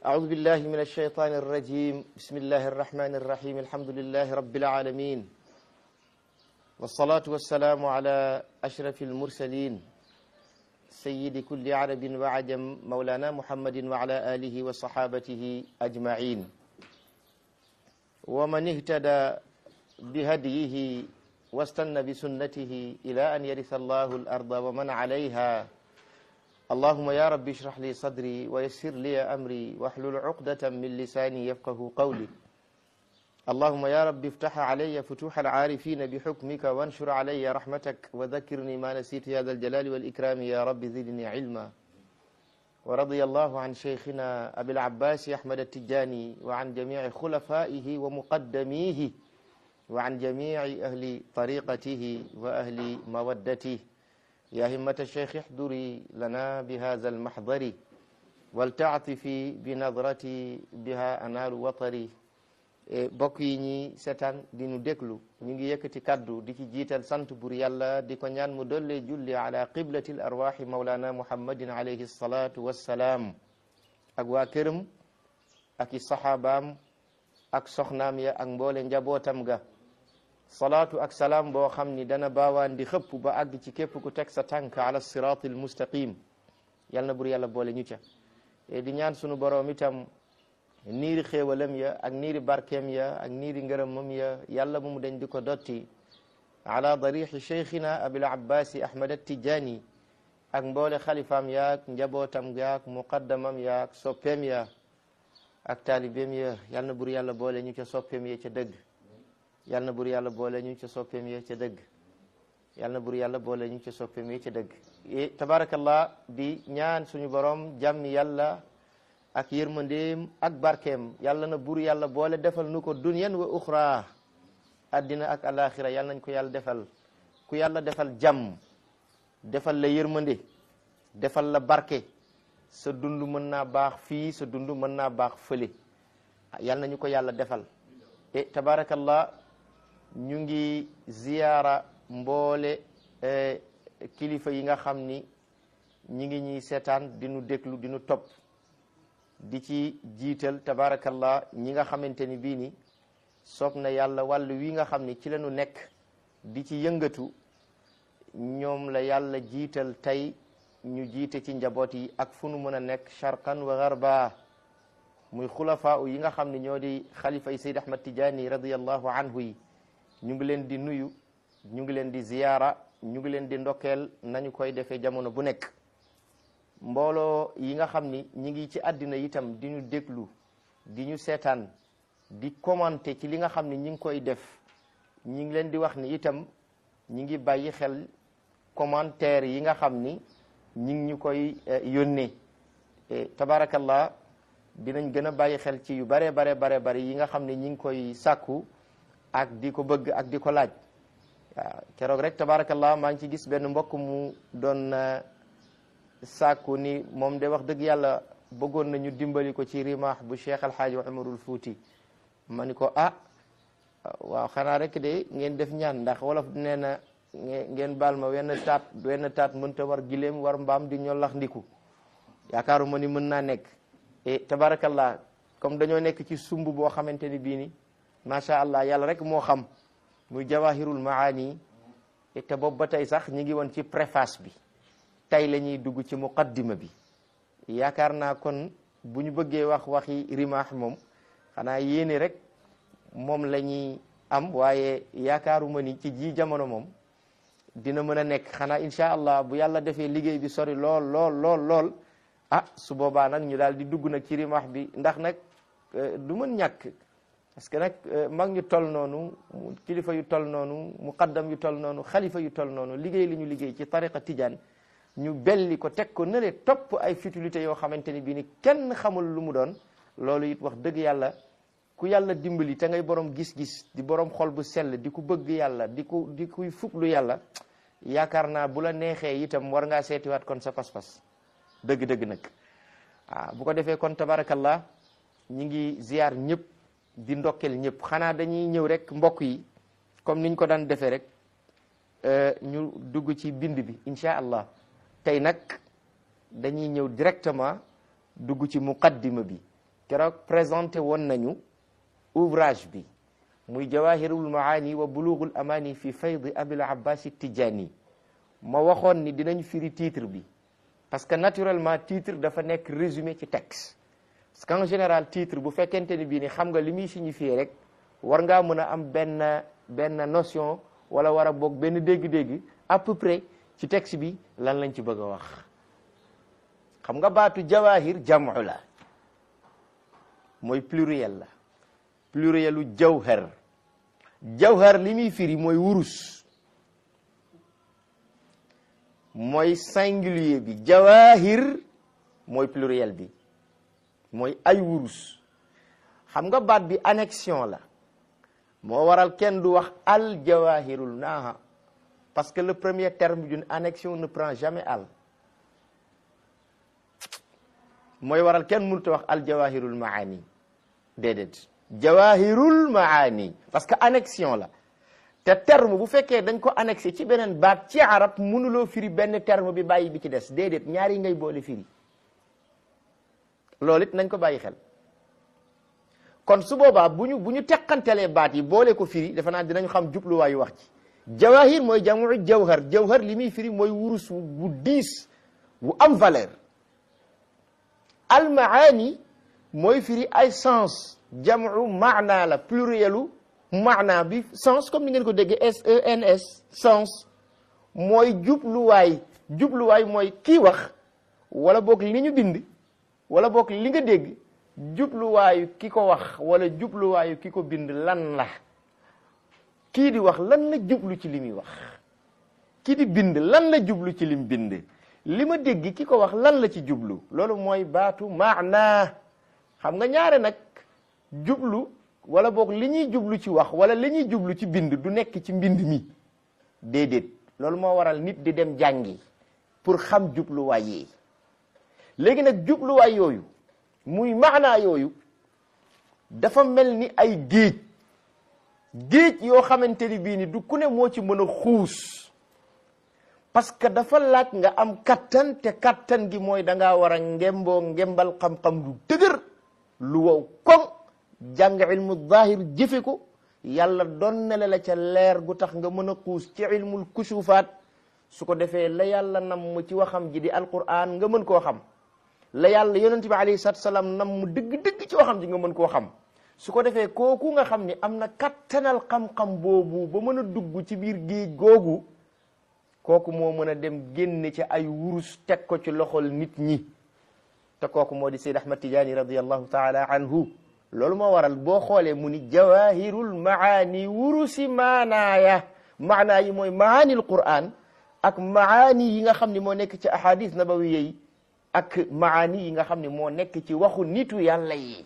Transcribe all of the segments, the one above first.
أعوذ بالله من الشيطان الرجيم بسم الله الرحمن الرحيم الحمد لله رب العالمين والصلاة والسلام على أشرف المرسلين سيد كل عرب وعجم مولانا محمد وعلى آله وصحابته أجمعين ومن اهتدى بهديه واستنى بسنته إلى أن يرث الله الأرض ومن عليها اللهم يا رب اشرح لي صدري ويسر لي أمري واحلل عقدة من لساني يفقه قولي اللهم يا رب افتح علي فتوح العارفين بحكمك وانشر علي رحمتك وذكرني ما نسيت يا ذا الجلال والإكرام يا رب زدني علما ورضي الله عن شيخنا أبي العباس أحمد التجاني وعن جميع خلفائه ومقدميه وعن جميع أهل طريقته وأهل مودته يا همة الشيخ احضري لنا بهذا المحضر ولتعطفي بنظرتي بها أنال وطري bokk yi ñi setaan di nu déglu ñu ngi yëkkati kaddu di ci jiital sant bur yàlla di ko ñaan mu dolle julli ala qiblati l arwaxi maulana muhammadin alayhi salatu wassalaam ak waa këram ak i saxaabaam ak soxnaam ya ak mboole njabootam ga salaatu ak salaam boo xam ni dana baawaan di xëpp ba àgg ci képp ku teg sa tànk ala siraat al mustaqim yal na bur yàlla boole ñu ca di ñaan sunu boroom itam niiri xéewalam ya ak niiri barkeem ya ak niiri ngërëmam ya yàlla bu mu dañ di ko dotti ala darixi cheikhina abil abbasi ahmad attijani ak mboole xalifaam yaak njabootam yaak muqaddamam yaak soppeem ya ak taalibeem ya yal na bur yàlla boole ñu ca soppeem ya ca dëgg yal na bur yàlla boole ñu ca soppeem ya ca dëgg yal na bur yàlla boole ñu ca soppeem ya ca dëgg tabarakallah di ñaan suñu borom jàmmi yàlla ak yërmandeem ak barkeem yàlla na bur yàlla boole defal nu ko dunyan wa uxra addina ak alaxira yàlla nañ ko yàlla defal ku yàlla defal jàmm defal la yërmande defal la barke sa dund mën naa baax fii sa dund mën naa baax fële yàlla nañu ko yàlla defal e tabarakallah ñu ngi ziyaara mboole kilifa yi nga xam ni ñi ngi ñuy seetaan di nu déglu di nu topp di ci jiital tabarakallah ñi nga xamante ni bii ni soob na yàlla wàll wi nga xam ni ci la ñu nekk di ci yëngatu ñoom la yàlla jiital tey ñu jiite ci njaboot yi ak fu nu mën a nekk sharqan wa garba muy xulafaa yi nga xam ni ñoo di xalifa yi Seyd Ahmad Tijaani radiallahu anhu yi ñu ngi leen di nuyu ñu ngi leen di ziyaara ñu ngi leen di ndokkeel nañu koy defee jamono bu nekk mbooloo yi nga xam ni ñi ngi ci àddina itam di ñu déglu di ñu seetaan di commenter ci li nga xam ni ñi ngi koy def ñi ngi leen di wax ni itam ñi ngi bàyyi xel commentaire yi nga xam ni ñi ngi ñu koy yónnee tabarakallah dinañ gën a bàyyi xel ci yu bare bare bare bare yi nga xam ni ñi ngi koy sàkku ak di ko bëgg ak di ko laaj waaw keroog rek tabarakallah maa ngi ci gis benn mbokk mu doon sàkku ni moom de wax dëgg yàlla bëggoon nañu dimbali ko ci rimaax bu cheikh alxaaji umarul fuuti ma ni ko ah waaw xanaa rek de ngeen def ñaan ndax wolof nee na ngeen baal ma wenn taat wenn taat mënta war gileem war mbaam di ñollax ndiku yaakaaruma ni mën naa nekk e tabarakallah comme dañoo nekk ci sumb boo xamante ni bii ni macha allah yàlla rek moo xam muy jawahirul maani te boobu ba tey sax ñi ngi woon ci préface bi tey la ñuy dugg ci muqaddima bi yaakaar naa kon bu ñu bëggee wax waxi rimaax moom xanaa yéene rek moom la ñuy am waaye yaakaaruma ni ci ji jamono moom dina mën a nekk xanaa incha allah bu yàlla defee liggéey bi sori lool lool lool lool ah su boobaa nag ñu daal di dugg nag ci rimaax bi ndax nag du mën ñàkk parce que nag mag ñu tol noonu kilifa yu tol noonu muqaddam yu tol noonu xalifa yu tol noonu liggéey li ñu liggéey ci tariqa tijaan ñu belli ko teg ko nële topp ay futilité yoo xamante ni bii ni kenn xamul lu mu doon loolu it wax dëgg yàlla ku yàlla dimbali te ngay borom gis-gis di borom xol bu sell di ku bëgg yàlla di ku di kuy fuglu yàlla yaakaar naa bu la neexee itam war ngaa seetiwaat kon sa pas-pas dëgg-dëgg nag waaw bu ko defee kon tabarakallah ñi ngi ziar ñëpp di ndokkel ñëpp xanaa dañuy ñëw rek mbokk yi comme niñ ko daan defee rek ñu dugg ci bind bi incha allah tey nag dañuy ñëw directement dugg ci muqaddima bi keroog présenté woon nañu ouvrage bi muy jawahirul maani wa bulughul amani fi faydi abil abbas tijani ma waxoon ni dinañ firi titre bi parce que naturellement titre dafa nekk résumé ci texte parce qu'en général titre bu fekkente ni bii ni xam nga li muy signifier rek war ngaa mën a am benn benn notion wala war a boog benn dégg-dégg à peu près ci texte bi lan lañ ci bëgg a wax xam nga baatu jawahir jamu la mooy pluriel la plurielu jawhar jawhar li muy firi mooy wurus mooy singulier bi jawahir mooy pluriel bi mooy ay wurus xam nga baat bi annexion la moo waral kenn du wax al jawahirul naaha parce que le premier terme d'une annexion ne prend jamais al mooy waral kenn mënut a wax al jawahirul maani déedéet jawahirul maani parce que annexion la te terme bu fekkee dañ ko annexé ci beneen baat ci arab mënuloo firi benn terme bi bàyyi bi ci des déedéet ñaari ngay boole firi loolu it nañ ko bàyyi xel kon su boobaa bu ñu bu ñu teqantelee baat yi boole ko firi defe naa dinañ xam jubluwaayu wax ci jawahir mooy jamu jawhar jawhar li muy firi mooy wurus bu diis bu am valeur al maani mooy firi ay sens jamu maana la plurielu maana bi sens comme ni ngeen ko déggee S E N S sens mooy jubluwaay jubluwaay mooy kii wax wala boog li ñu bind wala boog li nga dégg jubluwaayu ki ko wax wala jubluwaayu ki ko bind lan la kii di wax lan la jublu ci li muy wax kii di bind lan la jublu ci lim bind li ma dégg ki ko wax lan la ci jublu loolu mooy baatu maana xam nga ñaare nag jublu wala boog li ñuy jublu ci wax wala li ñuy jublu ci bind du nekk ci mbind mi déedéet loolu moo waral nit di dem jàngi pour xam jubluwaay yi léegi nag jubluwaay yooyu muy maanaa yooyu dafa mel ni ay géej géej yoo xamante ni bii ni du ku ne moo ci mën a xuus parce que dafa laaj nga am kattan te kattan gi mooy da ngaa war a ngemboo ngembal xam-xam lu dëgër lu wow koŋ jàng ilmu zahir jëfe ko yàlla donnale la ca leer gu tax nga mën a xuus ci ilmul kusufaat su ko defee la yàlla nam mu ci waxam ji di alquran nga mën koo xam la yàlla yonent bi alayhi salaatu salaam nam mu dëgg-dëgg ci waxam ji nga mën koo xam su ko defee kooku nga xam ni am na kattanal xam-xam boobu ba mën a dugg ci biir géej googu kooku moo mën a dem génne ci ay wurus teg ko ci loxol nit ñi te kooku moo di Seyd Ahmad Tijaani radiyallahu taala anhu loolu moo waral boo xoolee mu ni jawahirul maani wurusi maanaaya maanaa yi mooy maanil Qur'an ak maani yi nga xam ni moo nekk ci ahadis nabawiya yi ak maani yi nga xam ni moo nekk ci waxu nitu yàlla yi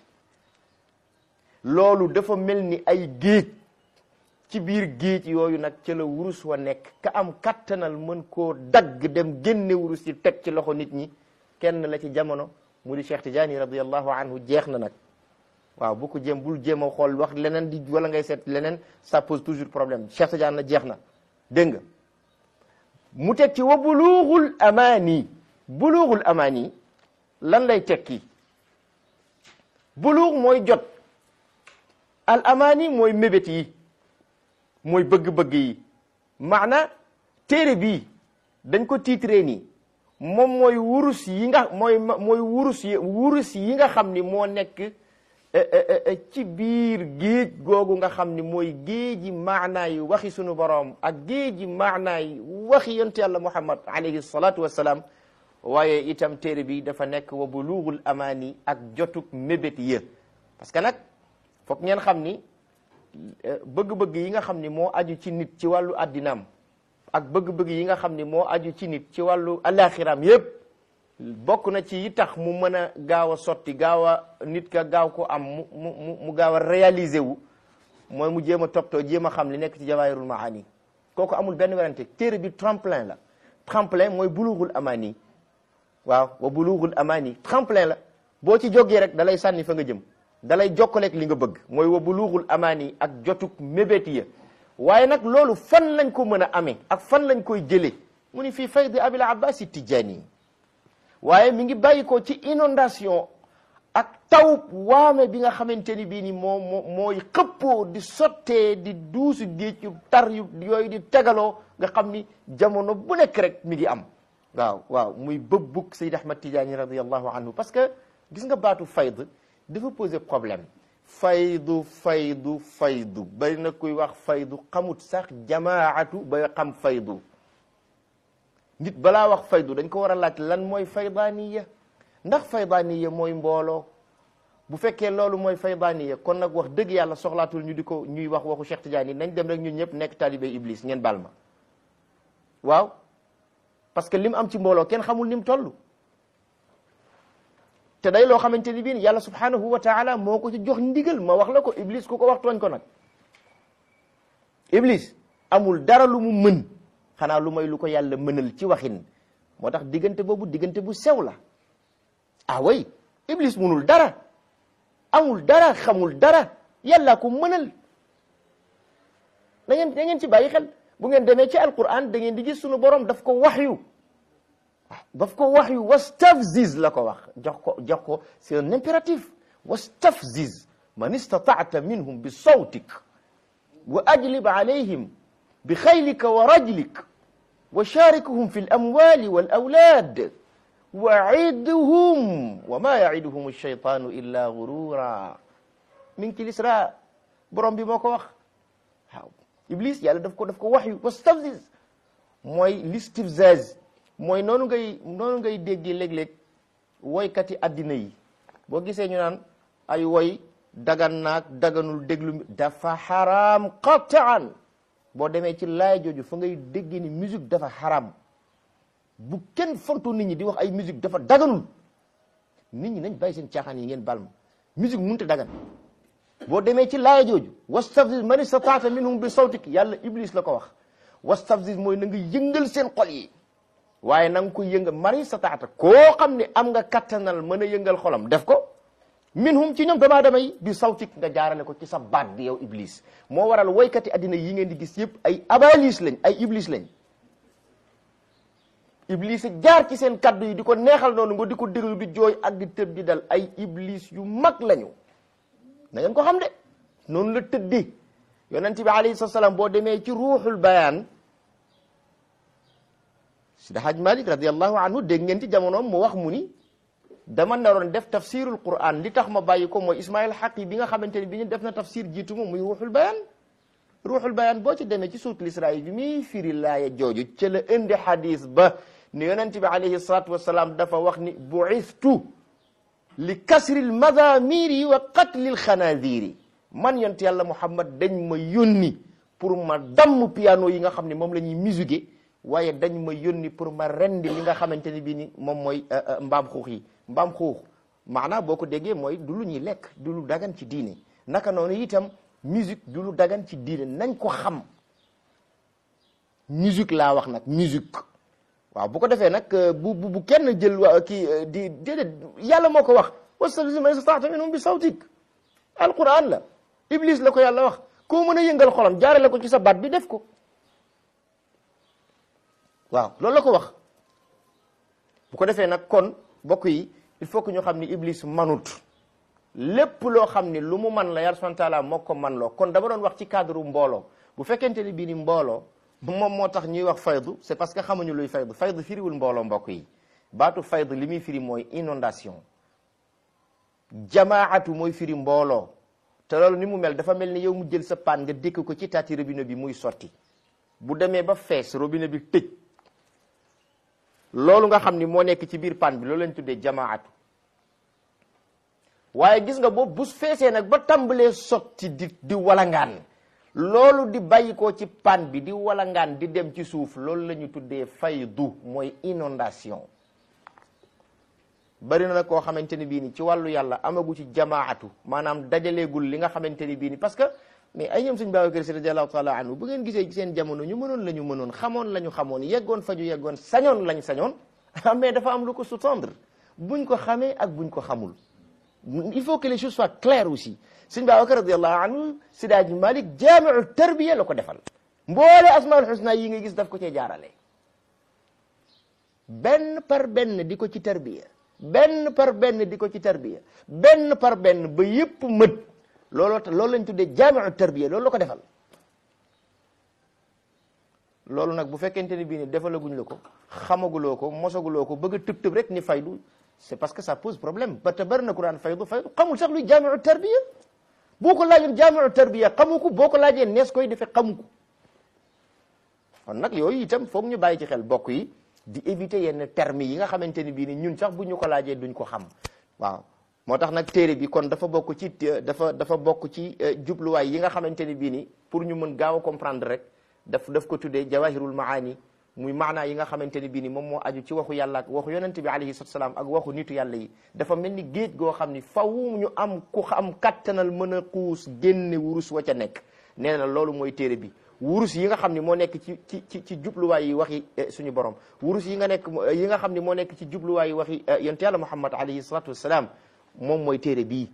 loolu dafa mel ni ay géej ci biir géej yooyu nag ca la wurus wa nekk ka am kattanal mën koo dagg dem génne wurus yi teg ci loxo nit ñi kenn la ci jamono mu di Cheikh Tidiane radiyallahu anhu jeex na nag waaw bu ko jéem bul jéem a xool wax leneen di wala ngay seet leneen ça pose toujours problème Cheikh Tidiane na jeex na dégg nga mu teg ci wa bulughul amaani bulughul amaani lan lay tekki bulugh mooy jot al amaani mooy mébét yi mooy bëgg-bëgg yi maana téere bii dañ ko titré nii moom mooy wurus yi nga mooy mooy wurus yi wurus yi nga xam ni moo nekk ci biir géej googu nga xam ni mooy géeji maanaa yi waxi sunu boroom ak géeji maanaa yi waxi yonent yàlla muhammad alayhi salatu wassalaam waaye itam téere bi dafa nekk wa bulughul amaani ak jotug mébét ya parce que nag foog ngeen xam ni bëgg-bëgg yi nga xam ni moo aju ci nit ci wàllu addinaam ak bëgg-bëgg yi nga xam ni moo aju ci nit ci wàllu alaxiraam yépp bokk na ci yi tax mu mën a gaaw a sotti gaaw a nit ka gaaw ko am mu mu mu gaaw a réaliser wu mooy mu jéem a toppatoo jéem a xam li nekk ci jawahirul maani kooku amul benn werante téere bi tremplin la tremplin mooy bulughul amaani waaw wa bulughul amaani tremplin la boo ci jógee rek da lay sànni fa nga jëm da lay jokkaleeg li nga bëgg mooy wa bulughul amaani ak jotug mébét ya waaye nag loolu fan lañ ko mën a amee ak fan lañ koy jëlee mu ni fii faydi abil abbas tijaani waaye mi ngi bàyyi ko ci inondation ak taw waame bi nga xamante ni bii ni moo moo mooy xëppoo di sottee di duusu géej yu tar yu yooyu di tegaloo nga xam ni jamono bu nekk rek mi ngi am waaw waaw muy bëbbug Seyd Ahmad Tidiane radiallahu anhu parce que gis nga baatu fayd dafa poser problème faydu faydu faydu bari na kuy wax faydu xamut sax jamaatu ba xam faydu nit balaa wax faydu dañ ko war a laaj lan mooy faydaniya ndax faydaniya mooy mbooloo bu fekkee loolu mooy faydaniya kon nag wax dëgg yàlla soxlaatul ñu di ko ñuy wax waxu Cheikh Tidiane yi nañ dem rek ñun ñëpp nekk talibé iblis ngeen baal ma waaw parce que lim am ci mbooloo kenn xamul ni mu toll te day loo xamante ni bii yàlla subhanahu wa taala moo ko ci jox ndigal ma wax la ko iblis ku ko wax tooñ ko nag iblis amul dara lu mu mën xanaa lu may lu ko yàlla mënal ci waxin moo tax diggante boobu diggante bu sew la ah way iblis munul dara amul dara xamul dara yàlla ko mënal da ngeen da ngeen ci bàyyi xel bu ngeen demee ci alquran da ngeen di gis sunu borom daf ko waxyu daf ko waxyu wastafziz la ko wax jox ko jox ko c'est un impératif wastafziz man istataata minhum bi sawtik wa ajlib alayhim bi xaylika wa rajlik wa sharikuhum fi lamwali walawlad waidhum wa ma yaiduhum alcheytanu illa gurura mi ngi ci lisra borom bi moo ko wax waaw iblis yàlla daf ko daf ko waxyu wastafziz mooy listifzaz mooy noonu ngay noonu ngay déggee léeg-léeg woykati addina yi boo gisee ñu naan ay woy dagan naag daganul déglu dafa xaraam qataan boo demee ci laay jooju fa ngay déggee ni musique dafa xaraam bu kenn fontu nit ñi di wax ay musique dafa daganul nit ñi nañ bàyyi seen caaxaan yi ngeen bal ma musique mënut a dagan boo demee ci laay jooju wastafziz man istataata minhum bi sawtik yàlla iblis la ko wax wastafziz mooy na nga yëngal seen xol yi waaye na nga ko yëngal mari stataata koo xam ne am nga kattanal mën a yëngal xolam def ko minhum ci ñoom dama damay bi sawtik nga jaarale ko ci sa baat bi yow iblis moo waral woykati addina yi ngeen di gis yëpp ay abalis lañ ay iblis lañ iblis jaar ci seen kaddu yi di ko neexal noonu nga di ko déglu di jooy ak di tëb di dal ay iblis yu mag lañu na ngeen ko xam de noonu la tëddee yonent bi alayhi salaam boo demee ci ruuxul bayaan Sidi Haj Malik radiallahu anhu dégg ngeen ci jamonoom mu wax mu ni dama naroon def tafsirul Qur'an li tax ma bàyyi ko mooy Ismail Haqi bi nga xamante ni bi ñu def na tafsir jiitu moom muy ruuxul bayaan ruuxul bayaan boo ci demee ci suutul Israa bi muy firi laaya jooju ca la indi hadis ba ni yonent bi alayhi salatu wasalaam dafa wax ni bu'istu li kasril madamiri wa qatlil xanaadiri man yonent yàlla Muhammad dañ ma yónni pour ma damm piano yi nga xam ne moom la ñuy musique waaye dañ ma yónni pour ma rendi li nga xamante ni bii ni moom mooy mbaam xuux yi mbaam xuux maanaam boo ko déggee mooy du lu ñuy lekk du lu dagan ci diine naka noonu itam musique du lu dagan ci diine nañ ko xam musique laa wax nag musique waaw bu ko defee nag bu bu bu kenn jël waa kii di déedéet yàlla moo ko wax wastafziz man istata'ta minhum bi sawtik alquran la iblis la ko yàlla wax koo mën a yëngal xolam jaarale ko ci sa baat bi def ko waaw loolu la ko wax bu ko defee nag kon bokk yi il faut que ñu xam ni iblis manut lépp loo xam ni lu mu man la yàlla subhanahu wa taala moo ko man loo kon dama doon wax ci cadre mbooloo bu fekkente ni bii ni mbooloo moom moo tax ñuy wax faydu c'est parce que xamuñu luy faydu faydu firiwul mbooloo mbokk yi baatu faydu li muy firi mooy inondation jamaatu mooy firi mbooloo te loolu ni mu mel dafa mel ni yow mu jël sa paan nga dékk ko ci taati robinet bi muy sotti bu demee ba fees robinet bi tëj loolu nga xam ni moo nekk ci biir paan bi loolu lañ tuddee jamaatu waaye gis nga boobu bu feesee nag ba tàmbalee sotti di di walangaan loolu di bàyyi ko ci paan bi di walangaan di dem ci suuf loolu la ñu tuddee faydu mooy inondation bari na nag koo xamante ni bii ni ci wàllu yàlla amagu ci jamaatu maanaam dajaleegul li nga xamante ni bii ni parce que mais ay ñoom suñ Babacar Si radiallahu taala anhu bu ngeen gisee seen jamono ñu mënoon la ñu mënoon xamoon la ñu xamoon yeggoon fa ñu yeggoon sañoon lañ sañoon mais dafa am lu ko sous-tendre buñ ko xamee ak buñ ko xamul il faut que les choses soient claires aussi sëñ Babacar radiallahu anhu Sidaaji Malik jaamiu tarbiya la ko defal mboole asmaul husna yi nga gis daf ko cee jaarale benn par benn di ko ci tarbiya benn par benn di ko ci tarbiya benn par benn ba yëpp mët looloo tax loolu lañ tuddee jaamiu tarbiya loolu la ko defal loolu nag bu fekkente ni bii ni defalaguñ la ko xamaguloo ko mosaguloo ko bëgg a tëb tëb rek ni faydu c'est parce que ça pose problème ba te bari na ku daan faydu faydu xamul sax luy jaamiu tarbiya boo ko laajoon jaamiu tarbiya xamu ko boo ko laajee nees koy defee xamu ko kon nag yooyu itam foog ñu bàyyi ci xel bokk yi di éviter yenn termes yi nga xamante ni bii ni ñun sax bu ñu ko laajee duñ ko xam waaw moo tax nag téere bi kon dafa bokk ci dafa dafa bokk ci jubluwaay yi nga xamante ni bii ni pour ñu mën gaaw a comprendre rek daf daf ko tuddee jawahirul maani muy maanaa yi nga xamante ni bii ni moom moo aju ci waxu yàlla ak waxu yonente bi alayhi salatu salaam ak waxu nitu yàlla yi dafa mel ni géej goo xam ni faw ñu am ku am kattanal mën a xuus génne wurus wa ca nekk nee na loolu mooy téere bi wurus yi nga xam ni moo nekk ci ci ci ci jubluwaay yi waxi suñu borom wurus yi nga nekk yi nga xam ni moo nekk ci jubluwaay yi waxi yonte yàlla muhammad alayhi salatu wassalam moom mooy téere bii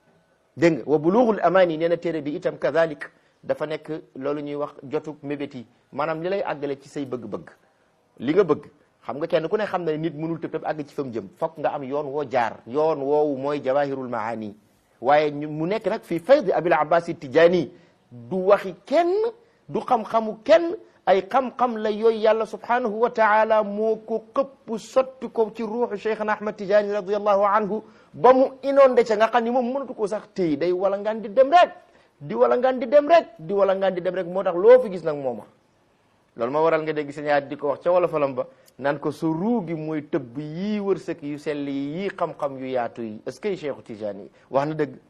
dégg nga wa bulughul amani nee na téere bi itam kadhalik dafa nekk loolu ñuy wax jotu mébét yi maanaam li lay àggale ci say bëgg-bëgg li nga bëgg xam nga kenn ku ne xam na nit mënul tëb tëb àgg ci fa mu jëm fokk nga am yoon woo jaar yoon woowu mooy jawahirul maani waaye mu nekk nag fii faydi abil abbas tijaani du waxi kenn du xam-xamu kenn ay xam-xam la yooyu yàlla subhanahu wa taala moo ko xëpp sotti ko ci ruuxu cheikhna ahmad tijaani radiallahu anhu ba mu inondé ca nga xam ni moom mënatu ko sax téy day wala ngaan di dem rek di wala ngaan di dem rek di wala ngaan di dem rek moo tax loo fi gis nag mooma loolu ma waral nga dégg sa ñaar di ko wax ca wala falam ba naan ko sa ruu gi mooy tëbb yii wërsëg yu sell yi yii xam-xam yu yaatu yi est-ce que cheikhu tijaani yi wax na dëgg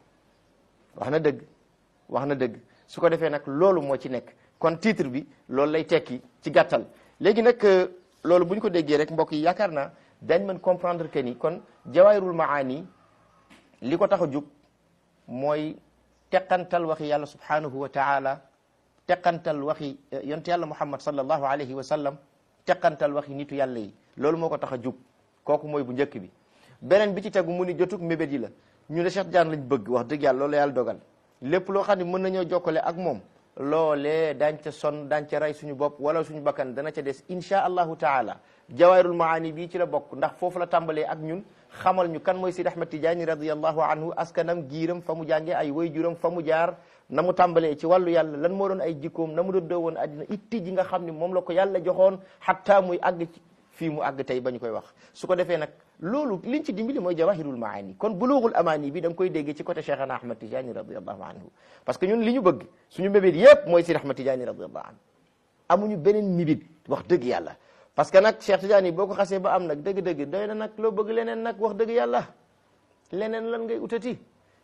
wax na dëgg wax na dëgg su ko defee nag loolu moo ci nekk kon titre bi loolu lay tekki ci gàttal léegi nag loolu bu ñu ko déggee rek mbokk yi yaakaar naa dañ mën comprendre que ni kon jawaahirul maani li ko tax a jug mooy teqantal waxi yàlla subhanahu wa taala teqantal waxi yonte yàlla muhammad sallallahu alayhi wa sallam teqantal waxi nitu yàlla yi loolu moo ko tax a jug kooku mooy bu njëkk bi beneen bi ci tegu mu ni jotug mébét yi la ñu ne Cheikh Tidiane lañ bëgg wax dëgg yàlla loolu yàlla dogal lépp loo xam ne mën nañoo jokkale ak moom loolee daañ ca son daañ ca rey suñu bopp wala suñu bakkan dana ca des insha allahu taala jawaahirul maani bii ci la bokk ndax foofu la tàmbalee ak ñun xamal ñu kan mooy Sidi Ahmad Tijaani radiallahu anhu askanam giiram fa mu jàngee ay wayjuram fa mu jaar na mu tàmbalee ci wàllu yàlla lan moo doon ay jikkoom na mu doon woon addina itti ji nga xam ne moom la ko yàlla joxoon xatta muy àgg ci fii mu àgg tey ba ñu koy wax su ko defee nag loolu liñ ci dimbali mooy jawahirul maani kon bulughul amani bi da nga koy déggee ci côté Cheikhana Ahmad Tijaani radiallahu anhu parce que ñun li ñu bëgg suñu mébét yépp mooy Sidi Ahmad Tijaani radiallahu anhu amuñu beneen mébét wax dëgg yàlla parce que nag Cheikh Tidiane boo ko xasee ba am nag dëgg-dëgg doy na nag loo bëgg leneen nag wax dëgg yàlla leneen lan ngay utati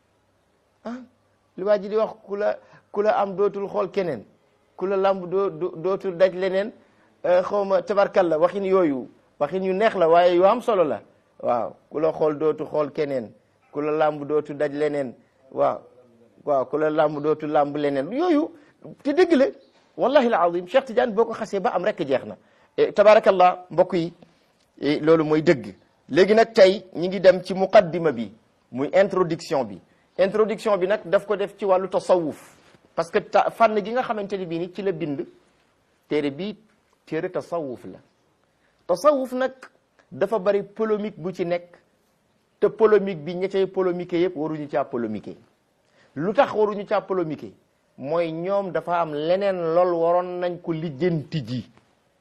ah li waa ji di wax ku la ku la am dootul xool keneen ku la lamb doo dootul daj leneen xaw ma tabarkalla waxin yooyu waxin yu neex la waaye yu am solo la waaw ku la xool dootu xool keneen ku la lamb dootu daj leneen waaw waaw ku la lamb dootu lamb leneen yooyu te dëgg la wallahi al azim Cheikh Tidiane boo ko xasee ba am rek jeex na tabarakallah mbokk yi loolu mooy dëgg léegi nag tey ñi ngi dem ci muqaddima bi muy introduction bi introduction bi nag daf ko def ci wàllu tasawuf parce que fànn gi nga xamante ni bii ni ci la bind téere bii téere tasawuf la tasawuf nag dafa bari polémique bu ci nekk te polémique bi ña cay polémique yëpp waruñu caa polémique lu tax waruñu caa polémique mooy ñoom dafa am leneen lool waroon nañ ko lijjanti ji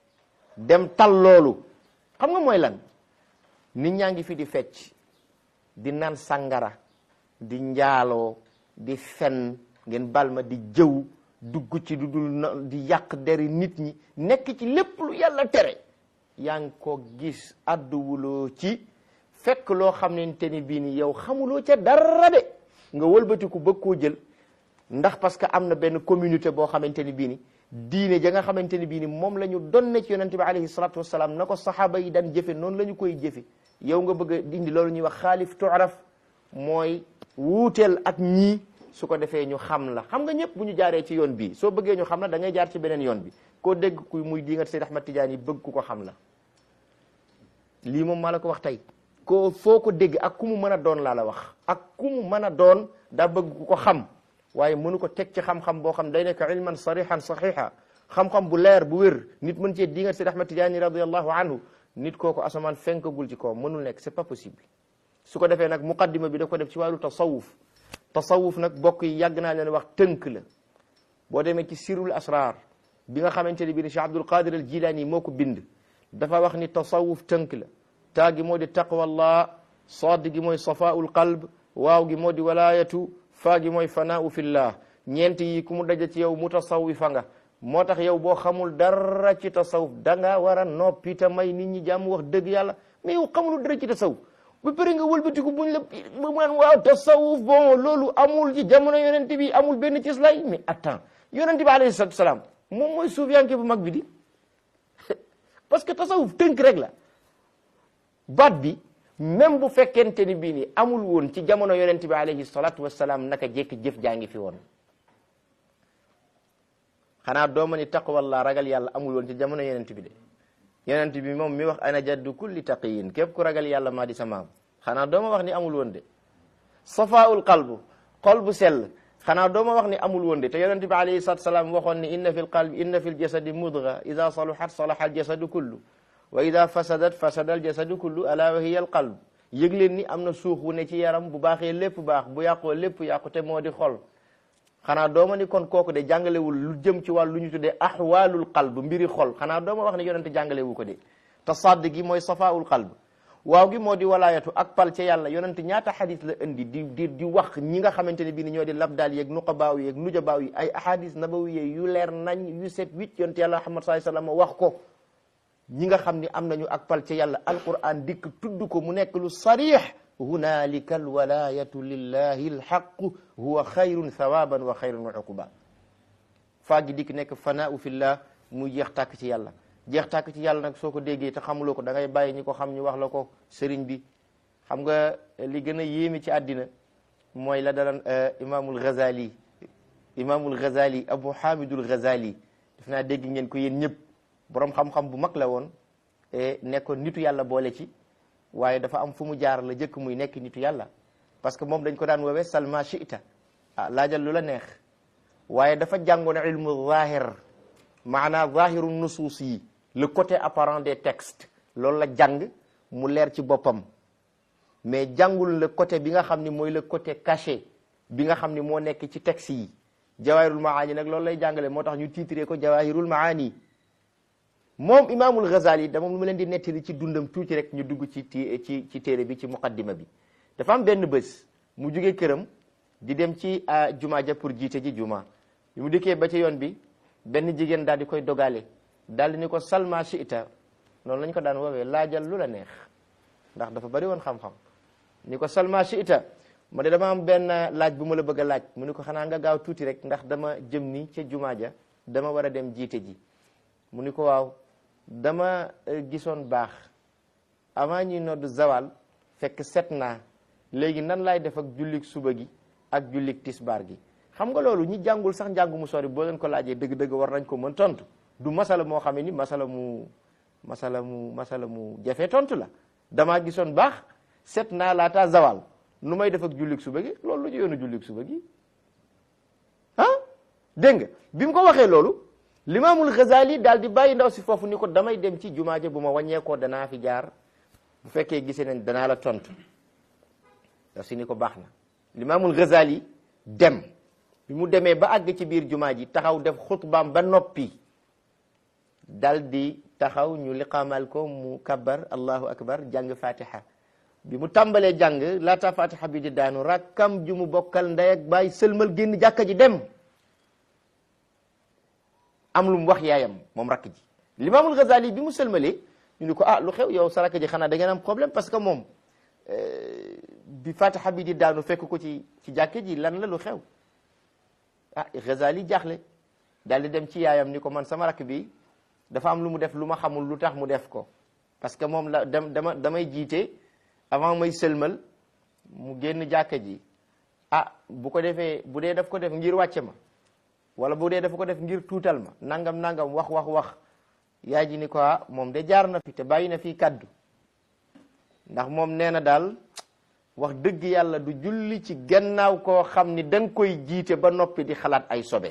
dem tal loolu xam nga mooy lan nit ñaa ngi fi di fecc di naan sangara di njaaloo di fen ngeen bal ma di jëw dugg ci du dul di yàq deri nit ñi nekk ci lépp lu yàlla tere yaa ngi ko gis àdduwuloo ci fekk loo xamante ni bii ni yow xamuloo ca dara de nga wëlbatiku bëgg koo jël ndax parce que am na benn communauté boo xamante ni bii ni diine ja nga xamante ni bii ni moom la ñu donne ci yonente bi alayhi salatu wasalaam na ko saxaaba yi daan jëfe noonu la ñu koy jëfe yow nga bëgg a dindi loolu ñuy wax xaalif tuaraf mooy wuuteel ak ñii su ko defee ñu xam la xam nga ñëpp bu ñu jaaree ci yoon bii soo bëggee ñu xam la da ngay jaar ci beneen yoon bi koo dégg kuy muy di nga Seyd Ahmad Tidiane yi bëgg ku ko xam la lii moom maa la ko wax tey ko foo ko dégg ak ku mu mën a doon laa la wax ak ku mu mën a doon daa bëgg ku ko xam waaye mënu ko teg ci xam-xam boo xam day nekk ilman sarihan saxiha xam-xam bu leer bu wér nit mën cee di nga Seyd Ahmad Tidiane radiallahu anhu nit kooku asamaan fenkagul ci kaw mënul nekk c'est pas possible su ko defee nag muqaddima bi da ko def ci wàllu tasawuf tasawuf nag bokk yi yàgg naa leen wax tënk la boo demee ci sirul asrar bi nga xamante ne bii ni Cheikh Abdul Qadir al Jilani moo ko bind dafa wax ni tasawuf tënk la taa gi moo di taqwallah saad gi mooy safaul qalb waaw gi moo di walayatu faa gi mooy fanaau fillah ñeent yi ku mu daja ci yow mutasawifa nga moo tax yow boo xamul dara ci tasawuf da nga war a noppi te may nit ñi jàmm wax dëgg yàlla mais yow xamul dara ci tasawuf ba pare nga wëlbatiku buñ la ba man waaw tasawuf bon loolu amul ci jamono yonente bi amul benn ci lay mais attends yonente bi alayhi salatu salaam moom mooy suufiyanke bu mag bi di parce que tasawuf tënk rek la baat bi même bu fekkente ni bii ni amul woon ci jamono yonente bi alayhi salatu wasalaam naka jekki jëf jaa ngi fi woon xanaa dooma ni taqwallah ragal yàlla amul woon ci jamono yonent bi de yonent bi moom mi wax ana jaddu kulli taqiyin képp ku ragal yàlla maa di sa maam xanaa dooma wax ni amul woon de safaul qalbu xol bu sell xanaa dooma wax ni amul woon de te yonent bi alayhi salatu salaam waxoon ni inna fi lqalbi inna fi ljasadi mudga ida saluhat salaha aljasadu kullu wa ida fasadat fasada aljasadu kullu ala wa hiya alqalb yëg leen ni am na suux wu ne ci yaram bu baaxee lépp baax bu yàqoo lépp yàqu te moo di xol xanaa dooma ni kon kooku de jàngalewul lu jëm ci wàllu lu ñu tuddee ahwaalul qalb mbiri xol xanaa dooma wax ne yonente jàngalewu ko de te sadd gi mooy safaul qalb waaw gi moo di walaayatu ak pal ca yàlla yonente ñaata xadis la indi di di di wax ñi nga xamante ne bii ni ñoo di labdaal yeeg nuqabaaw yeeg nujabaaw yi ay ahadis nabawiye yu leer nañ yu set huit yonente yàlla Muhammad sallallahu alayhi wasallam wax ko ñi nga xam ni am nañu ak pal ca yàlla alquran dikk tudd ko mu nekk lu sarix hunalika alwalayatu lillahi alxaqu huwa xayrun thawaban wa xayrun uquba faa gi dikk nekk fanaau fillah muy jeex tàkk ci yàlla jeex tàkk ci yàlla nag soo ko déggee te xamuloo ko da ngay bàyyi ñi ko xam ñu wax la ko sëriñ bi xam nga li gën a yéemi ci àddina mooy la dalan imaamul Ghazali imaamul Ghazali Abu Hamidul Ghazali def naa dégg ngeen ko yéen ñëpp borom xam-xam bu mag la woon nekkoon nitu yàlla boole ci waaye dafa am fu mu jaar la jëkk muy nekk nitu yàlla parce que moom dañ ko daan woowee salma chita ah laajal lu la neex waaye dafa jàngoon ilmu zahir maanaa zahiru nusuus yi le côté apparent des textes loolu la jàng mu leer ci boppam mais jàngul le côté bi nga xam ni mooy le côté caché bi nga xam ni moo nekk ci texte yi jawahirul maani nag loolu lay jàngale moo tax ñu titré ko jawahirul maani moom imaamul Ghazali dama lu ma leen di nettali ci dundam tuuti rek ñu dugg ci ci ci téere bi ci muqaddima bi dafa am benn bés mu jugee këram di dem ci juma ja pour jiite ji juma bi mu dikkee ba ci yoon bi benn jigéen daal di koy dogale daal di ni ko salma shiita noonu lañ ko daan woowee laajal lu la neex ndax dafa bari woon xam-xam ni ko salma shiita ma de dama am benn laaj bu ma la bëgg a laaj mu ni ko xanaa nga gaaw tuuti rek ndax dama jëm ni ca juma ja dama war a dem jiite ji mu ni ko waaw dama gisoon baax avant ñuy nodd zawal fekk set naa léegi nan laay def ak jullik suba gi ak jullik tisbaar gi xam nga loolu ñi jàngul sax njàngu mu sori boo leen ko laajee dëgg-dëgg war nañ ko mën tontu du masala moo xam ne ni masala mu masala mu masala mu jafe tontu la damaa gisoon baax set naa laata zawal nu may def ak jullik suba gi loolu lu ci yoonu jullik suba gi ah dégg nga bi mu ko waxee loolu limaamul Ghazali daal di bàyyi ndaw si foofu ni ko damay dem ci jumaa ja bu ma wàññeekoo danaa fi jaar bu fekkee gisee nañ danaa la tontu ndaw si ni ko baax na limaamul Ghazali dem bi mu demee ba àgg ci biir jumaa ji taxaw def xutbaam ba noppi dal di taxaw ñu liqaamal ko mu kabbar allahu akbar jàng fatiha bi mu tàmbalee jàng laata fatiha bi di daanu rakkam ju mu bokkal ndey ak baay sëlmal génn jàkka ji dem am lu mu wax yaayam moom rakk ji limaamul Ghazali bi mu sëlmalee ñu ni ko ah lu xew yow sa rakk ji xanaa da ngeen am problème parce que moom bi fatiha bi di daanu fekk ko ci ci jàkke ji lan la lu xew ah Ghazali jaaxle daal di dem ci yaayam ni ko man sama rakk bi dafa am lu mu def lu ma xamul lu tax mu def ko parce que moom la dem dama damay jiite avant may sëlmal mu génn jàkke ji ah bu ko defee bu dee daf ko def ngir wàcce ma wala bu dee dafa ko def ngir tuutal ma nangam nangam wax wax wax yaay ji ni ko ah moom de jaar na fi te bàyyi na fii kaddu ndax moom nee na daal wax dëgg yàlla du julli ci gannaaw koo xam ni da nga koy jiite ba noppi di xalaat ay sobe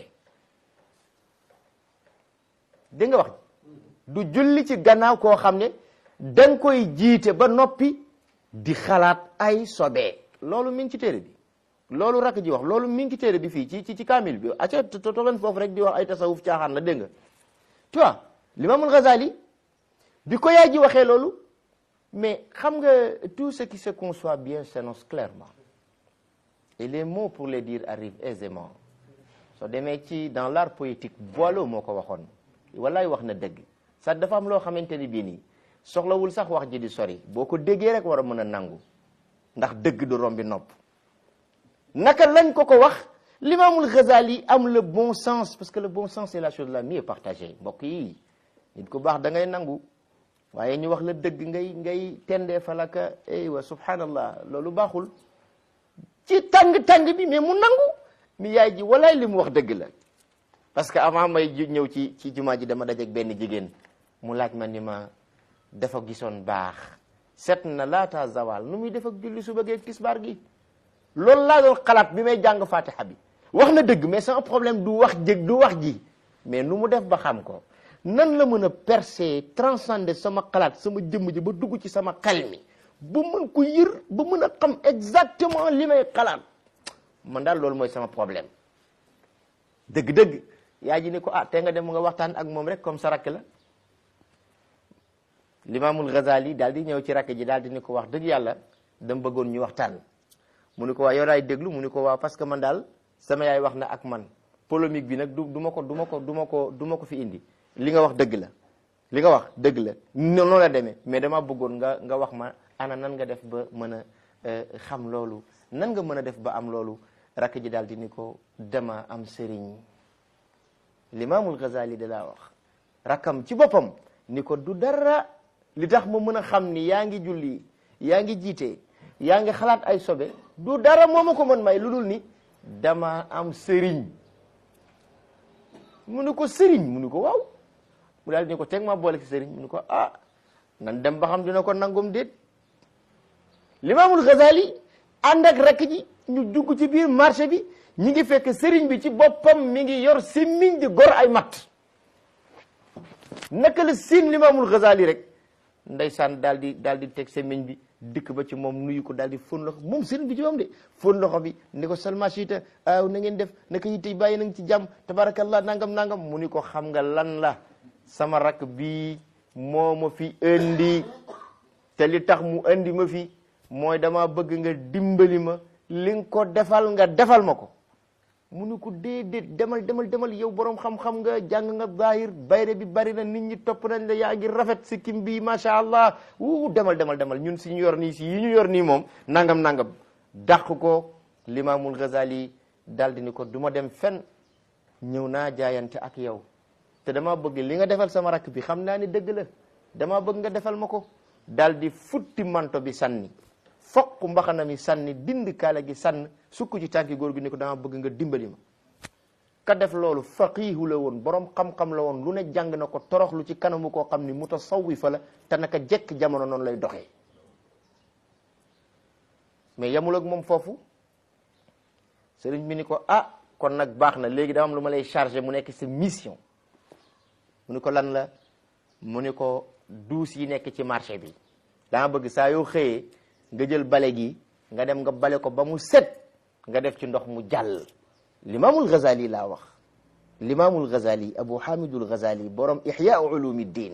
dégg nga wax du julli ci gannaaw koo xam ne da nga koy jiite ba noppi di xalaat ay sobe loolu mi ngi ci téere bi loolu rakk ji wax loolu mi ngi ci téere bi fii ci ci ci kaamil bi aca toogan foofu rek di wax ay tasawuf caaxaan la dégg nga tu vois l'imamul Ghazali bi ko yaay ji waxee loolu mais xam nga tout ce qui se conçoit bien s'énonce clairement et les mots pour les dire arrivent aisément soo demee ci dans l'art poétique Boileau moo ko waxoon wallaay wax na dëgg sax dafa am loo xamante ni bii nii soxlawul sax wax ji di sori boo ko déggee rek war a mën a nangu ndax dëgg du rombi nopp naka lañ ko ko wax l'imamul Ghazali am le bon sens parce que le bon sens c'est la chose la mieux partagée mbokk yi nit ku baax da ngay nangu waaye ñu wax la dëgg ngay ngay tendee falaka aywa subhanallah loolu baaxul ci tàng-tàng bi mais mu nangu mi yaay ji walaay li mu wax dëgg la parce que avant may ñëw ci ci jumaa ji dama dajeek benn jigéen mu laaj ma ni ma dafa gisoon baax set na laata zawal nu muy def ak julli suba geeg tisbaar gi loolu laa doon xalaat bi may jàng fatiha bi wax na dëgg mais sama problème du wax jëg du wax ji mais nu mu def ba xam ko nan la mën a percer transcender sama xalaat sama jëmm ji ba dugg ci sama xel mi ba mën ko yër ba mën a xam exactement li may xalaat man daal loolu mooy sama problème dëgg-dëgg yaa ji ni ko ah te nga dem nga waxtaan ak moom rek comme sa rakk la limaamul Ghazali daal di ñëw ci rakk ji daal di ni ko wax dëgg yàlla dama bëggoon ñu waxtaan mu ni ko waa yow daay déglu mu ni ko waaw parce que man daal sama yaay wax na ak man polémique bi nag du du ma ko du ma ko du ma ko du ma ko fi indi li nga wax dëgg la li nga wax dëgg la noonu la demee mais dama bëggoon nga nga wax ma ana nan nga def ba mën a xam loolu nan nga mën a def ba am loolu rakk ji daal di ni ko dama am sëriñ limaamul Ghazali da laa wax rakkam ci boppam ni ko du dara li tax ma mën a xam ni yaa ngi julli yaa ngi jiite yaa ngi xalaat ay sobe du dara moo ma ko mën may lu dul ni dama am sëriñ mu ni ko sëriñ mu ni ko waaw mu daal di ni ko teg ma boole ci sëriñ mu ni ko ah nan dem ba xam dina ko nangom déet limaamul Ghazali ànd ak rakk ji ñu dugg ci biir marché bi ñi ngi fekk sëriñ bi ci boppam mi ngi yor simmiñ di gor ay matt naka la siin limaamul Ghazali rek ndeysaan daal di daal di teg semmiñ bi dikk ba ci moom nuyu ko daal di fóon loxo moom sëriñ bi ci moom de fóon loxo bi ni ko salma siita aw na ngeen def naka yitte bàyyi nañ ci jàmm tabarakallah nangam nangam mu ni ko xam nga lan la sama rakk bii moo ma fi indi te li tax mu indi ma fi mooy dama bëgg nga dimbali ma li nga ko defal nga defal ma ko mu ni ko déedéet demal demal demal yow borom xam-xam nga jàng nga zahir bayre bi bari na nit ñi topp nañ la yaa ngi rafet si kim bi macha allah wu demal demal demal ñun si ñu yor nii si yi ñu yor nii moom nangam nangam dàq ko limaamul Ghazali daal di ni ko du ma dem fen ñëw naa jaayante ak yow te dama bëgg li nga defal sama rakk bi xam naa ni dëgg la dama bëgg nga defal ma ko daal di futti manto bi sànni fokk mbaxana mi sànni dind kaala gi sànn sukk ci tànki góor gi ni ko dama bëgg nga dimbali ma ka def loolu faqiihu la woon borom xam-xam la woon lu ne jàng na ko toroxlu ci kanamu koo xam ni mutasawwifa la te naka jekk jamono noonu lay doxee mais yamul ak moom foofu sëriñ bi ni ko ah kon nag baax na léegi dama am lu ma lay chargé mu nekk sa mission mu ni ko lan la mu ni ko duus yi nekk ci marché bi dama bëgg saa yoo xëyee nga jël bale gi nga dem nga bale ko ba mu set nga def ci ndox mu jàll limaamul Ghazali laa wax limaamul Ghazali Abu Hamidul Ghazali borom Ihya Ulumiddin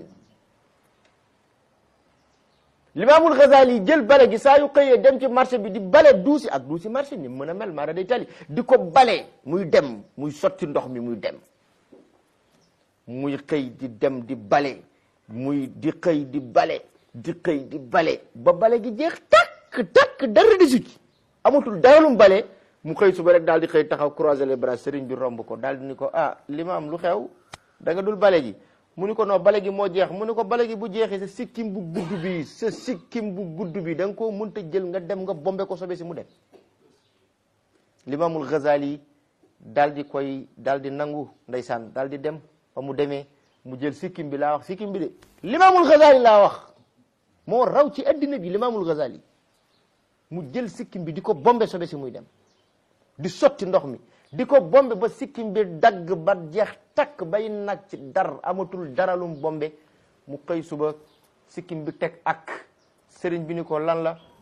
limaamul Ghazali jël bale gi saa yu xëyee dem ci marché bi di bale duusi ak duusi marché ni mën a mel maara day tali di ko bale muy dem muy sotti ndox mi muy dem muy xëy di dem di bale muy di xëy di bale di xëy di bale ba bale gi jeex takk takk dara di ci amatul daralum bale mu xëy suba rek daal di xëy taxaw croiser les bras sëriñ bi romb ko daal di ni ko ah limaam lu xew da nga dul bale gi mu ni ko non bale gi moo jeex mu ni ko bale gi bu jeexee sa sikkim bu gudd bi sa sikkim bu gudd bi da nga koo mënta jël nga dem nga bombe ko sobe si mu dem limaamul Ghazali daal di koy daal di nangu ndeysaan daal di dem ba mu demee mu jël sikkim bi laa wax sikkim bi de limaamul Ghazali laa wax moo raw ci addina bi limaamul Ghazali mu jël sikkim bi di ko bombe sobe si muy dem di sotti ndox mi di ko bombe ba sikkim bi dagg ba jeex takk bay nag ci dar amatul daralum bombe mu xëy suba sikkim bi teg ak sëriñ bi ni ko lan la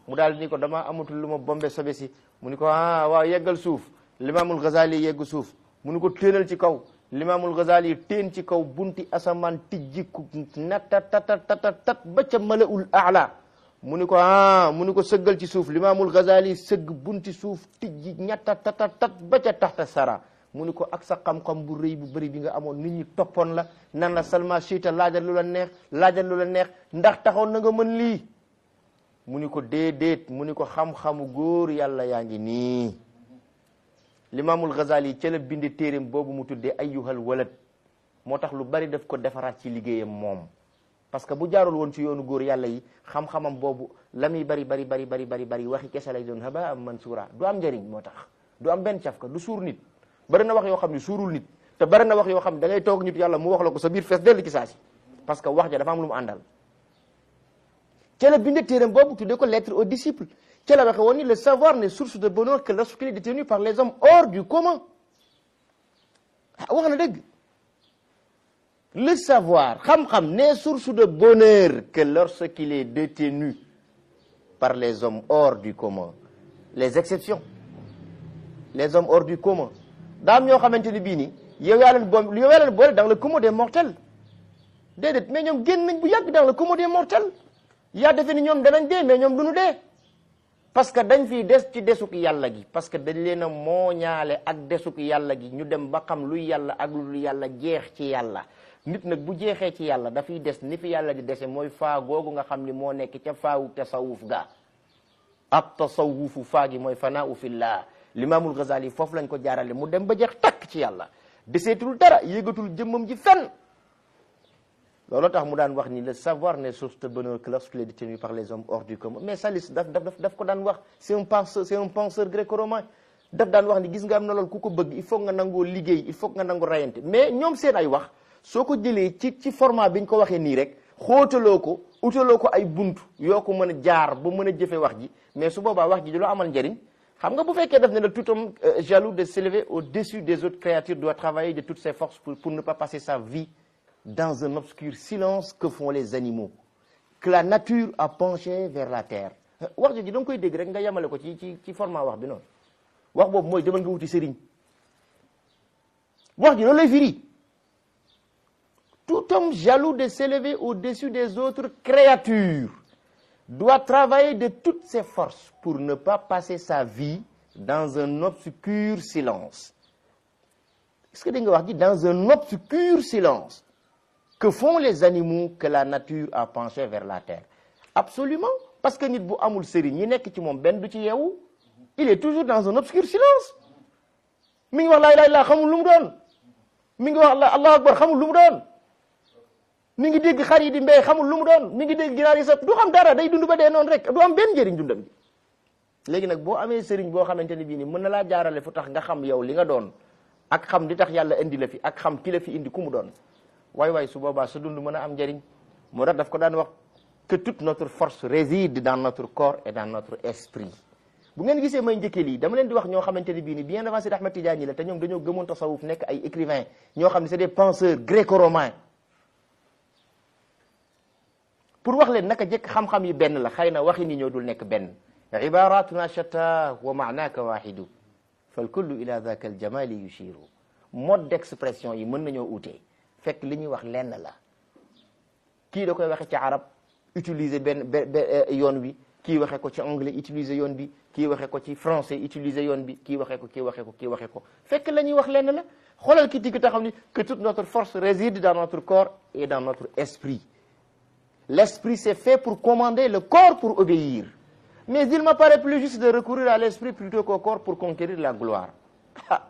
mu daal ni ko dama amatul lu ma bombe sobe si mu ni ko ah waaw yeggal suuf limaamul Ghazali yegg suuf mu ni ko téenal ci kaw limaamul Ghazali teen ci kaw bunti asamaan tijjiku natatatatat ba ca malaul aala mu ni ko ah mu ni ko sëggal ci suuf limaamul Ghazali sëgg bunti suuf tijji ñatatatatat ba ca taxta sara mu ni ko ak sa xam-xam bu rëy bu bëri bi nga amoon nit ñi toppoon la nan la salma chita laajal lu la neex laajal lu la neex ndax taxoon na nga mën lii mu ni ko déedéet mu ni ko xam-xamu góor yàlla yaa ngi nii limaamul Ghazali ca la binde téeréem boobu mu tuddee ayyuhal walad moo tax lu bari daf ko defaraat ci liggéeyam moom parce que bu jaarul woon ci yoonu góor yàlla yi xam-xamam boobu la muy bari bari bari bari bari bari waxi kese lay doon haba am mansuura du am njëriñ moo tax du am benn cafka du suur nit bari na wax yoo xam ne suurul nit te bari na wax yoo xam ne da ngay toog nit yàlla mu wax la ko sa biir fees dellu ci saasi parce que wax ja dafa am lu mu àndal ca la binde téeréem boobu tuddee ko lettre aux disciples ca la waxe woon ni le savoir n'est source de bonheur que lorsqu'il est détenu par les hommes hors du commun ah wax na dëgg le savoir xam-xam n'est source de bonheur que lorsqu'il est détenu par les hommes hors du commun les exceptions les hommes hors du commun daam ñoo xamante ni bii nii yow yaa leen boom yow yaa leen boole dans le commun des mortels déedéet mais ñoom génn nañ bu yàgg dans le commun des mortels yaa defe ni ñoom danañ dee mais ñoom du ñu dee parce que dañ fiy des ci desuk yàlla gi parce que dañ leen a mooñaale ak desuk yàlla gi ñu dem ba xam luy yàlla ak lu yàlla jeex ci yàlla nit nag bu jeexee ci yàlla dafay des ni fi yàlla di dese mooy faa googu nga xam ni moo nekk ca faawu tasawuf ga ak tasawufu faa gi mooy fanaa fillah limaamul Ghazali foofu lañ ko jaarale mu dem ba jeex takk ci yàlla deseetul dara yéegatul jëmmam ji fenn loolu tax mu daan wax ni le savoir n'est source de bonheur que lorsqu'il est détenu par les hommes hors du commun mais Salis daf daf daf ko daan wax c'est un penseur c'est un penseur gréco-romain daf daan wax ni gis nga am na loolu ku ko bëgg il faut nga nangoo liggéey il faut nga nangoo rayante mais ñoom seen ay wax soo ko jëlee ci ci format bi ñu ko waxee nii rek xóotaloo ko utaloo ko ay buntu yoo ko mën a jaar ba mën a jëfe wax ji mais su boobaa wax ji du la amal njëriñ xam nga bu fekkee def ne la tout homme jaloux de s'élever au-dessus des autres créatures doit travailler de toutes ses forces pour, pour ne pas passer sa vie dans un obscur silence que font les animaux que la nature a penché vers la terre wax ji da nga koy dégg rek nga yemale ko ci ci ci format wax bi noonu wax boobu mooy demal nga wuti sëriñ wax ji loolu lay firi tout homme jaloux de s'élever au-dessus des autres créatures doit travailler de toutes ses forces pour ne pas passer sa vie dans un obscur silence est-ce que dégg nga wax ji dans un obscur silence que font les animaux que la nature a penché vers la terre absolument parce que nit bu amul sëriñ ñi nekk ci moom benn du ci yeewu il est toujours dans un obscur silence mi ngi wax laa ilaaha illallaah xamul lu mu doon mi ngi wax allahu akbar xamul lu mu doon mi ngi dégg xar yi di mbéy xamul lu mu doon mi ngi dégg ginaar yi sax du xam dara day dund ba dee noonu rek du am benn njëriñ dundam bi léegi nag boo amee sëriñ boo xamante ne bii ni mën na laa jaarale fu tax nga xam yow li nga doon ak xam li tax yàlla indi la fi ak xam ki la fi indi ku mu doon waay waay su boobaa sa dund mën a am njëriñ moo tax daf ko daan wax que toute notre force réside dans notre corps et dans notre esprit bu ngeen gisee may njëkkee lii dama leen di wax ñoo xamante ne bii ni bien avant Seydi Ahmed Tidiane la te ñoom dañoo gëmoon tasawuf nekk ay écrivains ñoo xam ne c'est des penseurs gréco-romains pour wax leen naka jëkk xam-xam yi benn la xëy na waxi ni ñoo dul nekk benn ibaratuna shatta wa maanaka wahidu fal kullu ila dhaka al jamali yushiru mode d'expression yi mën nañoo utee fekk li ñuy wax lenn la kii da koy waxe ci arab utiliser benn yoon wi kii waxe ko ci anglais utiliser yoon bi kii waxe ko ci français utiliser yoon bi kii waxe ko kii waxe ko kii waxe ko fekk la ñuy wax lenn la xoolal ki digg taxaw ni que toute notre force réside dans notre corps et dans notre esprit l'esprit c'est fait pour commander le corps pour obéir mais il me paraît plus juste de recourir à l'esprit plutôt qu'au corps pour conquérir la gloire ah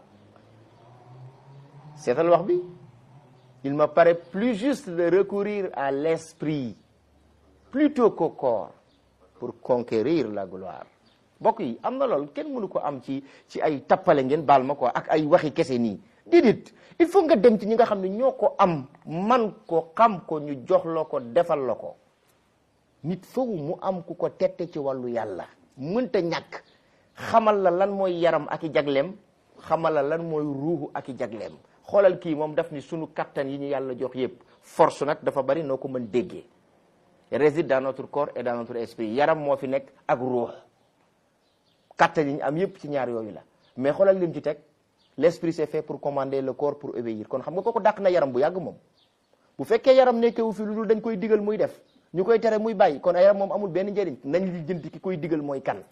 seetal wax bi il me paraît plus juste de recourir à l'esprit plutôt qu'au corps pour conquérir la gloire mbokk yi am na loolu kenn mënu ko am ci ci ay tappale ngeen baal ma ko ak ay waxi kese nii déedéet il faut nga dem ci ñi nga xam ne ñoo ko am man ko xam ko ñu jox la ko defal la ko nit foofu mu am ku ko tette ci wàllu yàlla mënta ñàkk xamal la lan mooy yaram ak i jagleem xamal la lan mooy ruuxu ak i jagleem xoolal kii moom daf ni sunu kattan yi ñu yàlla jox yépp force nag dafa bari noo ko mën déggee réside dans notre corps et dans notre esprit yaram moo fi nekk ak ruux kattan yi ñu am yépp ci ñaar yooyu la mais xoolal lim ci teg l'esprit c'est fait pour commander le corps pour obéir kon xam nga kooku dàq na yaram bu yàgg moom bu fekkee yaram nekkewu fi lu dul dañ koy digal muy def ñu koy tere muy bàyyi kon yaram moom amul benn njëriñ nañ li jënti ki koy digal mooy kan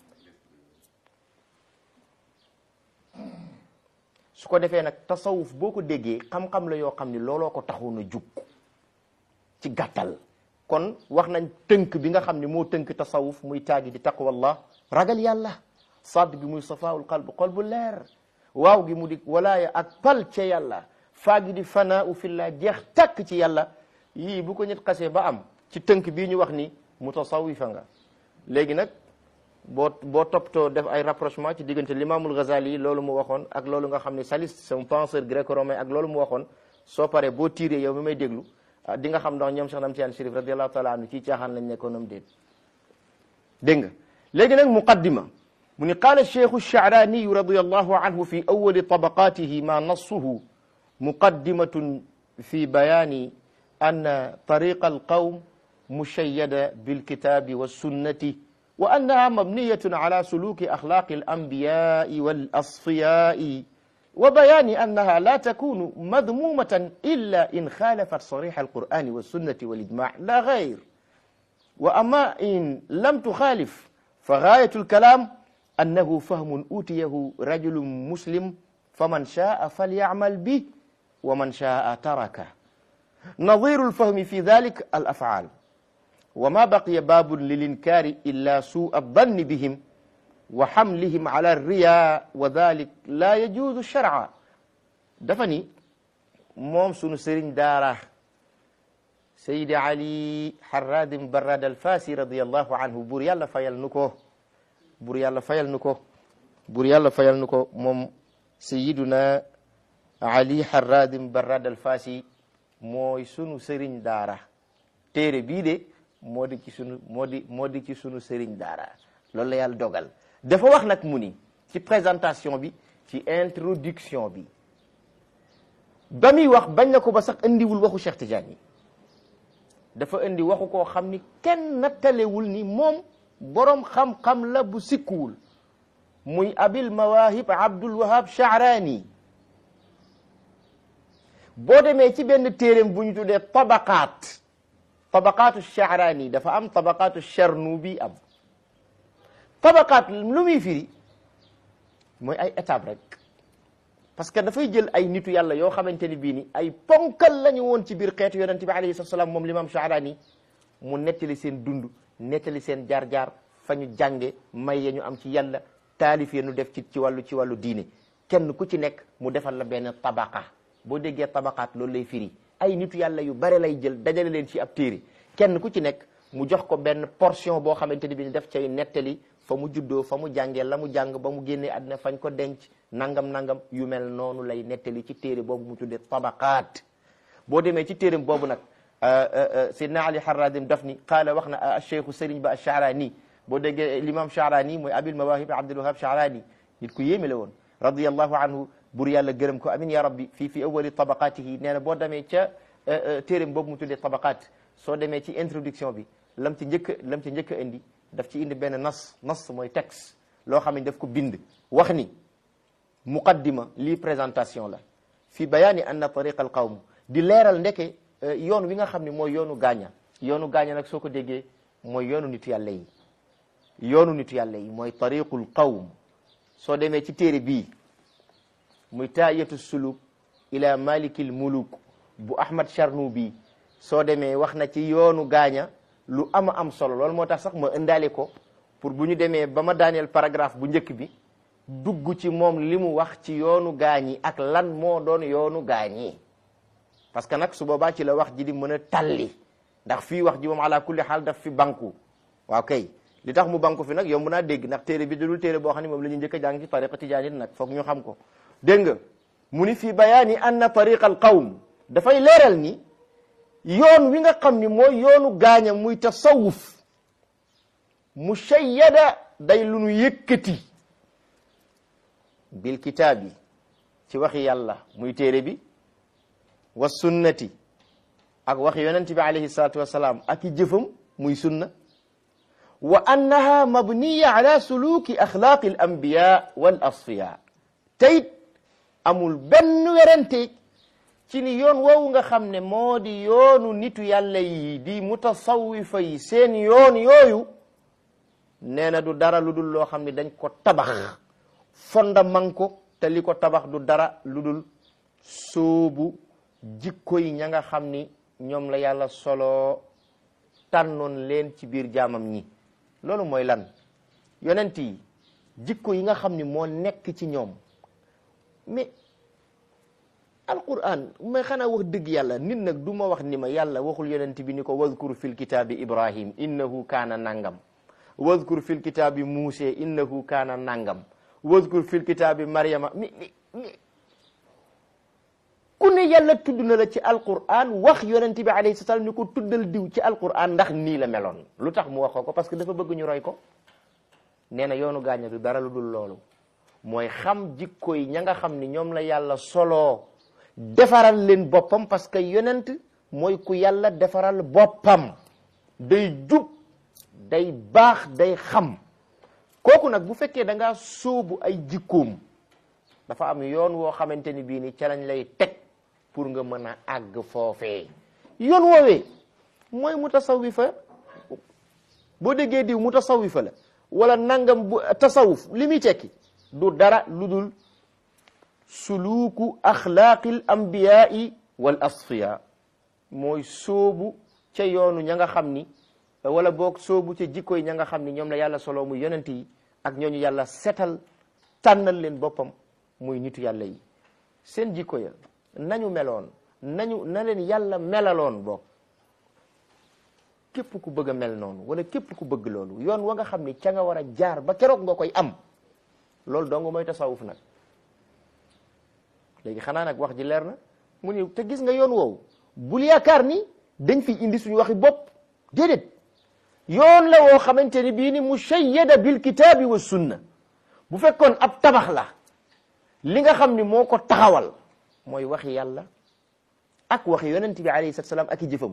su ko defee nag tasawuf boo ko déggee xam-xam la yoo xam ni looloo ko taxoon a jug ci gàttal kon wax nañ tënk bi nga xam ni moo tënk tasawuf muy taagi di taqwallah ragal yàlla sadd gi muy safaawul qalb xol bu leer waaw gi mu di walaaya ak pal ca yàlla faa gi di fanaa fillah jeex takk ci yàlla yii bu ko nit xasee ba am ci tënk bii ñu wax ni mutasawifa nga léegi nag boo boo toppatoo def ay rapprochement ci diggante l'imamul Ghazali loolu mu waxoon ak loolu nga xam ne Saliste c'est un penseur gréco-romain ak loolu mu waxoon soo paree boo tiiree yow mi may déglu di nga xam ndax ñoom Cheikh Nam Tiyaan Chérif radiallahu taala anhu ci caaxaan lañ nekkoon am déet dégg nga léegi nag muqaddima mu ni qaala cheikhu Sha'raniyu radiallahu anhu fi awali tabaqatihi ma nassuhu muqaddimatun fi bayani anna tariqa alqawm mushayyada bilkitabi wassunnati wa annaha mabniyatun ala suluki akhlaqi alanbiya'i walasfiya'i wa bayani annaha la takunu madmumatan illa in khalafat sariha alqur'ani wassunnati walijma' la ghayr wa amma in lam tukhalif فغاية الكلام أنه فهم أوتيه رجل مسلم فمن شاء فليعمل به ومن شاء تركه نظير الفهم في ذلك الأفعال وما بقي باب للإنكار إلا سوء الظن بهم وحملهم على الرياء وذلك لا يجوز شرعا دفني موم سونو سيرين دارا سيد علي حراد براد الفاسي رضي الله عنه بور يالا فايال نكو بور يالا فايال نكو بور يالا فايال نكو موم سيدنا علي حراد براد الفاسي mooy sunu sëriñ daara téere bii de moo di ci sunu moo di moo di ci sunu sëriñ daara loolu la yàlla dogal dafa wax nag mu ni ci présentation bi ci introduction bi ba muy wax bañ na ko ba sax indiwul waxu Cheikh Tidiane yi dafa indi waxu koo xam ni kenn nattalewul ni moom boroom xam-xam la bu sikkuwul muy abil mawahib abdul wahab Sha'rani boo demee ci benn téeréem bu ñu tuddee tabaqaat tabaqaatu Sha'rani dafa am tabaqaatu Charnubi am tabaqaat lu muy firi mooy ay étape rek parce que dafay jël ay nitu yàlla yoo xamante ni bii ni ay ponkal lañu woon ci biir xeetu yonente bi alayhi salaam moom l'imam Sha'rani mu nettali seen dund nettali seen jaar-jaar fa ñu jànge may ya ñu am ci yàlla taalif ya ñu def ci ci wàllu ci wàllu diine kenn ku ci nekk mu defal la benn tabaqa boo déggee tabaqaat loolu lay firi ay nitu yàlla yu bare lay jël dajale leen ci ab téere kenn ku ci nekk mu jox ko benn portion boo xamante ni bi ni def cay nettali fa mu juddoo fa mu jàngee la mu jàng ba mu génnee àddina fañ ko denc nangam nangam yu mel noonu lay nettali ci téere boobu mu tuddee tabaqaat boo demee ci téereem boobu nag Seydina Ali Harradim daf ni qaala wax na cheikhu Sëriñ ba Sha'rani boo déggee l'imam Sha'rani mooy abil mawahib Abdul Wahab Sha'rani nit ku yéeme la woon radiyallahu anhu bur yàlla gërëm ko amin ya rabbi fii fi awali tabaqaatihi nee na boo demee ca téeréem boobu mu tuddee tabaqaat soo demee ci introduction bi lam ci njëkk lam ci njëkk a indi daf ci indi benn nas nas mooy texte loo xam ne daf ko bind wax ni muqaddima lii présentation la fi bayaani anna tariqa al qawm di leeral ndeke yoon wi nga xam ne mooy yoonu gaaña yoonu gaaña nag soo ko déggee mooy yoonu nitu yàlla yi yoonu nitu yàlla yi mooy tariqul qawm soo demee ci téere bii muy taayatu suluk ila malikil muluk bu ahmad charnubi soo demee wax na ci yoonu gaaña lu ama am solo loolu moo tax sax ma indaale ko pour bu ñu demee ba ma daaneel paragraphe bu njëkk bi dugg ci moom li mu wax ci yoonu gaañi ak lan moo doon yoonu gaañi parce que nag su boobaa ci la wax ji di mën a talli ndax fii wax ji moom ala kulli xaal daf fi banku waaw kay li tax mu banku fi nag yomb naa dégg ndax téere bi dudul téere boo xam ne moom la ñu njëkk a jàng ci tariqa tijaanit nag foog ñu xam ko dégg nga mu ni fi bayaani anna tariqa al qawm dafay leeral ni yoon wi nga xam ni mooy yoonu gaaña muy tasawuf mushayyada day lu nu yëkkati bil kitaabi ci waxi yàlla muy téere bi wa sunnati ak waxi yonent bi alayhi salatu wasalaam ak i jëfam muy sunna wa annaha mabniya ala suluki axlaaqi al anbiya wal asfiya teyit amul benn werante ci ni yoon woowu nga xam ne moo di yoonu nitu yàlla yi di mutasawifa yi seen yoon yooyu nee na du dara lu dul loo xam ne dañ ko tabax fondement ko te li ko tabax du dara lu dul soobu jikko yi ña nga xam ni ñoom la yàlla solo tànnoon leen ci biir jaamam ñi loolu mooy lan yonent yi jikko yi nga xam ni moo nekk ci ñoom mais alquran mais xanaa wax dëgg yàlla nit nag du ma wax ni ma yàlla waxul yonent bi ni ko wadkur fil kitaabi ibrahim innahu kaana nangam wadkur fil kitaabi muuse innahu kaana nangam wadkur fil kitaabi maryama mi mi ku ne yàlla tudd na la ci alquran wax yonent bi alayhi salaam ni ko tuddal diw ci alquran ndax nii la meloon lu tax mu wax ko parce que dafa bëgg ñu roy ko nee na yoonu gaaña du dara lu dul loolu mooy xam jikko yi ña nga xam ni ñoom la yàlla soloo defaral leen boppam parce que yonent mooy ku yàlla defaral boppam day jub day baax day xam kooku nag bu fekkee da ngaa sóobu ay jikkoom dafa am yoon woo xamante ni bii ni ca lañ lay teg pour nga mën a àgg foofee yoon woowee mooy mutasawifa boo déggee diw mutasawifa la wala nangam bu tasawuf li muy tekki du dara lu dul suluuku axlaaqil anbiyaai wal asfiya mooy sóobu ca yoonu ña nga xam ni wala boog sóobu ca jikko yi ña nga xam ni ñoom la yàlla solo muy yonent yi ak ñooñu yàlla setal tànnal leen boppam muy nitu yàlla yi seen jikko ya nañu meloon nañu na leen yàlla melaloon boog képp ku bëgg a mel noonu wala képp ku bëgg loolu yoon wa nga xam ni ca nga war a jaar ba keroog nga koy am loolu dong mooy tasawuf nag léegi xanaa nag wax ji leer na mu ni te gis nga yoon woowu bul yaakaar ni dañ fi indi suñu waxi bopp déedéet yoon la woo xamante ni bii ni mushayyada bil kitaabi wa sunna bu fekkoon ab tabax la li nga xam ni moo ko taxawal mooy waxi yàlla ak waxi yonent bi alayhi salaatu salaam ak i jëfam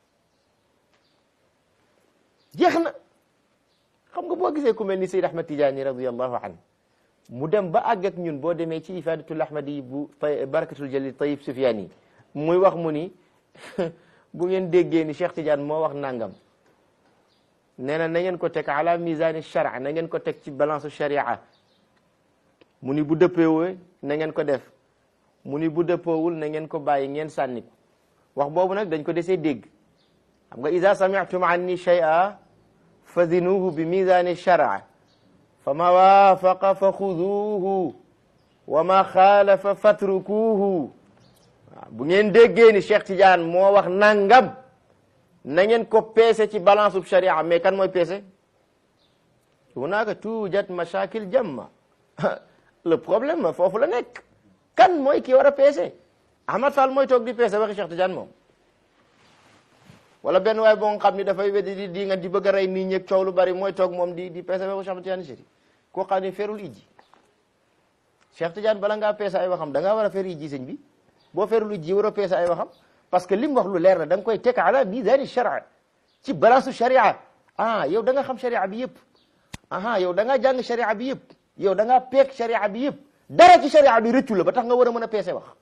jeex na xam nga boo gisee ku mel ni Seyd Ahmad Tijaani radiyallahu anhu mu dem ba àgg ak ñun boo demee ci ifadatul ahmadi bu tay barakatul jalil tayib sufyaani muy wax mu ni bu ngeen déggee ni Cheikh Tidiane moo wax nangam nee na na ngeen ko teg ala misani shara na ngeen ko teg ci balance sharia mu ni bu dëppeewee na ngeen ko def mu ni bu dëppoowul na ngeen ko bàyyi ngeen sànni ko wax boobu nag dañ ko desee dégg xam nga ida sami'tum anni shay'a fazinuhu bi misani shara fa ma waafaqa fa xuduuhu wa ma xaalafa fatrukuuhu waaw bu ngeen déggee ni Cheikh Tidiane moo wax nangam na ngeen ko peese ci balance ub sharia mais kan mooy peese hunaaka tuujat mashakil jamma le problème foofu la nekk kan mooy ki war a peese Ahmad Fall mooy toog di peese waxi Cheikh Tidiane moom wala benn waay boo nga xam ni dafay weddi di di nga di bëgg a rey nit ñi coow lu bari mooy toog moom di di peese waxu Cheikh Tidiane Chérif koo xam ne ferul ijji Cheikh Tidiane bala ngaa peese ay waxam da ngaa war a fer ijji sëñ bi boo ferul ijji war a peese ay waxam parce que li mu wax lu leer na da nga koy teg ala mizaani sharia ci balance sharia ah yow da nga xam sharia bi yëpp aha yow da ngaa jàng sharia bi yëpp yow da ngaa peek sharia bi yëpp dara ci sharia bi rëccu la ba tax nga war a mën a peese wax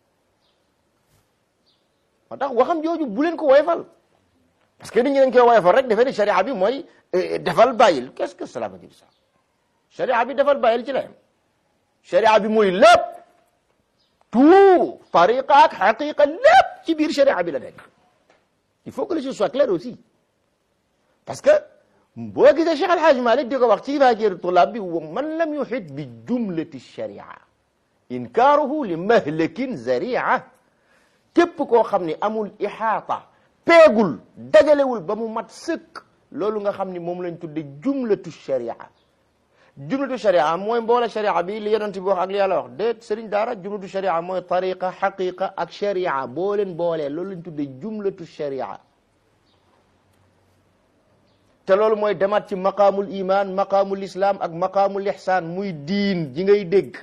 moo tax waxam jooju bu leen ko woyofal parce que nit ñi dañ koy woyofal rek defee ni sharia bi mooy defal bàyyil qu'est-ce que cela veut dire ça sharia bi defal bàyyil ci la yem sharia bi mooy lépp tout tariqa ak xaqiqa lépp ci biir sharia bi la nekk il faut que les choses soient claires aussi parce que boo gisee Cheikh Alhaaj Malik di ko wax ci Faakir Tulaab bi wa man lam yuxit bi jumlati sharia inkaaruhu li mahlakin zaria képp koo xam ni amul ixaata peegul dajalewul ba mu mat sëkk loolu nga xam ni moom lañ tudde jumlatu sharia jumlatu sharia mooy mboole sharia bi li yonent bi wax ak li yàlla wax déet sëriñ daara jumlatu sharia mooy tariqa xaqiqa ak sharia boo leen boolee loolu lañ tudde jumlatu sharia te loolu mooy demaat ci maqaamul iman maqaamul islam ak maqaamul ihsaan muy diin ji ngay dégg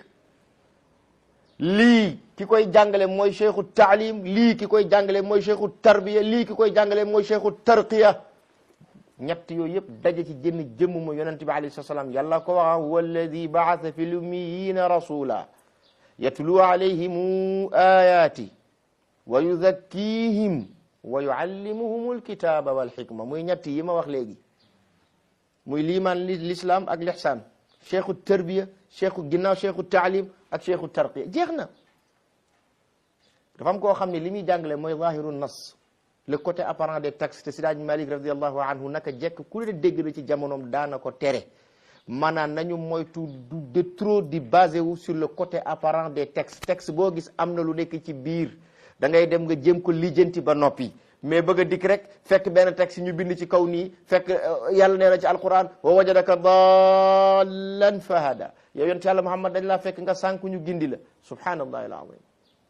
lii ki koy jàngale mooy cheikhu taalim lii ki koy jàngale mooy cheikhu tarbiya lii ki koy jàngale mooy cheikhu tarqiya ñett yooyu yëpp daje ci jënn jëmm mu yonente bi alayhi salaam yàlla ko wax huwa alladi baasa fi lummiyina rasula yatlu alayhim ayati wa yuzakkihim wa yuallimuhum alkitaba walxikma muy ñett yi ma wax léegi muy liimaan l'islam ak lixsaan cheikhu tarbiya cheikhu ginnaaw cheikhu taalim ak cheikhu tarqiya jeex na dafa am koo xam ne li muy jàngale mooy zahiru nas le côté apparent des textes te Sidaaj Malik radiallahu anhu naka jekk ku leen dégg na ci jamonoom daana ko tere maanaam nañu moytu du de trop di basé wu sur le côté apparent des textes texte boo gis am na lu nekk ci biir da ngay dem nga jéem ko lijjanti ba noppi mais bëgg a dikk rek fekk benn texte ñu bind ci kaw nii fekk yàlla nee na ci alquran wa wajadaka dallan fahada yow yonent yàlla Muhammad dañ laa fekk nga sànku ñu gindi la subhanallahi alazim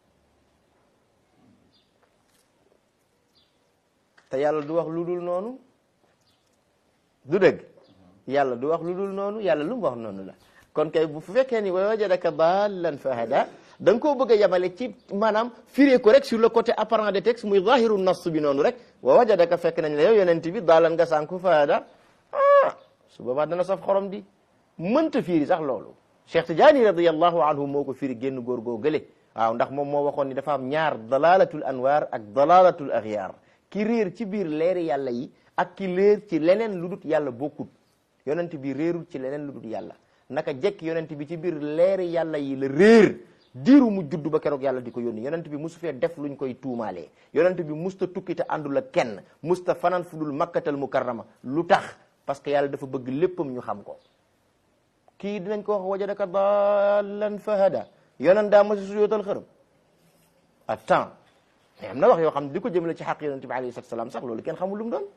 te yàlla du wax lu dul noonu du dëgg yàlla du wax lu dul noonu yàlla lu mu wax noonu la kon kay bu fekkee ni wa wajadaka dallan fahada da nga koo bëgg a yemale ci maanaam firee ko rek sur le côté apparent des textes muy zahiru nas bi noonu rek wa wajadaka fekk nañ la yow yonent bi daalan nga sànku fahada ah su boobaa dana saf xorom di mënta fiiri sax loolu Cheikh Tidiane radiallahu anhu moo ko firi génn góor goo gële waaw ndax moom moo waxoon ni dafa am ñaar dalalatul anwar ak dalalatul axyaar ki réer ci biir leeri yàlla yi ak ki réer ci leneen lu dut yàlla bokkut yonent bi réerul ci leneen lu dut yàlla naka jekk yonent bi ci biir leeri yàlla yi la réer diiru mu judd ba keroog yàlla di ko yónni yonent bi musu fee def luñ koy tuumaalee yonent bi musta tukki te àndul ak kenn musta fanaan fu dul makkatal mukarrama lu tax parce que yàlla dafa bëgg léppam ñu xam ko kii dinañ ko wax wajadaka dallan fahada yonent daa masi suyootal xërëm attends mais am na wax yoo xam ne di ko jëmale ci xaq yonent bi alayhi salatu salaam sax loolu kenn xamul lu mu doon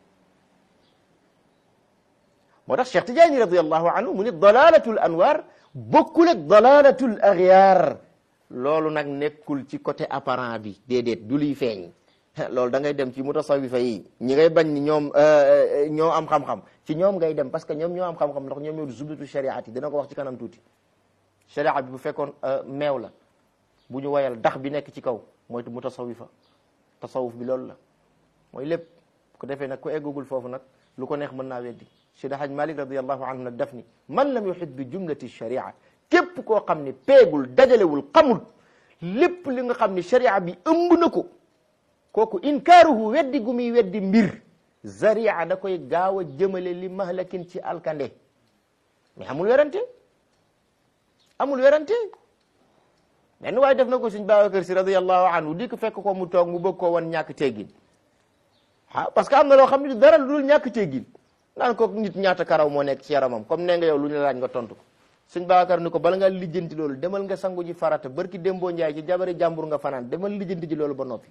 moo tax Cheikh Tidiane radiallahu anhu mu ni dalalatul anwar bokkul ak dalalatul axyaar loolu nag nekkul ci côté apparent bi déedéet du liy feeñ loolu da ngay dem ci mutasawifa yi ñi ngay bañ ni ñoom ñoo am xam-xam ci ñoom ngay dem parce que ñoom ñoo am xam-xam ndax ñoom ñoo di zubdatu shariat yi dina ko wax ci kanam tuuti sharia bi bu fekkoon meew la bu ñu woyal dax bi nekk ci kaw mooy mutasawifa tasawuf bi loolu la mooy lépp ko defee nag ku eggagul foofu nag lu ko neex mën naa weddi Seydi Haj Malik radiallahu anhu nag daf ni man lam yuhit bi jumlati sharia képp koo xam ne peegul dajalewul xamul lépp li nga xam ne sharia bi ëmb na ko kooku inkaaruhu weddi gu muy weddi mbir zaria da koy gaaw a jëmale li mahlakin ci alkande mais amul werante amul werante benn waaye def na ko suñ Babacar Si radiallahu anhu di ko fekk ko mu toog mu bëgg koo wan ñàkk teggin ah parce que am na loo xam ne dara lu dul ñàkk teggin naan ko nit ñaata karaw moo nekk ci yaramam comme nee nga yow lu ñu la laaj nga tontu ko suñ Babacar ni ko bala nga lijjanti loolu demal nga sangu ji farata barki démboo njaay ci jabari jàmbur nga fanaan demal lijjanti ji loolu ba noppi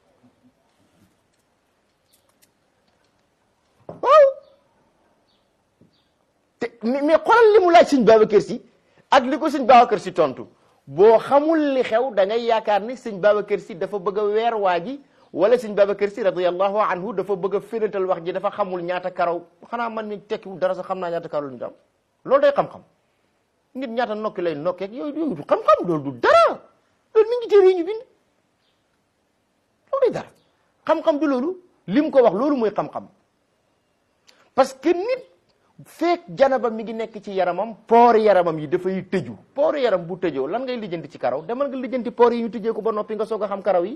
waaw te mais xoolal li mu laaj suñ Babacar Si ak li ko suñ Babacar Si tontu boo xamul li xew da ngay yaakaar ni sëñ Babacar Si dafa bëgg a weer waa ji wala sëñ Babacar Si radiyallahu anhu dafa bëgg a fénatal wax ji dafa xamul ñaata karaw xanaa man mi tekkiwul dara sax xam naa ñaata karaw lu ñu am loolu day xam-xam nit ñaata nokki lay nokkeeg yooyu yooyu du xam-xam loolu du dara loolu mi ngi téere yi ñu bind loolu day dara xam-xam du loolu li mu ko wax loolu mooy xam-xam parce que nit feek janaba mi ngi nekk ci yaramam poor yaramam yi dafay tëju poor yaram bu tëjoo lan ngay lijjanti ci karaw demal nga lijjanti poor yi ñu tëjee ko ba noppi nga soog a xam karaw yi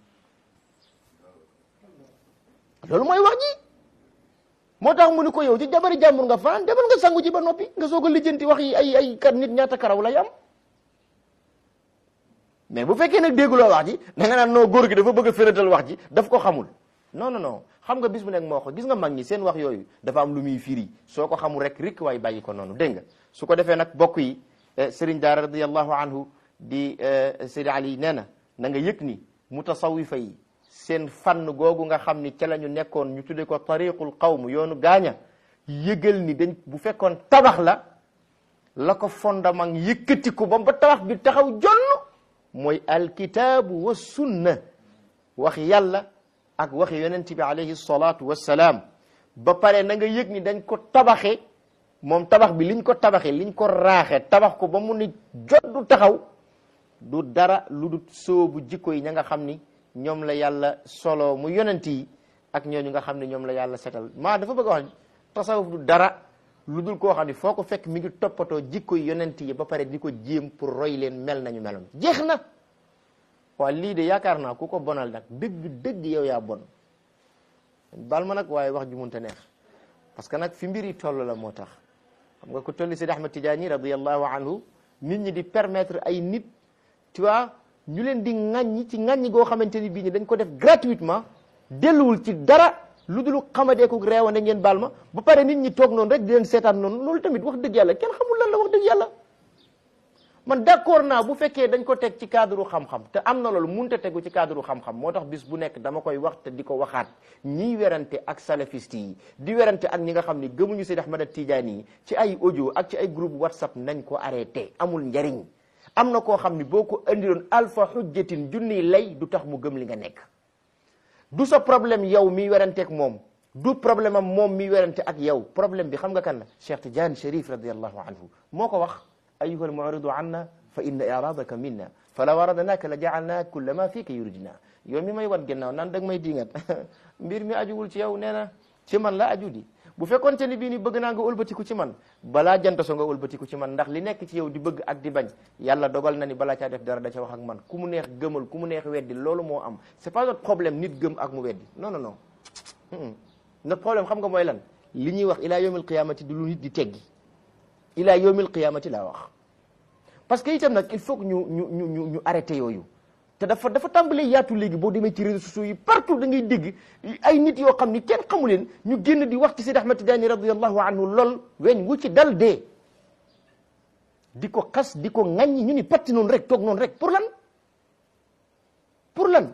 loolu mooy wax ji moo tax mu ni ko yow ci jabari jàmbur nga fanaan demal nga sangu ji ba noppi nga soog a lijjanti wax yi ay ay kat nit ñaata karaw lay am mais bu fekkee nag dégguloo wax ji da nga naan noo góor gi dafa bëgg a fératal wax ji daf ko xamul non non non xam nga bis bu nekk moo ko gis nga mag ñi seen wax yooyu dafa am lu muy firi soo ko xamul rek rikk waay bàyyi ko noonu dégg nga su ko defee nag bokk yi Serigne Daara radiyallahu anhu di Seydi Ali nee na na nga yëg ni mutasawifa yi seen fànn googu nga xam ni ca la ñu nekkoon ñu tuddee ko tariqul qawm yoonu gaaña yëgal ni dañ bu fekkoon tabax la la ko fondement yëkkati ko ba ba tabax bi taxaw jonn mooy alkitaabu wa sunna wax yàlla ak waxi yonent bi alayhi salaatu wassalaam ba pare na nga yëg ni dañ ko tabaxe moom tabax bi liñ ko tabaxe liñ ko raaxe tabax ko ba mu ni jot du taxaw du dara lu du soobu jikko yi ña nga xam ni ñoom la yàlla solo mu yonent yi ak ñooñu nga xam ne ñoom la yàlla setal maa dafa bëgg a wax tasawuf du dara lu dul koo xam ne foo ko fekk mi ngi toppatoo jikko yonent yi ba pare di ko jéem pour roy leen mel nañu meloon jeex na waaw lii de yaakaar naa ku ko bonal nag dëgg dëgg yow yaa bon bal ma nag waaye wax ju munta neex parce que nag fi mbir yi toll la moo tax xam nga ko tolli Sidi Ahmad Tidiane radiyallahu anhu nit ñi di permettre ay nit tu vois ñu leen di ŋàññi ci ŋàññi goo xamante ni bii ñi dañ ko def gratuitement delluwul ci dara lu dul xamadeeku reewande ngeen baal ma ba pare nit ñi toog noonu rek di leen seetaan noonu loolu tamit wax dëgg yàlla kenn xamul lan la wax dëgg yàlla man d'accord naa bu fekkee dañ ko teg ci cadre xam-xam te am na loolu munta tegu ci cadre xam-xam moo tax bis bu nekk dama koy wax te di ko waxaat ñiy werante ak salafiste yi di werante ak ñi nga xam ni gëmuñu Seydi Ahmad Tidiane yi ci ay audio ak ci ay groupe WhatsApp nañ ko arrêté amul njariñ am na koo xam ni boo ko indiloon alfa hujjatin junniy lay du tax mu gëm li nga nekk du sa problème yow miy werante ak moom du problème am moom miy werante ak yow problème bi xam nga kan la Cheikh Tidiane Chérif radiallahu anhu moo ko wax ayuha almu'ridu anna fa inna iradaka minna falaw aradnaka la ja'alna kulla ma fika yuridna yow mi may wan gannaaw naan dag may dingat mbir mi ajuwul ci yow nee na ci man la aju di bu fekkoon te ni bii ni bëgg naa nga ëlbatiku ci man balaa jant so nga ëlbatiku ci man ndax li nekk ci yow di bëgg ak di bañ yàlla dogal na ni balaa caa def dara da ca wax ak man ku mu neex gëmal ku mu neex weddi loolu moo am c'est pas notre problème nit gëm ak mu weddi non non non notre problème xam nga mooy lan li ñuy wax ila yawmil qiyamati du lu nit di teggi ila yawmil qiyamati laa wax parce que itam nag il faut que ñu ñu ñu ñu ñu arrêté yooyu te dafa dafa tàmbalee yaatu léegi boo demee ci réseaux sociaux yi partout da ngay dégg ay nit yoo xam ni kenn xamu leen ñu génn di wax ci Seydi Ahmad Tidiane radiyallahu anhu lool weñ wu ci dal dee di ko xas di ko ŋaññi ñu ni patti noonu rek toog noonu rek pour lan pour lan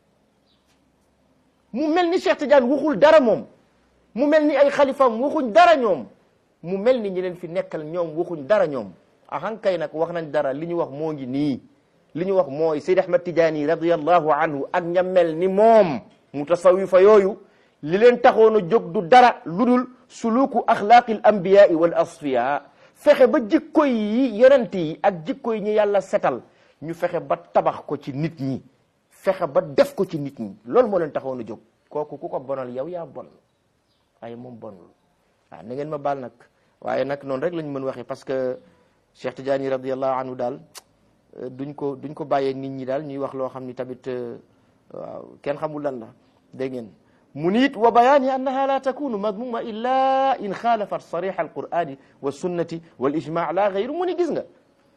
mu mel ni Cheikh Tidiane waxul dara moom mu mel ni ay xalifaam waxuñ dara ñoom mu mel ni ñi leen fi nekkal ñoom waxuñ dara ñoom ahankay nag wax nañ dara li ñu wax moo ngi nii li ñu wax mooy Seydi Ahmad Tidiane radiyallahu anhu ak ña mel ni moom mutasawifa yooyu li leen taxoon a jóg du dara lu dul suluku axlaaqi al anbiyaai wal asfiya fexe ba jikko yi yonent yi ak jikko yi ñu yàlla setal ñu fexe ba tabax ko ci nit ñi fexe ba def ko ci nit ñi loolu moo leen taxoon a jóg kooku ku ko bonal yow yaa bon waaye moom bonul waaw na ngeen ma baal nag waaye nag noonu rek lañ mën waxee parce que Cheikh Tidiane radiyallahu anhu daal duñ ko duñ ko bàyyee nit ñi daal ñuy wax loo xam ni tamit waaw kenn xamul lan la dégg ngeen mu niit wa bayaani annaha la takunu madmuma illa in xaalafat sarix alqurani wa sunnati wal ijma la gayru mu ni gis nga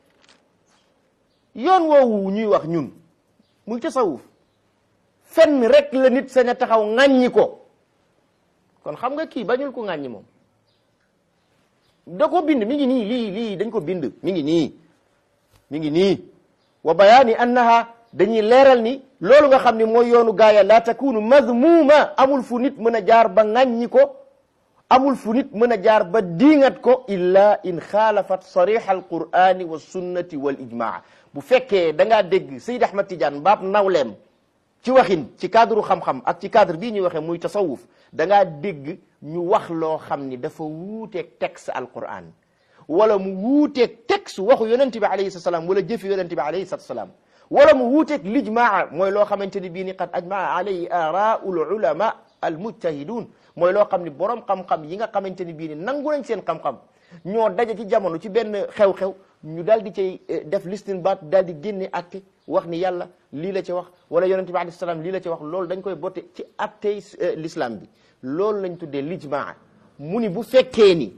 yoon woowu ñuy wax ñun muy tasawuf fenn rek la nit sañ a taxaw ŋàññi ko kon xam nga kii bañul ko ŋàññi moom da ko bind mi ngi nii lii lii dañ ko bind mi ngi nii mi ngi nii wa bayaani annaha dañuy leeral ni loolu nga xam ne mooy yoonu gaaya la takunu mazmuma amul fu nit mën a jaar ba ŋàññi ko amul fu nit mën a jaar ba diingat ko illa in xaalafat sarix alqurani wa sunnati wal ijmaa bu fekkee da ngaa dégg Seyd Ahmad Tidiane mbaab nawleem ci waxin ci cadre xam-xam ak ci cadre bii ñuy waxee muy tasawuf da ngaa dégg ñu wax loo xam ni dafa wuuteeg texte alquran wala mu wuuteeg texte waxu yonente bi alayhi salaam wala jëfi yonente bi alayhi salaam wala mu wuuteeg lijmaa mooy loo xamante ni bii ni qad ajmaa alayhi araul ulama al mujtahidun mooy loo xam ni borom xam-xam yi nga xamante ni bii ni nangu nañ seen xam-xam ñoo daje ci jamono ci benn xew-xew ñu daal di cay def listinbaat daal di génne atte wax ni yàlla lii la ci wax wala yonente bi alayhi salaam lii la ci wax loolu dañ koy botte ci attey l'islam bi loolu lañ tuddee lijmaa mu ni bu fekkee ni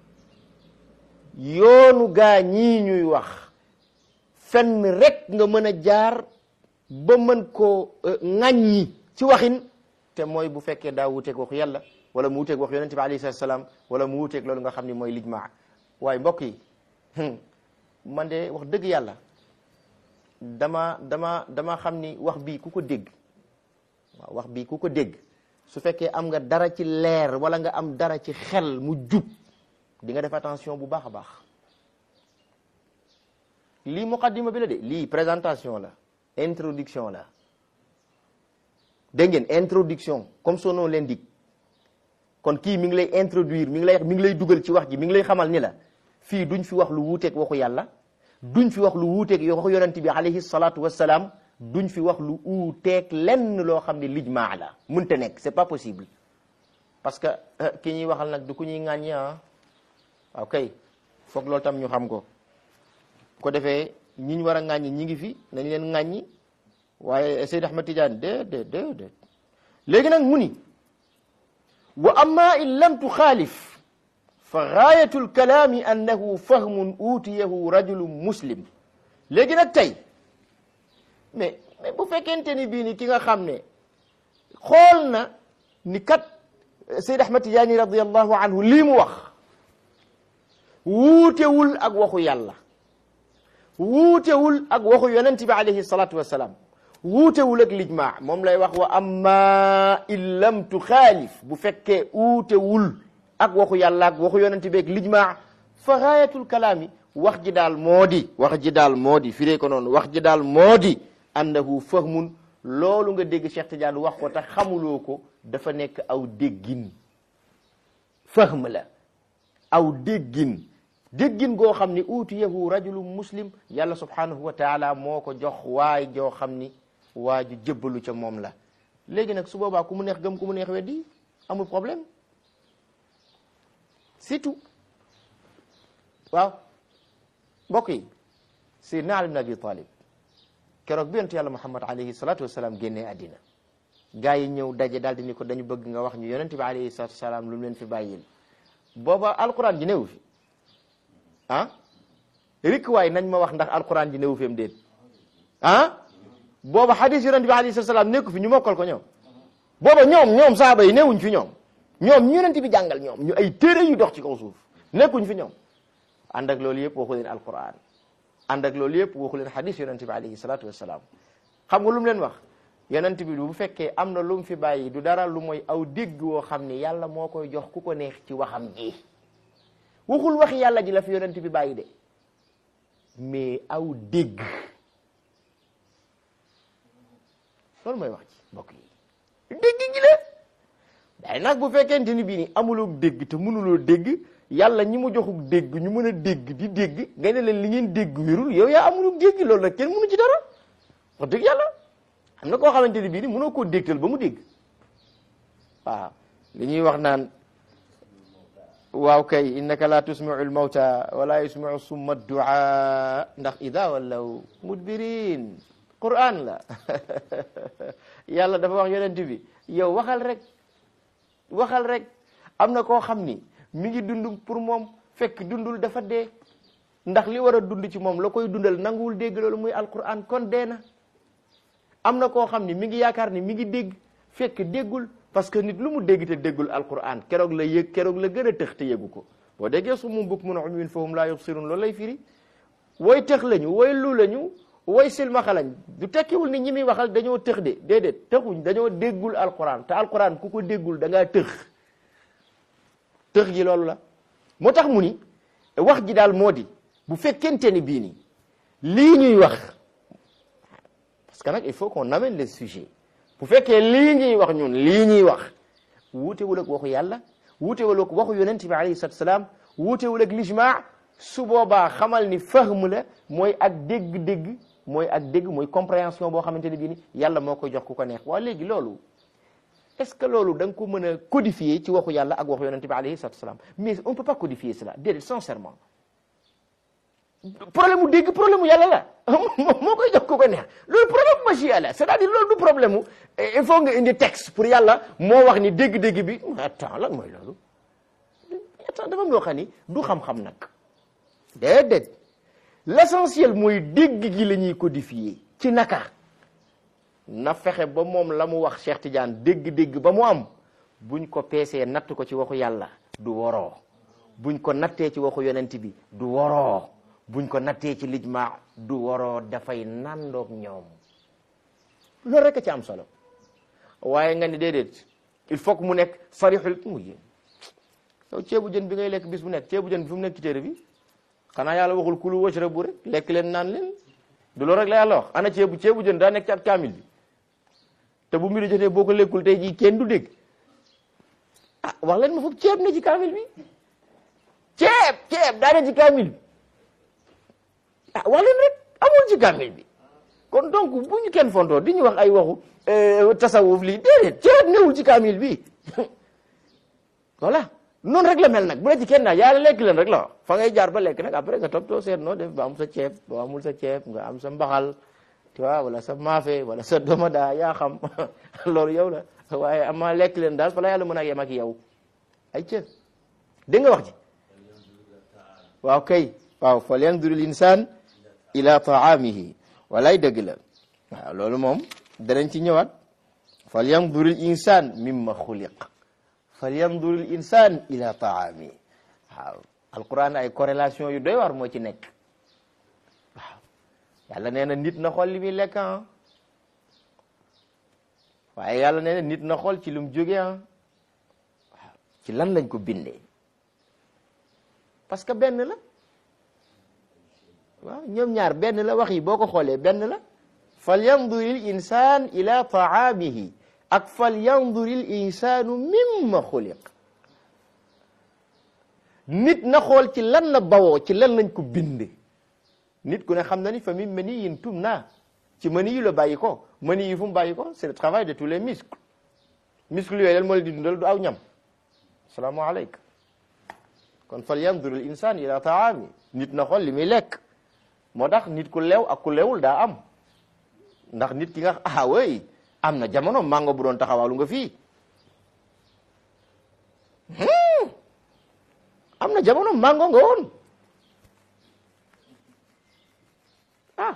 yoonu gaa ñii ñuy wax fenn rek nga mën a jaar ba mën koo ŋàññi ci waxin te mooy bu fekkee daa wuuteeg waxu yàlla wala mu wuuteeg wax yonente bi alayhi salaam wala mu wuuteeg loolu nga xam ni mooy lijmaa waaye mbokk yi man de wax dëgg yàlla dama dama dama xam ni wax bii ku ko dégg waaw wax bii ku ko dégg su fekkee am nga dara ci leer wala nga am dara ci xel mu jub di nga def attention bu baax a baax lii muqaddima bi la de lii présentation la introduction la dégg ngeen introduction comme son nom l'indique kon kii mi ngi lay introduire mi ngi lay mi ngi lay dugal ci wax ji mi ngi lay xamal ni la fii duñ fi wax lu wuuteeg waxu yàlla duñ fi wax lu wuuteeg waxu yonent bi alayhi salaatu wassalaam duñ fi wax lu uuteeg lenn loo xam ne lijmaa la mënta nekk c'est pas possible parce que ki ñuy waxal nag du ku ñuy ŋàññi ah waaw kay foog loolu tam ñu xam ko ko defee ñi ñu war a ŋàññi ñi ngi fi nañ leen ŋàññi waaye Seyd Ahmad Tidiane déedéet déedéet léegi nag mu ni wa amma in lam tuxaalif fa gaayatu lkalaami annahu fahmun uutiyahu rajulu muslim léegi nag tey mais mais bu fekkente ni bii ni ki nga xam ne xool na ni kat Seyd Ahmad Tijaani radiallahu anhu lii mu wax wuutewul ak waxu yàlla wuutewul ak waxu yonent bi alayhi salatu wassalam wuutewul ak lijmaa moom lay wax wa amma in lam tuxaalif bu fekkee wuutewul ak waxu yàlla ak waxu yonent bi ak lijmaa fa gaayatul kalaami wax ji daal moo di wax ji daal moo di firee ko noonu wax ji daal moo di annahu fahmun loolu nga dégg Cheikh Tidiane wax ko te xamuloo ko dafa nekk aw déggin fahm la aw déggin déggin goo xam ni uutiyahu rajulun muslim yàlla subhanahu wa taala moo ko jox waay joo xam ni waa ju jëbbalu ca moom la léegi nag su boobaa ku mu neex gëm ku mu neex weddi amul problème c'est tout waaw mbokk yi Seydina Ali ibn Abi Talib keroog bi yonent yàlla Muhammad alayhi salatu wasalaam génnee àddina gaa yi ñëw daje daal di ni ko dañu bëgg nga wax ñu yonent bi alayhi salatu wasalaam lu mu leen fi bàyyil booba alquran ji newu fi ah rik waay nañ ma wax ndax alquran ji newu fi am déet ah booba hadis yonent bi alayhi salatu wasalaam nekku fi ñu mokkal ko ñoom booba ñoom ñoom saaba yi newuñ fi ñoom ñoom ñu yonent bi jàngal ñoom ñu ay téere yu dox ci kaw suuf nekkuñ fi ñoom ànd ak loolu yëpp waxu leen alquran ànd ak loolu yëpp waxu leen hadis yonent bi alayhi salatu wasalaam xam nga lu mu leen wax yonent bi bu fekkee am na lu mu fi bàyyi du dara lu mooy aw dégg woo xam ni yàlla moo koy jox ku ko neex ci waxam ji waxul waxi yàlla ji la fi yonent bi bàyyi de mais aw dégg loolu mooy wax ci mbokk yi dégg gi la day nag bu fekkente ni bii ni amuloo dégg te mënuloo dégg yàlla ñi mu joxuk dégg ñu mën a dégg di dégg nga ne leen li ngeen dégg wérul yow yaa amuloo dégg loolu nag kenn mënu ci dara wax dëgg yàlla am na koo xamante ni bii ni mënoo koo dégtal ba mu dégg waaw li ñuy wax naan waaw kay innaka la tusmiu almawta wala yusmiu summa duaa ndax ida wallaw mudbirin quran la yàlla dafa wax yonent bi yow waxal rek waxal rek am na koo xam ni mi ngi dund pour moom fekk dundul dafa dee ndax li war a dund ci moom la koy dundal nanguwul dégg loolu muy alquran kon dee na am na koo xam ni mi ngi yaakaar ni mi ngi dégg fekk déggul parce que nit lu mu dégg te déggul alquran keroog la yëg keroog la gën a tëx te yëgu ko boo déggee su mu bukk mun a umyun fahum laa yubsirun loolu lay firi woy tëx lañu woy lu lañu woy silmaxa lañ du tekkiwul ni ñi muy waxal dañoo tëx de déedéet tëxuñ dañoo déggul alquran te alquran ku ko déggul da ngaa tëx tëx gi loolu la moo tax mu ni wax ji daal moo di bu fekkente ni bii ni lii ñuy wax parce que nag il faut qu'on amène les sujets bu fekkee lii ñuy wax ñun lii ñuy wax wuutewul ak waxu yàlla wuutewul ak waxu yonent bi alayhi salatu salaam wuutewul ak lijmaa su boobaa xamal ni fahm la mooy ak dégg-dégg mooy ak dégg mooy compréhension boo xamante ne bii ni yàlla moo koy jox ku ko neex waa léegi loolu est-ce que loolu da nga ko mën a codifier ci waxu yàlla ak waxu yonent bi alayhi salatu salaam mais on peut pas codifier cela déedéet sincèrement problème mu dégg problème mu yàlla la moo koy jox ku ko neex loolu problème mu machia la c'est-à-dire loolu du problème mu il faut nga indi texte pour yàlla moo wax ni dégg-dégg bi attends lan mooy loolu attends dafa am loo xam ni du xam-xam nag déedéet l'essentiel mooy dégg gi la ñuy codifier ci naka na fexe ba moom la mu wax Cheikh Tidiane dégg-dégg ba mu am buñ ko peesee natt ko ci waxu yàlla du woroo buñ ko nattee ci waxu yonent bi du woroo buñ ko nattee ci lijma du waroo dafay nandoog ñoom loolu rek a ci am solo waaye nga ni déedéet il faut que mu nekk sarixul mu yéen yow ceebu jën bi ngay lekk bis bu nekk ceebu jën bi fu mu nekk ci téere bi xanaa yàlla waxul kulu washrabu rek lekk leen naan leen du loolu rek la yàlla wax ana ceebu ceebu jën daa nekk ci at kaamil bi te bu mbiri jotee boo ko lekkul tey jii kenn du dégg ah wax leen ma foog ceeb ne ci kaamil bi ceeb ceeb daa ne ci kaamil bi ah wax leen rek amul ci kaamil bi kon donc bu ñu kenn fontoo di ñu wax ay waxu tasawuf lii déedéet ceeb newul ci kaamil bi voilà noonu rek la mel nag bu la ci kenn daal yàlla lekk leen rek la wax fa ngay jaar ba lekk nag après nga topp too seet noo def ba am sa ceeb boo amul sa ceeb nga am sa mbaxal tu vois wala sa maafe wala sa domada yaa xam loolu yow la waaye ama lekk leen daal fa la yàlla mën a yem ak yow ay cë dégg nga wax ji waaw kay waaw fal yandur l insan ila taamihi walay dëgg la waaw loolu moom danañ ci ñëwaat fal yandur l insan mimma xuliq fal yandur l insan ila taamihi waaw alquran ay corrélation yu doy war moo ci nekk waaw yàlla nee na nit na xool li muy lekk ah waaye yàlla nee na nit na xool ci lu mu jóge ah waaw ci lan lañ ko bindee parce que benn la waaw ñoom ñaar benn la wax yi boo ko xoolee benn la fal yanduril insaan ila taamihi ak fal yanduril insaanu mimma xuliq nit na xool ci lan la bawoo ci lan lañ ko binde nit ku ne xam na ni fa min maniyyin tumna ci mani yu la bàyyi ko mani yi fu mu bàyyi ko c'est le travail de tous les muscles muscles yooyu lan moo leen di dundal du aw ñam salaamaaleykum kon fal yandur al insan ila taami nit na xool li muy lekk moo tax nit ku lew ak ku lewul daa am ndax nit ki nga ah way am na jamono mango bu doon taxawaalu nga fii am na jamono mango nga woon ah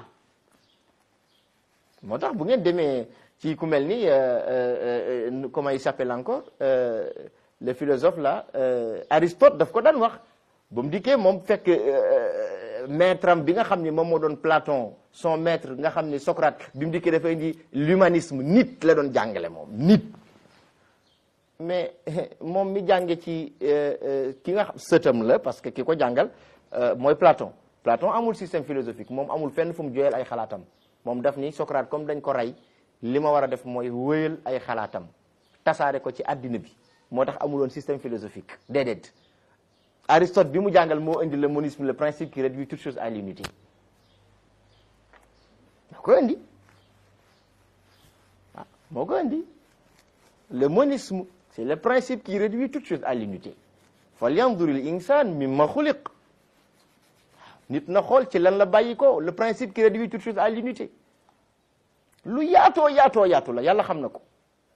moo tax bu ngeen demee ci ku mel ni comment il s'appelle encore le philosophe là Aristote daf ko daan wax ba mu dikkee moom fekk maître am bi nga xam ni moom moo doon Platon son maître nga xam ni Socrate bi mu dikkee dafa indi l'humanisme nit la doon jàngale moom nit mais moom mi jànge ci ki nga xam sëtam la parce que ki ko jàngal mooy Platon Platon amul système philosophique moom amul fenn fu mu joyal ay xalaatam moom daf ni Socrate comme dañ ko rey li ma war a def mooy wéyal ay xalaatam tasaare ko ci àddina bi moo tax amuloon système philosophique déedéet Aristote bi mu jàngal moo indi le monisme le principe qui réduit toute chose à l'unité moo ko indi ah moo ko indi le monisme c'est le principe qui réduit toute chose à l'unité fal yanzuril insan mimma xuliq nit na xool ci lan la bàyyi ko le principe qui réduit toute chose à l'unité lu yaatoo yaatoo yaatu la yàlla xam na ko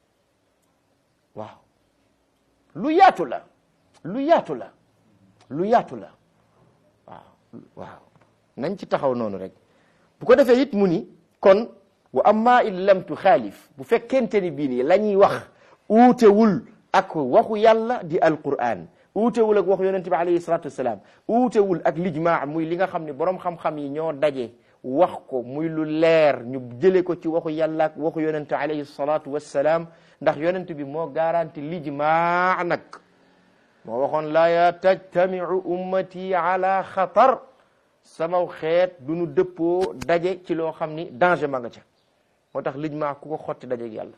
waaw lu yaatu la lu yaatu la lu yaatu la waaw waaw nañ ci taxaw noonu rek bu ko defee it mu ni kon wa amma in lam tuxaalif bu fekkente ni bii nii la ñuy wax uutewul ak waxu yàlla di alquran uutewul ak waxu yonente bi alayhi salatu wassalam uutewul ak lijmaa muy li nga xam ne borom xam-xam yi ñoo daje wax ko muy lu leer ñu jële ko ci waxu yàlla ak waxu yonente alayhi salatu wassalam ndax yonente bi moo garanti lijmaa nag moo waxoon laa ya tajtamiu ummati ala xatar samaw xeet du nu dëppoo daje ci loo xam ni danger ma nga ca moo tax lijmaa ku ko xotti daje ak yàlla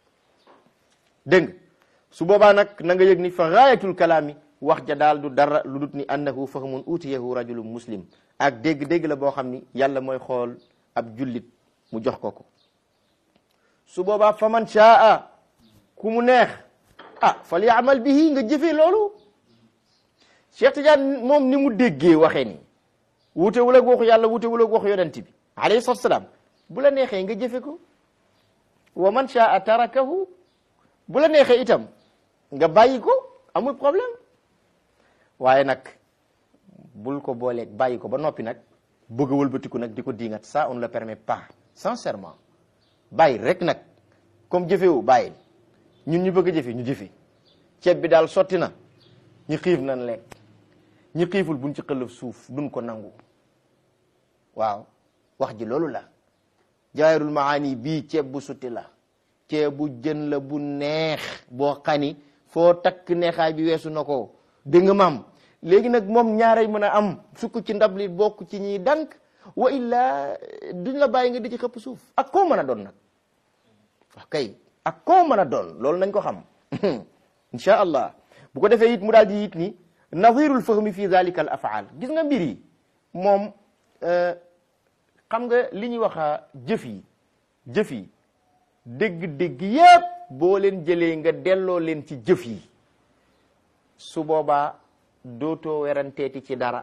dégg nga su boobaa nag na nga yëg ni fa gaayatul kalaami wax ja daal du dara lu dut ni annahu fahmun utiyahu rajulun muslim ak dégg-dégg la boo xam ni yàlla mooy xool ab jullit mu jox ko ko su boobaa fa man shaa ku mu neex ah fal yaamal bihi nga jëfee loolu Cheikh Tidiane moom ni mu déggee waxee ni wutewul ak waxu yàlla wutewul ak waxu yonent bi alayhi salaatu salaam bu la neexee nga jëfe ko wa man shaa tarakahu bu la neexee itam nga bàyyi ko amul problème waaye nag bul ko booleeg bàyyi ko ba noppi nag bëgg a wëlbatiku nag di ko diingat ça on ne le permet pas sincèrement bàyyi rek nag comme jëfewu bàyyi ñun ñu bëgg a jëfe ñu jëfe ceeb bi daal sotti na ñu xiif nan lekk ñi xiiful buñ ci xëlëf suuf duñ ko nangu waaw wax ji loolu la jaayirul maani bii ceeb bu sutti la ceeb bu jën la bu neex boo xani foo takk neexaay bi weesu na ko dégg nga maam léegi nag moom ñaaray mën a am sukk ci ndab li bokk ci ñiy dank wa illa duñ la bàyyi nga di ci xëpp suuf ak koo mën a doon nag wax kay ak koo mën a doon loolu nañ ko xam insha allah bu ko defee it mu daal di it ni nadirul fahmi fi zalika al afaal gis nga mbir yi moom xam nga li ñuy wax jëf yi jëf yi dégg-dégg yépp boo leen jëlee nga delloo leen ci jëf yi su boobaa dootoo weranteeti ci dara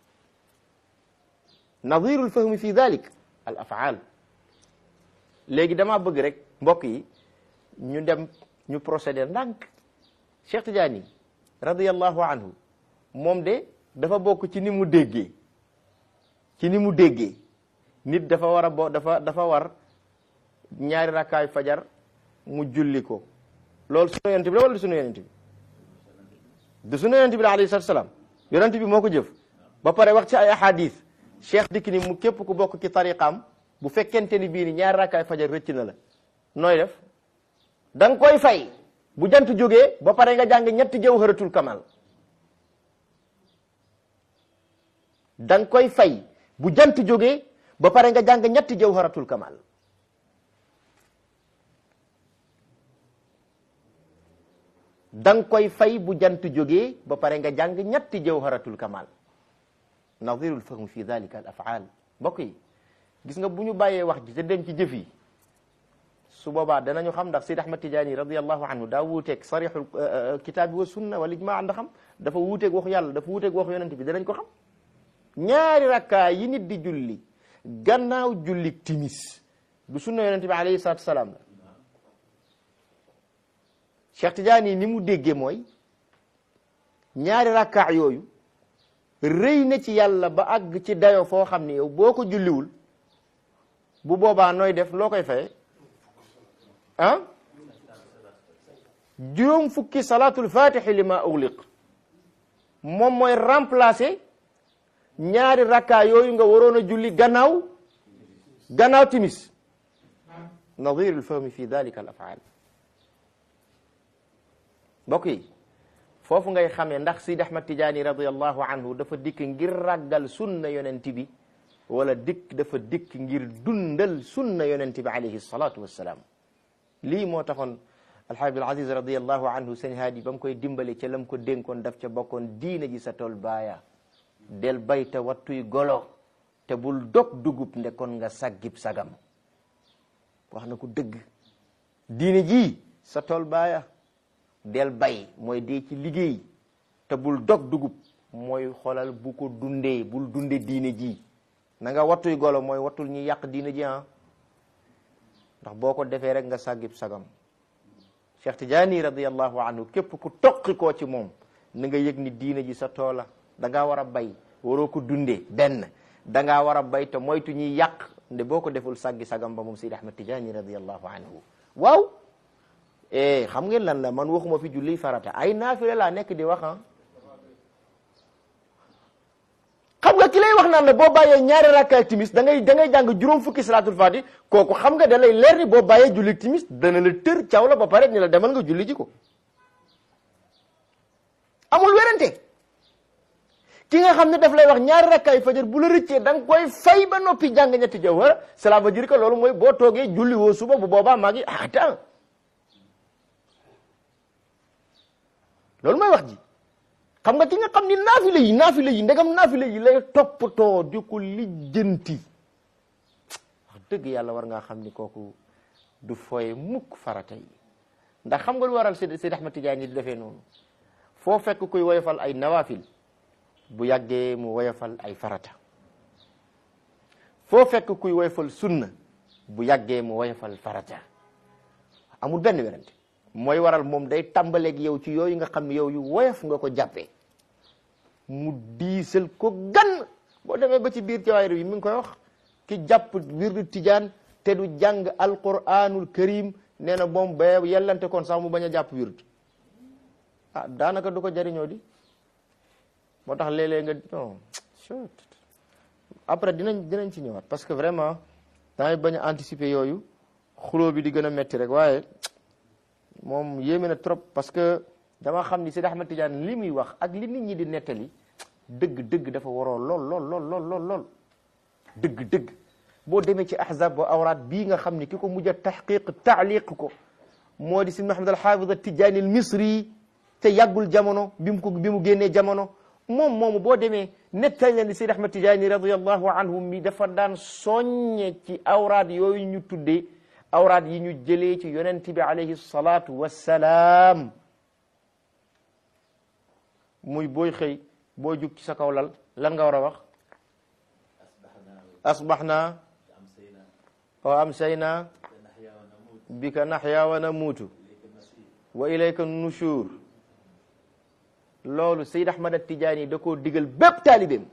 nadirul fahmi fi dalik al afaal léegi dama bëgg rek mbokk yi ñu dem ñu procéder ndànk Cheikh Tidiane radiyallahu anhu moom de dafa bokk ci ni mu déggee ci ni mu déggee nit dafa war a bo dafa dafa war ñaari rakkaay fajar mu julli ko loolu sunu yonent bi la wala du sunu yonent bi du sunu yonent bi la alayhi salaatu salaam yonent bi moo ko jëf ba pare wax ci ay ahadis cheikh dikk ni mu képp ku bokk ci tariqaam bu fekkente ni bii ni ñaari rakkaay fajar rëcc na la nooy def da nga koy fay bu jant jógee ba pare nga jàng ñetti jawharatul kamal da nga koy fay bu jant jógee ba pare nga jàng ñetti jawharatul kamal da nga koy fay bu jant jógee ba pare nga jàng ñetti jawharatul kamal nadirul fahm fi dalika al afaal mbokk yi gis nga bu ñu bàyyee wax ji te dem ci jëf yi su boobaa danañu xam ndax Sidi Ahmad Tijaani radiallahu anhu daa wuuteeg sarixul kitaabi wa sunna wal ijmaa ndax xam dafa wuuteeg waxu yàlla dafa wuuteeg waxu yonent bi danañ ko xam ñaari rakkaa yi nit di julli gannaaw julli timis du sunna yonent bi alayhi salaatu salaam la Cheikh Tidiane ni mu déggee mooy ñaari rakkaa yooyu rëy na ci yàlla ba àgg ci dayo foo xam ne yow boo ko julliwul bu boobaa nooy def loo koy faye ah juróom fukki salaatul fatixi li ma ugliq moom mooy remplacer ñaari rakkaa yooyu nga waroon a julli gannaaw gannaaw timis nadir alfahmi fi dalika al afaal mbokk yi foofu ngay xamee ndax Sidi Ahmad Tijaani radiallahu anhu dafa dikk ngir ràggal sunna yonent bi wala dikk dafa dikk ngir dundal sunna yonent bi alayhi salatu wassalaam lii moo taxoon alxaabib al aziz radiallahu anhu sëñ haadi ba mu koy dimbale ca lam ko dénkoon daf ca bokkoon diina ji sa tool baaya del bay te wattuy golo te bul dog dugub ndekon nga saggib sagam wax na ko dëgg diina ji sa tool baaya del bay mooy dee ci liggéey te bul dog dugub mooy xoolal bu ko dundee bul dunde diine ji na nga wattuy golo mooy wattul ñi yàq diine ji ah ndax boo ko defee rek nga sàggib sagam Cheikh Tidiane radiallahu anhu képp ku toqi koo ci moom na nga yëg ni diine ji sa toola da ngaa war a bay waroo ko dundee benn da ngaa war a bay te moytu ñuy yàq nde boo ko deful sàggi sagam ba moom Sidi Ahmad Tidiane radiallahu anhu waaw eh xam ngeen lan la man waxuma fi julli farata ay naafile laa nekk di wax ah xam nga ki lay wax naan la boo bàyyee ñaari rakkaay timis da ngay da ngay jàng juróom fukki salaatul faati kooku xam nga da lay leer ni boo bàyyee julli timis dana la tër caw la ba pare ni la demal nga julli ji ko amul werante ki nga xam ne daf lay wax ñaari rakkaay fajar bu la rëccee da nga koy fay ba noppi jàng ñetti jawhara cela veut dire que loolu mooy boo toogee julli woo suba bu boobaa maa ngi attends loolu mooy wax ji xam nga ki nga xam ni naafile yi naafile yi ndegam naafile yi lay toppatoo di ko lijjanti wax dëgg yàlla war ngaa xam ni kooku du fooye mukk farata yi ndax xam nga lu waral Seydi Seydi Ahmad Tijaani di defee noonu foo fekk kuy woyofal ay nawaafil bu yàggee mu woyofal ay farata foo fekk kuy woyofal sunna bu yàggee mu woyofal farata amul benn werante mooy waral moom day tàmbaleeg yow ci yooyu nga xam ne yow yu woyof nga ko jàppee mu diisal ko gan boo demee ba ci biir jawaayir yi mi ngi koy wax ki jàpp wirdu tijaan te du jàng alquranul karim nee na moom ba yellante kon sax mu bañ a jàpp wird ah daanaka du ko jariñoo di moo tax léeg-léeg nga non après dinañ dinañ ci ñëwaat parce que vraiment damay bañ a anticiper yooyu xuloo bi di gën a metti rek waaye moom yéeme na trop parce que dama xam ni Seydi Ahmad Tidiane li muy wax ak li nit ñi di nettali dëgg dëgg dafa waroo lool lool lool lool lool lool dëgg dëgg boo demee ci ahzab wa awraat bii nga xam ni ki ko mujj a taxqiq taaliq ko moo di Sidi Mahamad al Haafid al Tijaani al Misri te yàggul jamono bi mu ko bi mu génnee jamono moom moomu boo demee nettali leen ni Seydi Ahmad Tijaani radiyallahu anhu mi dafa daan soññe ci awraat yooyu ñu tuddee awraat yi ñu jëlee ci yonent bi alayhi salaatu wassalaam muy booy xëy boo jug ci sa kaw lal lan nga war a wax asbaxna wa amsayna bika naxya wa namuutu wa ilayka nushur loolu Seyd Ahmad Tijaani da koo digal bépp taalibeem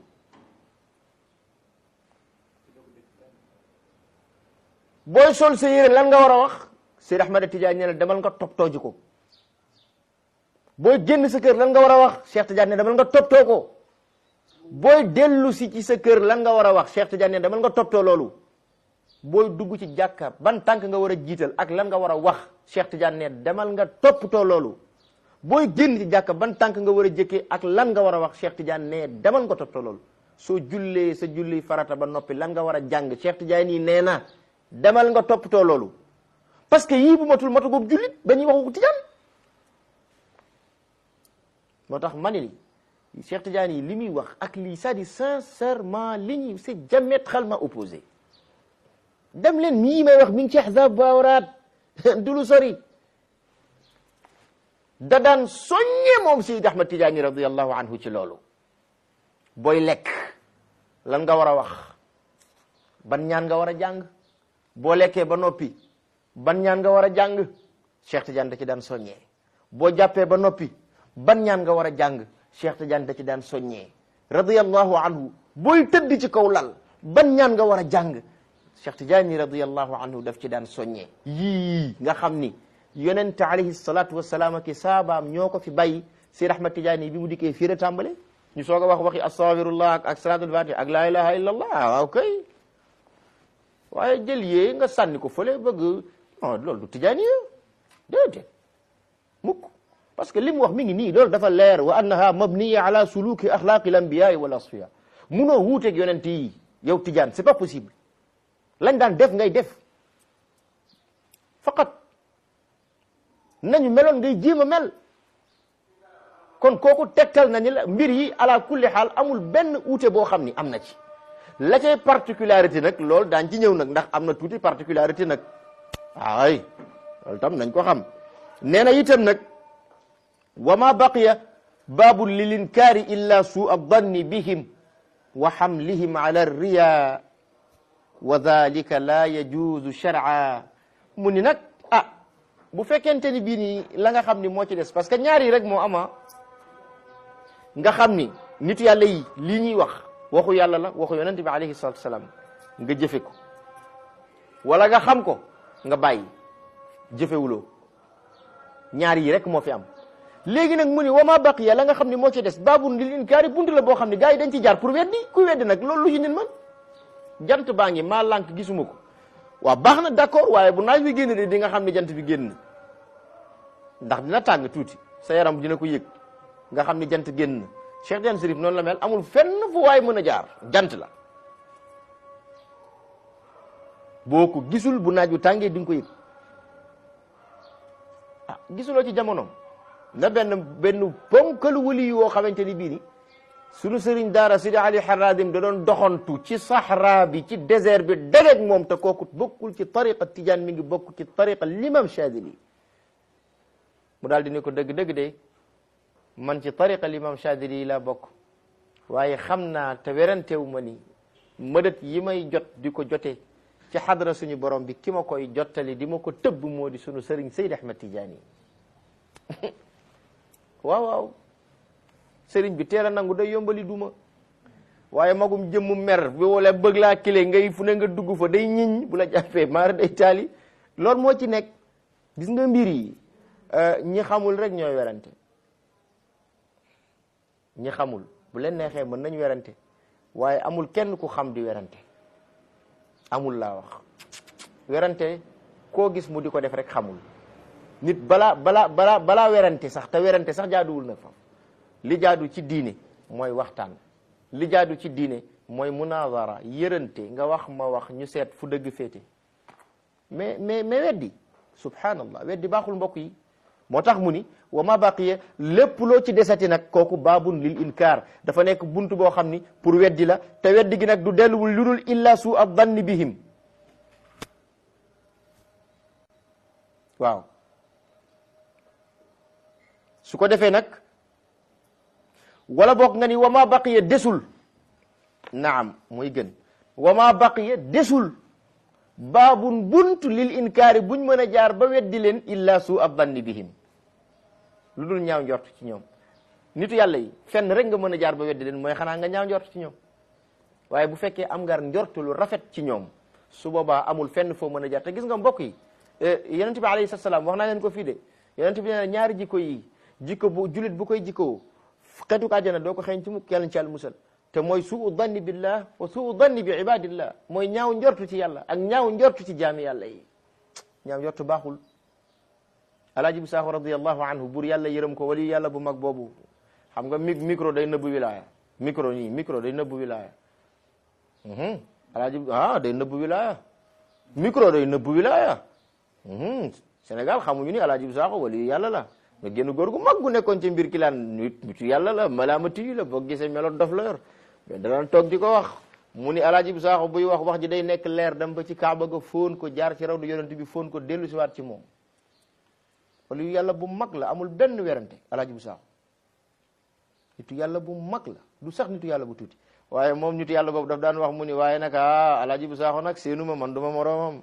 booy sol sa yére lan nga war a wax Seyd Ahmad Tijaani ne la demal nga toppatoo ji ko booy génn sa kër lan nga war a wax Cheikh Tidiane ne demal nga toppatoo ko booy dellu si ci sa kër lan nga war a wax Cheikh Tidiane ne demal nga toppatoo loolu booy dugg ci jàkka ban tànk nga war a jiital ak lan nga war a wax Cheikh Tidiane ne demal nga toppatoo loolu booy génn ci jàkka ban tànk nga war a jëkkee ak lan nga war a wax Cheikh Tidiane ne demal nga toppatoo loolu soo jullee sa julli farata ba noppi lan nga war a jàng Cheikh Tidiane yi nee na demal nga toppatoo loolu parce que yii bu matul matu boobu jullit ba ñuy waxu Tidiane moo tax mani li Cheikh Tidiane yi li muy wax ak lii c'est-à-dire sincèrement li ñuy c'est diamétralement opposé dem leen mii may wax mi ngi ci ahzab baawraat du lu sori da daan soññe moom Seydi Ahmad Tidiane radiallahu anhu ci loolu booy lekk lan nga war a wax ban ñaan nga war a jàng boo lekkee ba noppi ban ñaan nga war a jàng Cheikh Tidiane da ci daan soññee boo jàppee ba noppi ban ñaan nga war a jàng Cheikh Tidiane da ci daan soññee radiyallahu anhu booy tëdd ci kaw lal ban ñaan nga war a jàng Cheikh Tidiane radiyallahu anhu daf ci daan soññee yii nga xam ni yonent alayhi salatu wasalaam ak saabaam ñoo ko fi bàyyi Seydi Ahmad Tidiane bi mu dikkee fii la tàmbale ñu soog a wax waxi astaghfirullah ak ak salatul fatih ak la ilaha illallah waaw kay waaye jël yee nga sànni ko fële bëgg non loolu du Tidiane yi déedéet mukk parce que li mu wax mi ngi nii loolu dafa leer wa annaha mabniya ala suluki axlaqi l anbiyai wal asfiya munoo wuuteeg yonent yi yow Tidiane c'est pas possible lañ daan def ngay def faqat nañu meloon ngay jéem a mel kon kooku tegtal nañu la mbir yi ala kulli xaal amul benn uute boo xam ni am na ci la cay particularité nag loolu daan ci ñëw nag ndax am na tuuti particularité nag ay loolu tam nañ ko xam nee na itam nag wa ma baqiya baabun lil inkaari illa suu addanni bihim wa xamlihim ala riya wa dalika la yajuuzu shar'a mu ni nag ah bu fekkente ni bii nii la nga xam ni moo ci des parce que ñaari rek moo ama nga xam ni nitu yàlla yi lii ñuy wax waxu yàlla la waxu yonent bi alayhi salatu wasalaam nga jëfe ko wala nga xam ko nga bàyyi jëfewuloo ñaar yi rek moo fi am léegi nag mu ni wama baqiya la nga xam ni moo ci des baabun lil inkaari buntu la boo xam ne gars yi dañ ci jaar pour weddi kuy weddi nag loolu lu ci nit man jant baa ngi maa lànk gisuma ko waaw baax na d'accord waaye bu naaj bi génn de di nga xam ne jant bi génn ndax dina tàng tuuti sa yaram dina ko yëg nga xam ni jant génn na Cheikh Diagne Sérif noonu la mel amul fenn fu waay mën a jaar jant la boo ko gisul bu naaj bu tàngee di nga ko yëg ah gisuloo ci jamonoom na benn benn ponkalu wali yoo xamante ni bii ni sunu sëriñ daara Sidi Ali Haradim da doon doxantu ci sahra bi ci désert bi dageeg moom te kooku bokkul ci tariqa Tijaan mi ngi bokk ci tariqa l'imam Chadili mu daal di ne ko dëgg-dëgg de man ci tariqa l'imam Chadili laa bokk waaye xam naa te werantewu ma ni mëdët yi may jot di ko jotee ci xadra suñu borom bi ki ma koy jottali di ma ko tëbb moo di sunu sëriñ Seydi Ahmad Tijaani waaw waaw sëriñ bi teel a nangu day yombali duma waaye magum jëmmu mer bi wala bëgg laa kile ngay fu ne nga dugg fa day ñiñ bu la jàppee maara day taali loolu moo ci nekk gis nga mbir yi ñi xamul rek ñooy werante ñi xamul bu leen neexee mën nañ werante waaye amul kenn ku xam di werante amul laa wax werante koo gis mu di ko def rek xamul nit balaa balaa balaa balaa werante sax te werante sax jaaduwul nag fam li jaadu ci diine mooy waxtaan li jaadu ci diine mooy munazara yërante nga wax ma wax ñu seet fu dëgg féete mais mais mais weddi subhanallah weddi baaxul mbokk yi moo tax mu ni wa ma baqiya lépp loo ci desati nag kooku baabun lil inkaar dafa nekk buntu boo xam ni pour weddi la te weddi gi nag du delluwul lu dul illa su ab danni bihim waaw su ko defee nag wala boog nga ni wa ma baqiya desul naam mooy gën wa ma baqiya desul baabun bunt lil inkaari buñ mën a jaar ba weddi leen illa suu ab danni bihim lu dul ñaaw njort ci ñoom nitu yàlla yi fenn rek nga mën a jaar ba weddi leen mooy xanaa nga ñaaw njort ci ñoom waaye bu fekkee am ngar njort lu rafet ci ñoom su boobaa amul fenn foo mën a jaar te gis nga mbokk yi yonent bi alayhi salaam wax naa leen ko fii de yonent bi nee na ñaari jikko yi jikko bu julit bu koy jikkoo xetu ko àjjana doo ko xeeñ ci mukk yàlla ci yàlla musal te mooy suu danni billah wa suu danni bi ibadillah mooy ñaaw njortu ci yàlla ak ñaaw njortu ci jaami yàlla yi ñaaw njortu baaxul alaaji bu saaxo radiallahu anhu bur yàlla yërëm ko wali yàlla bu mag boobu xam nga mi micro day nëbbu wilaya micro nii micro day nëbbu wilaya alaaji ah day nëbbu wilaya micro day nëbbu wilaya Sénégal xamuñu ni alaaji bu saaxo wali yàlla la nga génn góor gu mag gu nekkoon ci mbir ki laan nit nitu yàlla la malaamati yu la boo gisee melo dof la yor mais danaan toog di ko wax mu ni alaaji bu saaxo buy wax wax ji day nekk leer dem ba ci kaaba ga fóon ko jaar ci raw du yonent bi fóon ko dellu si waat ci moom wala yu yàlla bu mag la amul benn werante alaaji bu saaxo nitu yàlla bu mag la du sax nitu yàlla bu tuuti waaye moom nitu yàlla boobu daf daan wax mu ni waaye nag ah alaaji bu saaxo nag seenu ma man du ma moroomam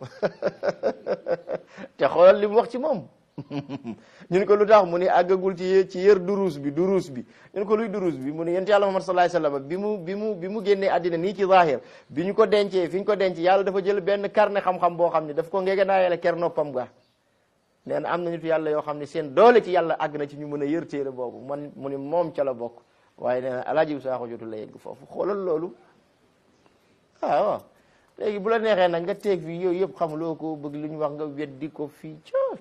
te xoolal li mu wax ci moom ñun ko lu tax mu ni àggagul ci yë ci yër duruus bi duruus bi ñun ko luy duruus bi mu ni yonent yàlla Muhammad sallallahu alayhi wasallam bi mu bi mu bi mu génnee àddina nii ci zahir bi ñu ko dencee fi ñu ko denc yàlla dafa jël benn carnet xam-xam boo xam ne daf ko ngege naa yàlla ker noppam ga nee na am na nitu yàlla yoo xam ne seen doole ci yàlla àgg na ci ñu mën a yër téere boobu man mu ni moom ca la bokk waaye nee na alaaji bu saaxo jotul la yegg foofu xoolal loolu ah waaw léegi bu la neexee nag nga teeg fii yooyu yëpp xamuloo ko bëgg lu ñu wax nga weddi ko fii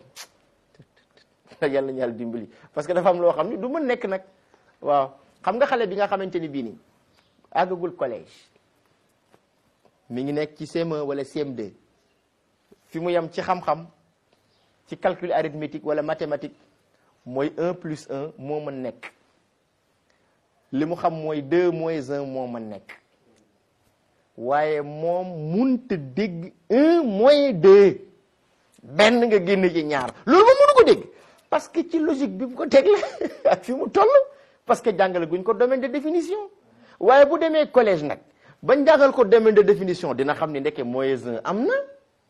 ca yàlla ñu yàlla dimbali parce que dafa am loo xam ni du mën nekk nag waaw xam nga xale bi nga xamante ni bii nii àggagul collège mi ngi nekk ci CM1 wala CM2 fi mu yem ci xam-xam ci calcul arithmétique wala mathématique mooy 1 plus 1 moo mën nekk li mu xam mooy 2 moins 1 moo mën nekk waaye moom munta dégg 1 moins 2 benn nga génn ci ñaar loolu moom mënu ko dégg parce que ci logique bi mu ko teg la ak fi mu toll parce que jàngale guñ ko domaine de définition waaye bu demee collège nag bañ jàngal ko domaine de définition dina xam ni ndeke moins un am na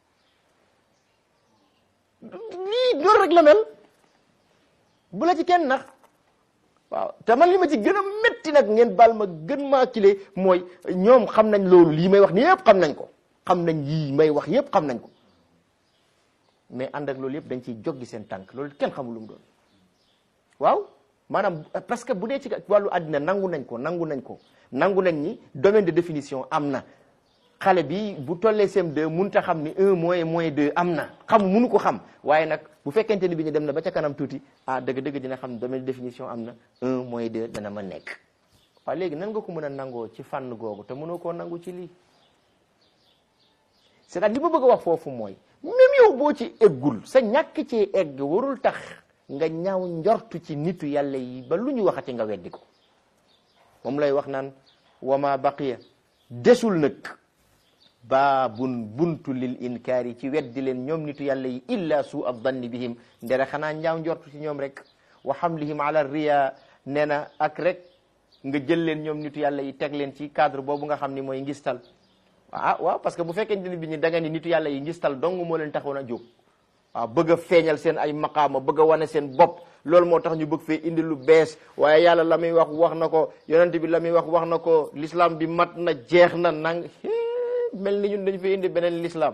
lii loolu rek la mel bu la ci kenn nax waaw te man li ma ci gën a métti nag ngeen baal ma gën maa kile mooy ñoom xam nañ loolu lii may wax ni yëpp xam nañ ko xam nañ yii may wax yëpp xam nañ ko mais ànd ak loolu yëpp dañ ciy joggi seen tànk loolu kenn xamul lu mu doon waaw maanaam parce que bu dee ci wàllu àddina nangu nañ ko nangu nañ ko nangu nañ ni domaine de définition am na xale bi bu tollee CM2 mënut a xam ni un moins moins deux am na xam mënu ko xam waaye nag bu fekkente ni bi ñu dem na ba ca kanam tuuti ah dëgg-dëgg dina xam domaine de définition am na un moins deux dana ma nekk waaw léegi nan nga ko mën a nangoo ci fànn googu te mënoo koo nangu ci lii c'est-à-dire li ma bëgg a wax foofu mooy même yow boo ci eggul sa ñàkk ci egg warul tax nga ñaaw njortu ci nitu yàlla yi ba lu ñu waxati nga weddi ko moom lay wax naan wama baqiya desul nag baabun buntu lil inkaari ci weddi leen ñoom nitu yàlla yi illa suu ab danni bihim ndere xanaa ñaaw njortu ci ñoom rek wa hamlihim ala riya nee na ak rek nga jël leen ñoom nitu yàlla yi teg leen ci cadre boobu nga xam ni mooy ngistal ah waaw parce que bu fekkee ni bi ñu da nga ni nitu yàlla yi ngistal dong moo leen taxoon a jóg waaw bëgg a feeñal seen ay maqaama bëgg a wane seen bopp loolu moo tax ñu bëgg fee indi lu bees waaye yàlla la muy wax wax na ko yonent bi la muy wax wax na ko l'islam bi mat na jeex na nang mel ni ñun dañu fay indi beneen l'islam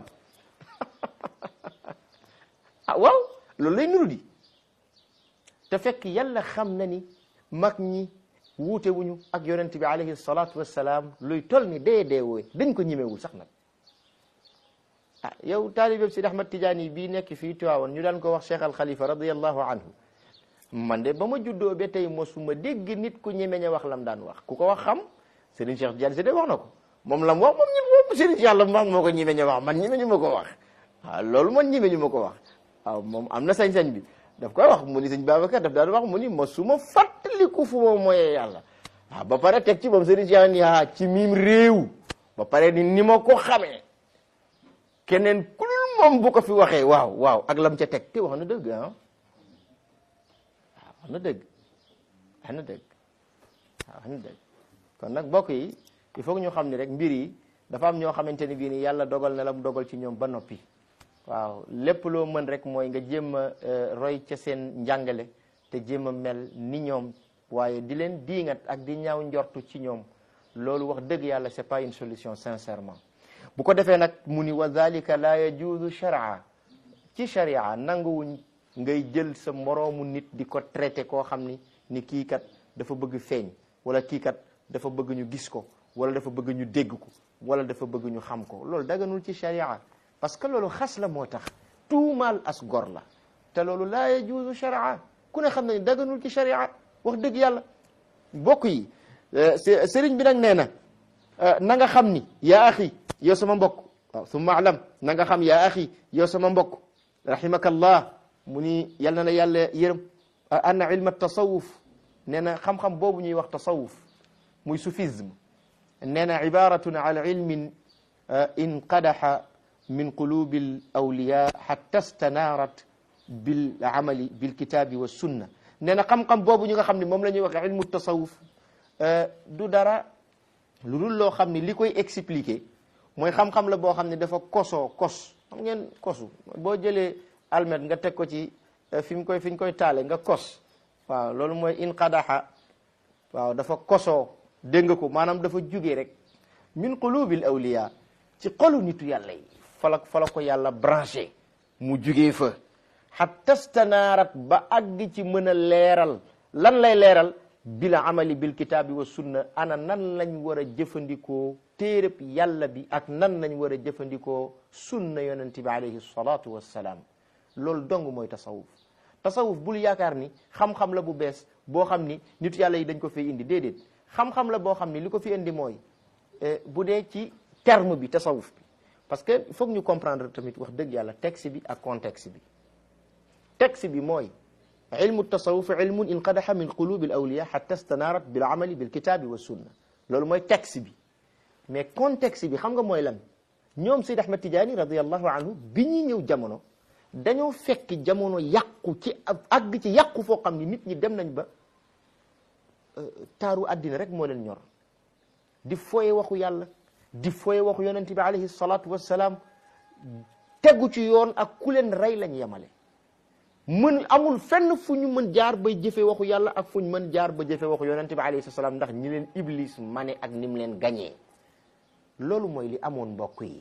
ah waaw loolu lay nuru di te fekk yàlla xam na ni mag ñi wuute wuñu ak yonent bi alayhi salaatu wassalaam luy tol ni dee dee wooy dañ ko ñimewul sax nag ah yow taalibeb Sidi Ahmad Tijaani bii nekk fii Tiwaawan ñu daan ko wax Cheikh Al Khalifa radiyallahu anhu man de ba ma juddoo ba tey mosuma dégg nit ku ñemeñ a wax lam daan wax ku ko wax xam Serigne Cheikh Tidiane Sede wax na ko moom lam wax moom ñi moom Serigne Cheikh la wax moo ko ñemeñ a wax man ñemeñu ma ko wax waaw loolu man ñemeñu ma ko wax waaw moom am na sañ-sañ bi daf koy wax mu ni sëñ Babacar daf daan wax mu ni mosuma fàttaliku fu ma moyee yàlla waaw ba pare teg ci moom Serigne Cheikh ni ah ci miim réew ba pare ni ni ma ko xamee keneen ku dul moom bu ko fi waxee waaw waaw ak lam ca teg te wax na dëgg ah waaw wax na dëgg wax na dëgg waaw kon nag bokk yi il faut que ñu xam ni rek mbir yi dafa am ñoo xamante ni bii ni yàlla dogal na la mu dogal ci ñoom ba noppi waaw lépp loo mën rek mooy nga jéem a roy ca seen njàngale te jéem a mel ni ñoom waaye di leen diingat ak di ñaaw njortu ci ñoom loolu wax dëgg yàlla c'est pas une solution sincèrement bu ko defee nag mu ni wa dhalika la yajuzu shar'a ci sharia nanguwuñ ngay jël sa moroomu nit di ko traité koo xam ni ni kii kat dafa bëgg feeñ wala kii kat dafa bëgg ñu gis ko wala dafa bëgg ñu dégg ko wala dafa bëgg ñu xam ko loolu daganul ci sharia parce que loolu xas la moo tax tuumaal as gor la te loolu laa yajuuzu sharia ku ne xam ne daganul ci sharia wax dëgg yàlla mbokk yi sëriñ bi nag nee na na nga xam ni yaa axi yow sama mbokk waaw summa alam na nga xam yaa axi yow sama mbokk rahimakallah mu ni yal na la yàlla yërëm anna ilma tasawuf nee na xam-xam boobu ñuy wax tasawuf muy soufisme nee na ibaratun ala ilmin inqadaxa min qulubi al awliya xatta stanaarat bil amali bil kitaabi wa sunna nee na xam-xam boobu ñu nga xam ne moom la ñuy wax ilmu tasawuf du dara lu dul loo xam ne li koy expliquer mooy xam-xam la boo xam ne dafa kosoo kos xam ngeen kosu boo jëlee almet nga teg ko ci fi mu koy fi ñu koy taale nga kos waaw loolu mooy inqadaxa waaw dafa kosoo dégg nga ko maanaam dafa jugee rek min qulubil awliya ci xolu nitu yàlla yi fala fala ko yàlla branché mu jugee fa hatta stanaarat ba àgg ci mën a leeral lan lay leeral bila amali bil kitaabi wa sunna ana nan lañ war a jëfandikoo téereb yàlla bi ak nan lañ war a jëfandikoo sunna yonente bi alayhi salatu wassalaam loolu dong mooy tasawuf tasawuf bul yaakaar ni xam-xam la bu bees boo xam ni nitu yàlla yi dañ ko fi indi déedéet xam-xam la boo xam ni li ko fi indi mooy bu dee ci terme bi tasawuf bi parce que il faut ñu comprendre tamit wax dëgg yàlla texte bi ak contexte bi texte bi mooy ilmu tasawuf ilmun inqadaxa min qulubi al awliya xatta stanaarat bil amali bil kitaabi wa sunna loolu mooy texte bi mais contexte bi xam nga mooy lan ñoom Seyd Ahmad Tijaani radiallahu anhu bi ñuy ñëw jamono dañoo fekk jamono yàqu ci àgg ci yàqu foo xam ni nit ñi dem nañ ba taaru àddina rek moo leen ñor di foye waxu yàlla di foye waxu yonent bi alayhi salaatu wassalaam tegu ci yoon ak ku leen rey lañ yemale mën amul fenn fu ñu mën jaar bay jëfe waxu yàlla ak fu ñu mën jaar ba jëfe waxu yonent bi alayhi salaam ndax ñi leen iblis mane ak ni mu leen gañee loolu mooy li amoon mbokk yi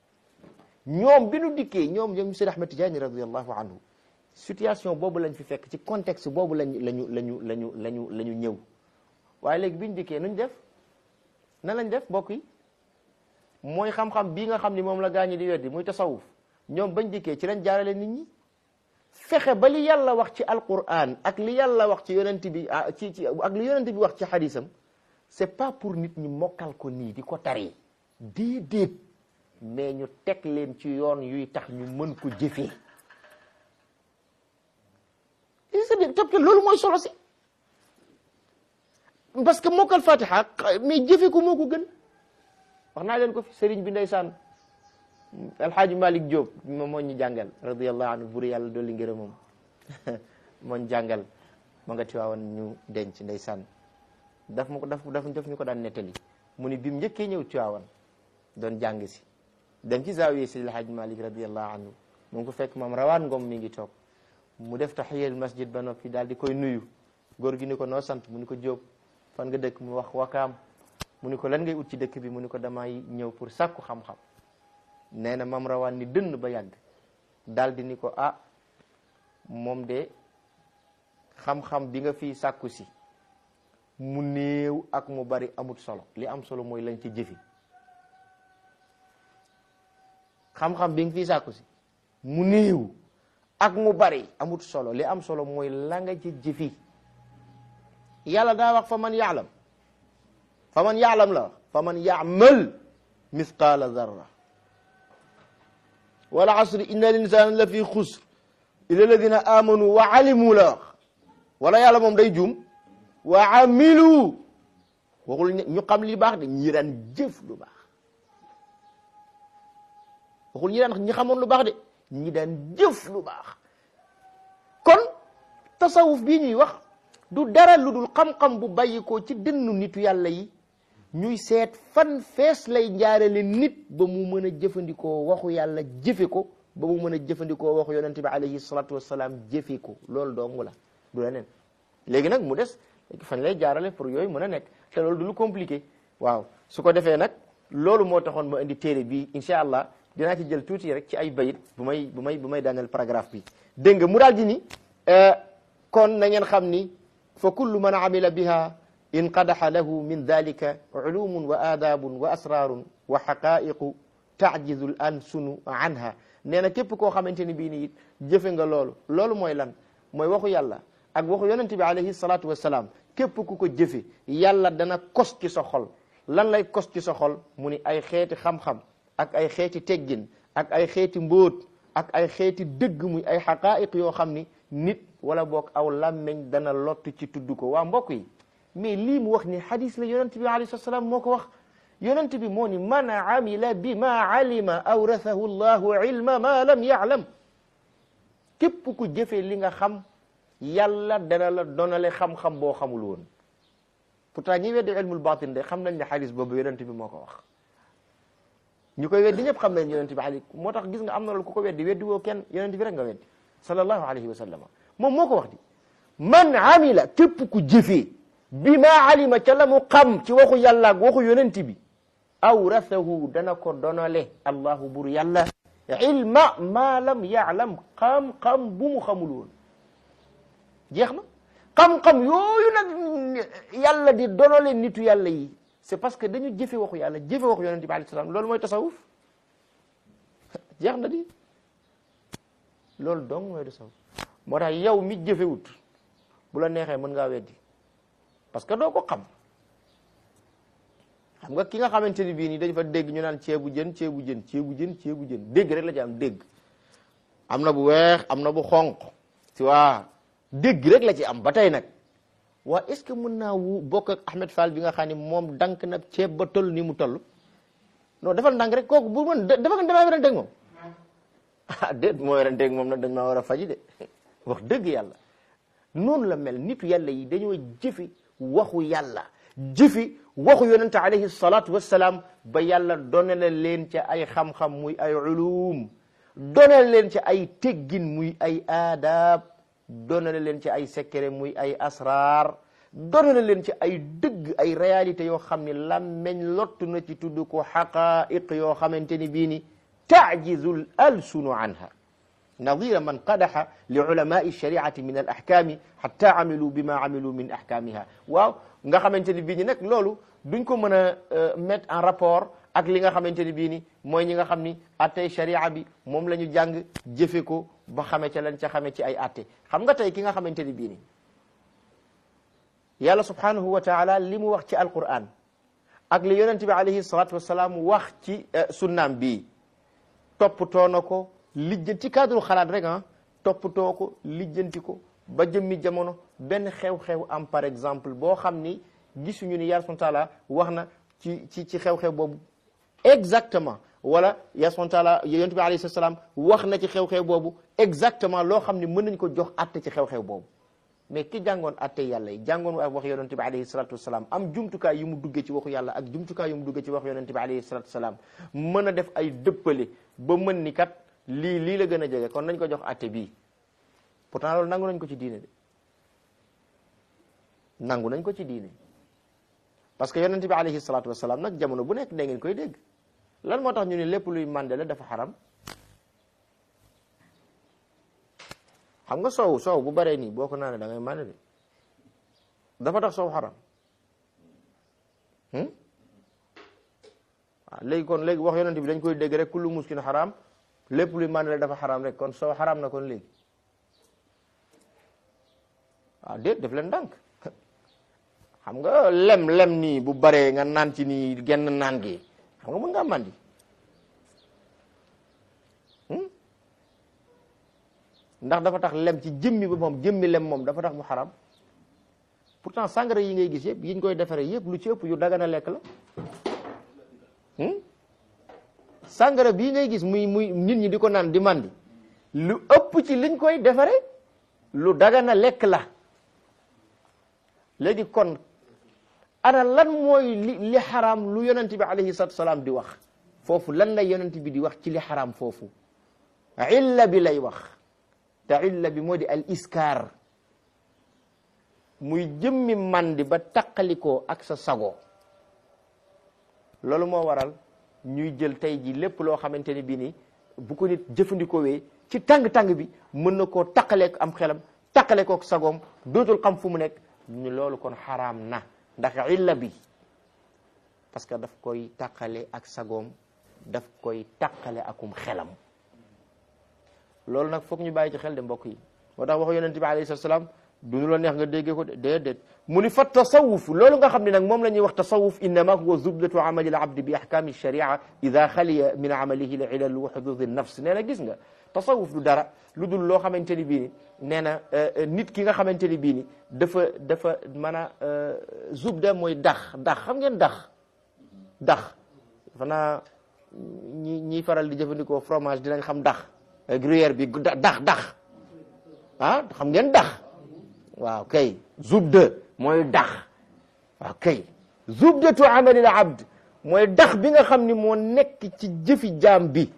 ñoom bi nu dikkee ñoom ñoom Seydi Ahmad Tijaani radiyallahu anhu situation boobu lañ fi fekk ci contexte boobu lañ lañu lañu lañu lañu la ñu ñëw waaye léegi biñ dikkee nuñ def nan lañ def mbokk yi mooy xam-xam bii nga xam ni moom la gaañi di weddi muy tasawuf ñoom bañ dikkee ci lañ jaarale nit ñi fexe ba li yàlla wax ci alquran ak li yàlla wax ci yonent bi ci ci ak li yonent bi wax ci xadisam c'est pas pour nit ñi mokkal ko nii di ko tari déedéet mais ñu teg leen ci yoon yuy tax ñu mën ko jëfee c'est-à-dire te loolu mooy solo si parce que mokkal fatiha mais jëfe ko moo ko gën wax naa leen ko fi sëriñ bi ndeysaan alxaaji malik Diop moom moo ñu jàngal radiallahu anhu buri yàlla dolli ngërëm moom moo ñu jàngal ma nga tiwaawoon ñu denc ndeysaan daf ma ko daf daf daf ñu ko daan nettali mu ni bi mu njëkkee ñëw tiwaawoon doon jàng si dem ci zaawiye si alxaaji malik radiallahu anhu mu ngi ko fekk moom rawaan ngom mi ngi toog mu def taxiyal masjid ba noppi daal di koy nuyu góor gi ni ko noo sant mu ni ko Diop fan nga dëkk mu wax wakaam mu ni ko lan ngay ut ci dëkk bi mu ni ko damay ñëw pour sàkku xam-xam nee na mam rawaan ni dënn ba yàgg daal di ni ko ah moom de xam-xam bi nga fii sàkku si mu néew ak mu bari amut solo li am solo mooy lañ ci jëfi xam-xam bi nga fii sàkku si mu néew ak mu bari amut solo li am solo mooy la nga ci jëfi yàlla daa wax fa man yaalam fa man yaalam la wax fa man yaamal mithqaala zarra wal asri inna linsana la fi xusr illa alladina amanu wa alimu la wax wala yàlla moom day juum wa amilu waxul ñu xam li baax de ñi daan jëf lu baax waxul ñi daan ñi xamoon lu baax de ñi daan jëf lu baax kon tasawuf bii ñuy wax du dara lu dul xam-xam bu bàyyikoo ci dënnu nitu yàlla yi ñuy seet fan fees lay njaarale nit ba mu mën a jëfandikoo waxu yàlla jëfe ko ba mu mën a jëfandikoo waxu yonente bi alayhi salatu wasalaam jëfe ko loolu dong la du leneen léegi nag mu des fañ lay jaarale pour yooyu mën a nekk te loolu du lu compliqué waaw su ko defee nag loolu moo taxoon ma indi téere bi incha allah dinaa ci jël tuuti rek ci ay bayit bu may bu may bu may daaneel paragraphe bi dégg nga mu daal di ni kon na ngeen xam ni fa kullu man amila biha inqadaxa lahu min dalika ulumun wa aadaabun wa asraarun wa xaqaiqu tajizu l ansunu anha nee na képp koo xamante ni bii ni it jëfe nga loolu loolu mooy lan mooy waxu yàlla ak waxu yonente bi alayhi salatu wasalaam képp ku ko jëfe yàlla dana kos ci sa xol lan lay kos ci sa xol mu ni ay xeeti xam-xam ak ay xeeti teggin ak ay xeeti mbóot ak ay xeeti dëgg muy ay xaqaa'iq yoo xam ni nit wala boog aw làmmeñ dana lott ci tudd ko waa mbokk yi mais lii mu wax ni hadis la yonent bi alayhi salaam moo ko wax yonent bi moo ni man amila bi ma alima awrathahu llahu ilma ma lam yaalam képp ku jëfee li nga xam yàlla dana la donale xam-xam boo xamul woon pourtant ñi weddi ilmul batin de xam nañ ne hadis boobu yonent bi moo ko wax ñu koy weddi ñëpp xam nañ yonent bi ali moo tax gis nga am na loolu ku ko weddi weddi woo kenn yonent bi rek nga weddi sallallahu alayhi wa sallam moom moo ko wax di man amila képp ku jëfee bi ma alima ca la mu xam ci waxu yàlla ak waxu yonent bi awrathahu dana ko donale allahu bur yàlla ilma ma lam yaalam xam-xam bu mu xamul woon jeex na xam-xam yooyu nag yàlla di donale nitu yàlla yi c'est parce que dañu jëfe waxu yàlla jëfe waxu yonent bi alayhi salaam loolu mooy tasawuf jeex na di loolu dong mooy tasawuf moo tax yow mi jëfewut bu la neexee mën ngaa weddi parce que doo ko xam xam nga ki nga xamante ni bii nii dañ fa dégg ñu naan ceebu jën ceebu jën ceebu jën ceebu jën dégg rek la ci am dégg am na bu weex am na bu xonq si waa dégg rek la ci am ba tey nag waa est-ce que mën naa wu bokk ak Ahmed Fall bi nga xam ne moom dank na ceeb ba toll ni mu toll non defal ndànk rek kooku bu mën dafa nga damaa weranteeg moom ah déet moo weranteeg moom nag dañ maa war a faji de wax dëgg yàlla noonu la mel nitu yàlla yi dañoo jëfi waxu yàlla jëfi waxu yonente alayhi salatu wassalaam ba yàlla donale leen ca ay xam-xam muy ay ulum donale leen ca ay teggin muy ay aadaab donale leen ci ay secret muy ay asrar donale leen ci ay dëgg ay réalité yoo xam ni làmmeñ lottu na ci tudd ko xaqaiq yoo xamante ni bii ni taajizul alsunu anha nadira man qadaxa li ulamai shariati min al ahkami xatta amilu bima amilu min ahkamiha waaw nga xamante ni bii ni nag loolu duñ ko mën a mettre en rapport ak li nga xamante ni bii ni mooy ñi nga xam ni attey sharia bi moom la ñu jàng jëfe ko ba xame ca lan ca xame ci ay atte xam nga tey ki nga xamante ni bii ni yàlla subhanahu wa taala li mu wax ci alquran ak li yonente bi alayhi salatu wasalaam wax ci sunnaam bii toppatoo na ko lijjanti ci cadre xalaat rek ah toppatoo ko lijjanti ko ba jëmmi jamono benn xew-xew am par exemple boo xam ni gisuñu ni yàlla subhanahu wa taala wax na ci ci ci xew-xew boobu exactement wala yàlla subhanahu wa taala yonent bi alayhi salaam wax na ci xew-xew boobu exactement loo xam ne mën nañ ko jox atte ci xew-xew boobu mais ki jàngoon atte yàlla yi jàngoon ak wax yonent bi alayhi salatu wasalaam am jumtukaay yu mu duggee ci waxu yàlla ak jumtukaay yu mu duggee ci wax yonent bi alayhi salatu wasalaam mën a def ay dëppale ba mën ni kat lii lii la gën a jege kon nañ ko jox atte bii pourtant loolu nangu nañ ko ci diine de nangu nañ ko ci diine parce que yonent bi alayhi salatu wasalaam nag jamono bu nekk da ngeen koy dégg lan moo tax ñu ne lépp luy mànde la dafa xaram xam nga soow soow bu baree nii boo ko naanee da ngay mànde de dafa tax soow xaram waaw léegi kon léegi wax yonent bi dañ koy dégg rek kullu muskin xaram lépp luy mànde la dafa xaram rek kon soow xaram na kon léegi waaw déet def leen ndànk xam nga lem lem nii bu baree nga naan ci nii genn naan gi xam nga mën ngaa màndi ndax dafa tax lem ci jëmmi ba moom jëmmi lem moom dafa tax mu xaram pourtant sangara yi ngay gis yëpp yiñ koy defaree yëpp lu ci ëpp yu dagana lekk la sangara bii ngay gis muy muy nit ñi di ko naan di màndi lu ëpp ci liñ koy defaree lu dagana lekk la léegi kon ana lan mooy li li xaraam lu yonent bi alayhi salatu salaam di wax foofu lan la yonent bi di wax ci li xaraam foofu illa bi lay wax te illa bi moo di al iskaar muy jëmmi mandi ba taqalikoo ak sa sago loolu moo waral ñuy jël tey ji lépp loo xamante ni bii ni bu ko nit jëfandikoowee ci tàng-tàng bi mën na koo taqaleek am xelam taqale kook sagoom dootul xam fu mu nekk ñu loolu kon xaraam na ndax illa bi parce que daf koy taqale ak sagoom daf koy taqale akum xelam loolu nag foog ñu bàyyi ci xel de mbokk yi moo tax waxu yonente bi alayhi salatu salaam du ñu la neex nga déggee ko de déedéet mu ni fa tasawuf loolu nga xam ne nag moom la ñuy wax tasawuf innama huwa zubdatu amali l abdi bi ahkami sharia ida xaliya min amalihi l ilal wa hudud nafs nee na gis nga tasawuf du dara lu dul loo xamante ni bii ni nee na nit ki nga xamante ni bii ni dafa dafa mën a zubda mooy dax dax xam ngeen dax dax fanaa ñi ñiy faral di jëfandikoo fromage dinañ xam dax gruyère bi dax dax ah xam ngeen dax waaw kay zubda mooy dax waaw kay zubdatu amalil abd mooy dax bi nga xam ni moo nekk ci jëfi jaam bi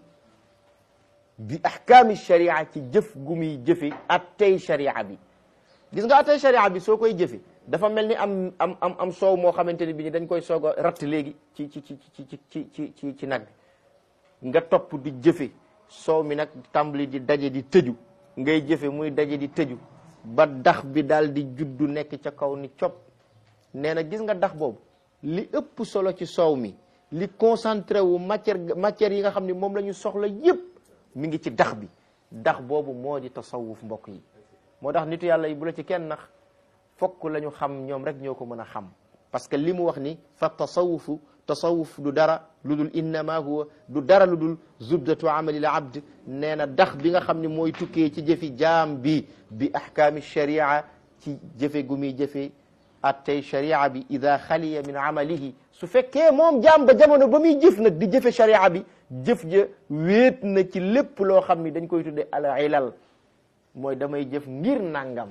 bi ahkaami sharia ci jëf gu muy jëfi attey sharia bi gis nga attey sharia bi soo koy jëfi dafa mel ni am am am am soow moo xamante ni bi ni dañ koy soog a ratt léegi ci ci ci ci ci ci ci ci ci nag bi nga topp di jëfe soow mi nag tàmbali di daje di tëju ngay jëfe muy daje di tëju ba dax bi daal di juddu nekk ca kaw ni cop nee na gis nga dax boobu li ëpp solo ci soow mi li concentré wu matière matière yi nga xam ne moom la ñu soxla yépp mi ngi ci dax bi dax boobu moo di tasawuf mbokk yi moo tax nitu yàlla yi bu la ci kenn nax fokk la ñu xam ñoom rek ñoo ko mën a xam parce que li mu wax ni fa tasawufu tasawuf du dara lu dul innama huwa du dara lu dul zubdatu amalil abd nee na dax bi nga xam ne mooy tukkee ci jëfi jaam bi bi ahkaami sharia ci jëfe gu muy jëfe attey sharia bi ida xaliya min amalihi su fekkee moom jaam ba jamono ba muy jëf nag di jëfe sharia bi jëf ja wéet na ci lépp loo xam ni dañ koy tudde al ilal mooy damay jëf ngir nangam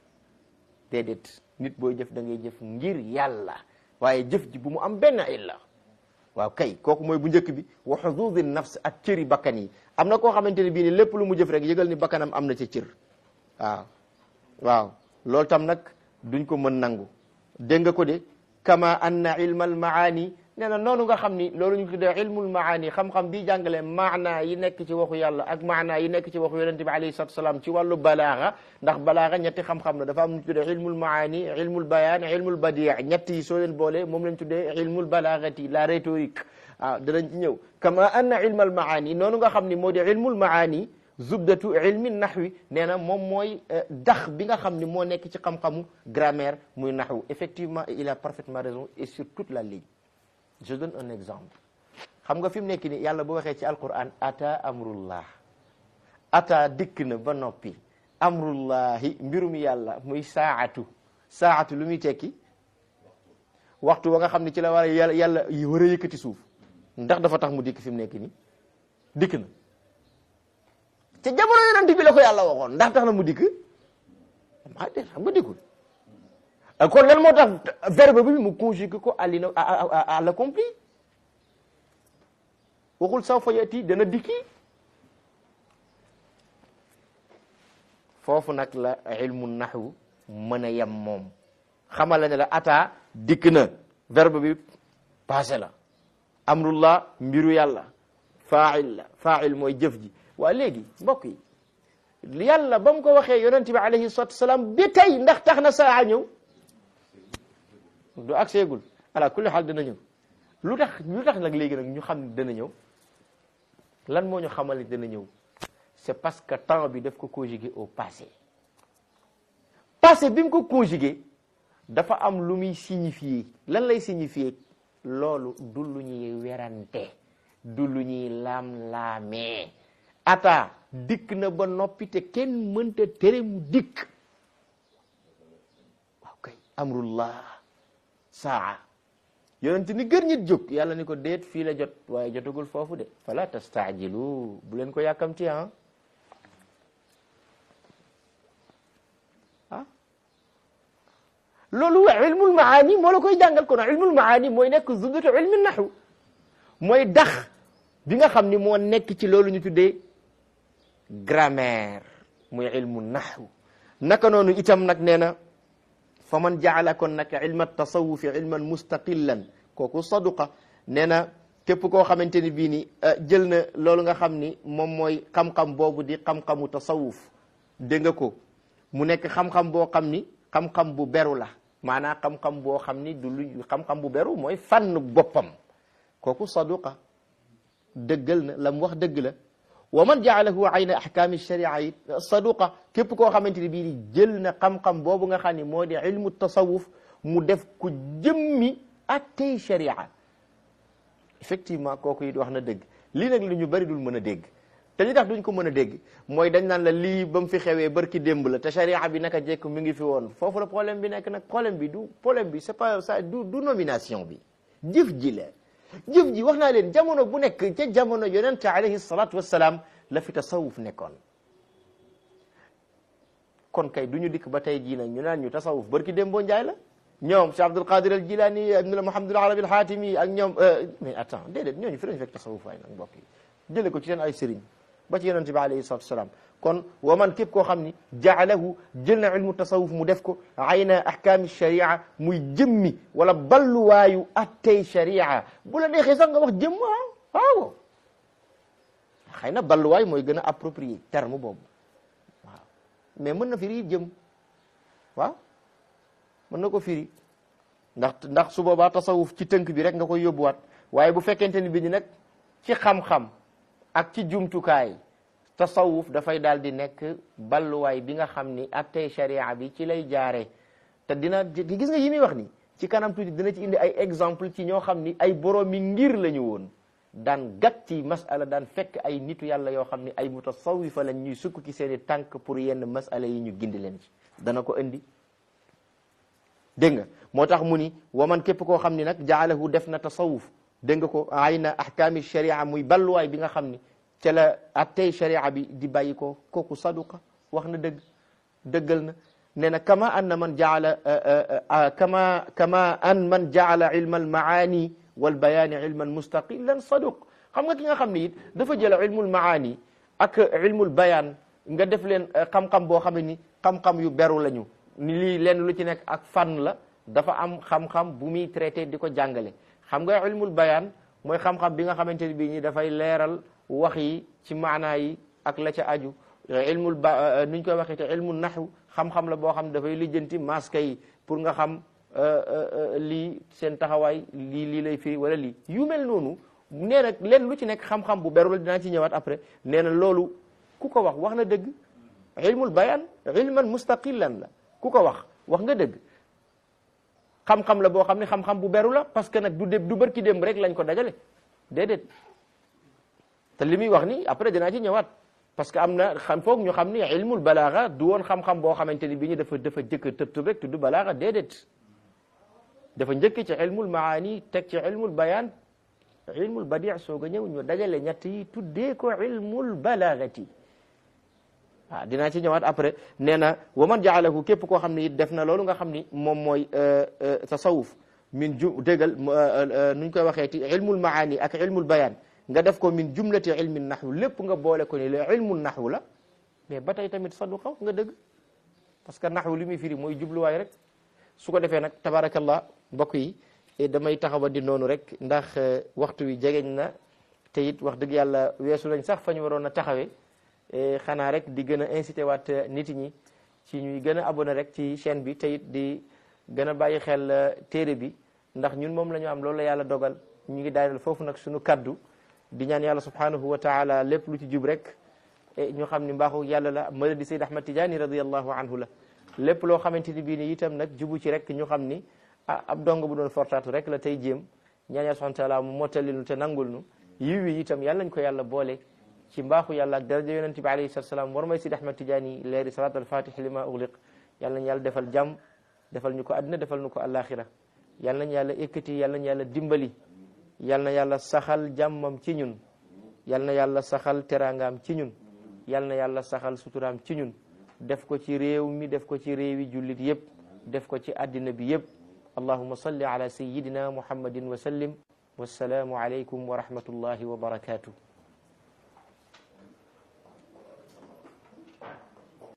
déedéet nit booy jëf da ngay jëf ngir yàlla waaye jëf ji bu mu am benn illa waaw kay kooku mooy bu njëkk bi wa xududi nafs ak cëri bakkan yi am na koo xamante ne bii ni lépp lu mu jëf rek yëgal ni bakkanam am na ca cër waaw waaw loolu tam nag duñ ko mën nangu dégg nga ko de kama anna ilma al maani nee na noonu nga xam ni loolu ñu tuddee ilmul maani xam-xam bii jàngale maana yi nekk ci waxu yàlla ak maana yi nekk ci waxu yonente bi alayhi salatu salaam ci wàllu balaaxa ndax balaaxa ñetti xam-xam la dafa am ñu tuddee ilmul maani ilmul bayaan ilmul badia ñett yi soo leen boole moom lañ tuddee ilmul balaagati la rhétorique waaw danañ ci ñëw kama anna ilmal maani noonu nga xam ni moo di ilmul maani zubdatu ilmi naxwi nee na moom mooy dax bi nga xam ni moo nekk ci xam-xamu grammaire muy naxwu effectivement il a parfaitement raison et sur toute la ligne je donne un exemple xam nga fi mu nekk ni yàlla bu waxee ci alquran ata amrullah ata dikk na ba noppi amrullahi mbirum yàlla muy saatu saatu lu muy tekki waxtu wa nga xam ne ci la war a yàlla yàlla war a yëkkati suuf ndax dafa tax mu dikk fi mu nekk ni dikk na te jamono yonent bi la ko yàlla waxoon ndax tax na mu dikk maa de xam nga dikkul kon lan moo tax verbe bi mu conjugué ko à l'ina à l'accompli waxul sawfa yati dana dikki foofu nag la ilmu naxwu mën a yem moom xamal la ne la ata dikk na verbe bi passé la amrullah mbiru yàlla fail la fail mooy jëf ji waa léegi mbokk yi yàlla ba mu ko waxee yonent bi alayhi salatu wasalaam bi tey ndax tax na saa ñëw du agseegul ala kulli xaal dana ñëw lu tax lu tax nag léegi nag ñu xam ne dana ñëw lan moo ñu xamal ne dana ñëw c'est parce que temps bi daf ko conjugué au passé passé bi mu ko conjugué dafa am lu muy signifier lan lay signifier loolu du lu ñuy werante du lu ñuy laam-laamee ata dikk na ba noppi te kenn mënta tere mu dikk waaw kay amrullah saa yonent ni gër ñit jóg yàlla ni ko déet fii la jot waaye jotagul foofu de fala tastaajilu bu leen ko yàkkamti ah ah loolu ilmul maani moo la koy jàngal kon ilmul maani mooy nekk zubdatu ilmi naxu mooy dax bi nga xam ni moo nekk ci loolu ñu tuddee grammaire muy ilmu naxu naka noonu itam nag nee na fa man jaala kon nag ilma tasawufi ilman mustaqillan kooku saduqa nee na képp koo xamante ni bii ni jël na loolu nga xam ni moom mooy xam-xam boobu di xam-xamu tasawuf dégg nga ko mu nekk xam-xam boo xam ni xam-xam bu beru la maanaam xam-xam boo xam ni du lu xam-xam bu beru mooy fànn boppam kooku saduqa dëggal na la mu wax dëgg la wa man jaalahu ayna ahkaami sharia it saduqa képp koo xamante ni bii ni jël na xam-xam boobu nga xam ni moo di ilmu tasawuf mu def ko jëmmi attey sharia effectivement kooku it wax na dëgg lii nag lu ñu bari dul mën a dégg te li tax duñ ko mën a dégg mooy dañ naan la lii ba mu fi xewee barki démb la te sharia bi naka jekk mi ngi fi woon foofu la problème bi nekk nag problème bi du problème bi c'est pas ça du du nomination bi jëf ji la jëf ji wax naa leen jamono bu nekk ca jamono yonente alayhi salatu wassalaam la fi tasawuf nekkoon kon kay du ñu dikk ba tey jii nag ñu naan ñu tasawuf barki démboo njaay la ñoom Cheikh Abdul Qadir al Jilani ibn Muhammad al Arabi al Hatimi ak ñoom mais attends déedéet ñooñu fi lañu fekk tasawuf waay nag mbokk yi jële ko ci seen ay sëriñ ba ci yonente bi alayhi salatu wasalaam kon wa man képp koo xam ni jaalahu jël na ilmu tasawuf mu def ko ayna ahkaami sharia muy jëmmi wala balluwaayu attey sharia bu la neexee sax nga wax jëmm ah waaw xëy na balluwaay mooy gën a approprié terme boobu waaw mais mën na firi jëm waaw mën na ko firi ndax ndax su boobaa tasawuf ci tënk bi rek nga koy yóbbuwaat waaye bu fekkente ni bi ñu nag ci xam-xam ak ci jumtukaay tasawuf dafay daal di nekk balluwaay bi nga xam ni attey sharia bi ci lay jaaree te dina gis nga yi muy wax ni ci kanam tuuti dina ci indi ay exemple ci ñoo xam ni ay boroomi ngir la ñu woon daan gat ci masala daan fekk ay nitu yàlla yoo xam ni ay mutasawifa lañ ñuy sukk ci seeni tànk pour yenn masala yi ñu gindi leen ci dana ko indi dégg nga moo tax mu ni waman képp koo xam ni nag jaalahu def na tasawuf dégg nga ko ayna ahkaami sharia muy balluwaay bi nga xam ni ca la attey sharia bi di bàyyi ko kooku saduqa wax na dëgg dëggal na nee na kama anna man jaala kama kama an man jaala ilma almaani walbayaani ilman mustaqilan saduq xam nga ki nga xam ne it dafa jël ilmul maani ak ilmul bayaan nga def leen xam-xam boo xam ne ni xam-xam yu beru lañu ni lii leen lu ci nekk ak fànn la dafa am xam-xam bu muy traité di ko jàngale xam nga ilmul bayaan mooy xam-xam bi nga xamante ni bii ñi dafay leeral wax yi ci maanaa yi ak la ca aju ilmul ba nuñ koy waxee te ilmul naxu xam-xam la boo xam ne dafay lijjanti masque yi pour nga xam lii seen taxawaay lii lii lay firi wala lii yu mel noonu nee na leen lu ci nekk xam-xam bu beru la dinaa ci ñëwaat après nee na loolu ku ko wax wax na dëgg ilmul bayaan ilman mustaqilan la ku ko wax wax nga dëgg xam-xam la boo xam ne xam-xam bu beru la parce que nag du dé du bërki démb rek lañ ko dajale déedéet te li muy wax ni après dinaa ci ñëwaat parce que am na xam foog ñu xam ni ilmul balaaga du woon xam-xam boo xamante ni bi ñu dafa dafa jëkk tëb tëb rek tudd balaaga déedéet dafa njëkk ci ilmul maani teg ci ilmul bayaan ilmul badi soog a ñëw ñu dajale ñett yi tuddee ko ilmul balaagati waaw dinaa ci ñëwaat après nee na wa man jaalahu képp koo xam ne it def na loolu nga xam ni moom mooy tasawuf min ju déggal nuñ koy waxee ti ilmul maani ak ilmul bayaan nga def ko min jumlati ilmi naxwu lépp nga boole ko ni la ilmu naxwu la mais ba tey tamit saduqa nga dëgg parce que naxwu li muy firi mooy jubluwaay rek su ko defee nag tabarakallah mbokk yi damay taxawa di noonu rek ndax waxtu wi jegeñ na te it wax dëgg yàlla weesu lañ sax fa ñu waroon a taxawee xanaa rek di gën a incité waat nit ñi ci ñuy gën a abonné rek ci chaîne bi te it di gën a bàyyi xel téere bi ndax ñun moom la ñu am loolu la yàlla dogal ñu ngi daaneel foofu nag suñu kaddu di ñaan yàlla subhanahu wa taala lépp lu ci jub rek ñu xam ni mbaaxu yàlla la mala di Sayd Ahmad Tidiane radiallahu anhu la lépp loo xamante ni bii ni itam nag jubu ci rek ñu xam ni ah ab dong bu doon fortaatu rek la tey jéem ñaan yàlla subhanahu wa taala mu mottalil nu te nangul nu yiw wi itam yàlla nañ ko yàlla boole ci mbaaxu yàlla ak daraja yonent bi alayhi salatu salaam war may Sayd Ahmad Tidiane leeri salat al fatih lima ugliq yàlla nañ yàlla defal jàmm defal ñu ko àddina defal ñu ko àllaaxira yàlla nañ yàlla ekkati yàlla nañ yàlla dimbali yal na yàlla saxal jàmmam ci ñun yal na yàlla saxal teraangaam ci ñun yal na yàlla saxal suturaam ci ñun def ko ci réew mi def ko ci réewi jullit yépp def ko ci àddina bi yëpp allahuma salli ala sayidina muhammadin wa sallim wassalaamu alaykum wa rahmatullahi wa barakatuh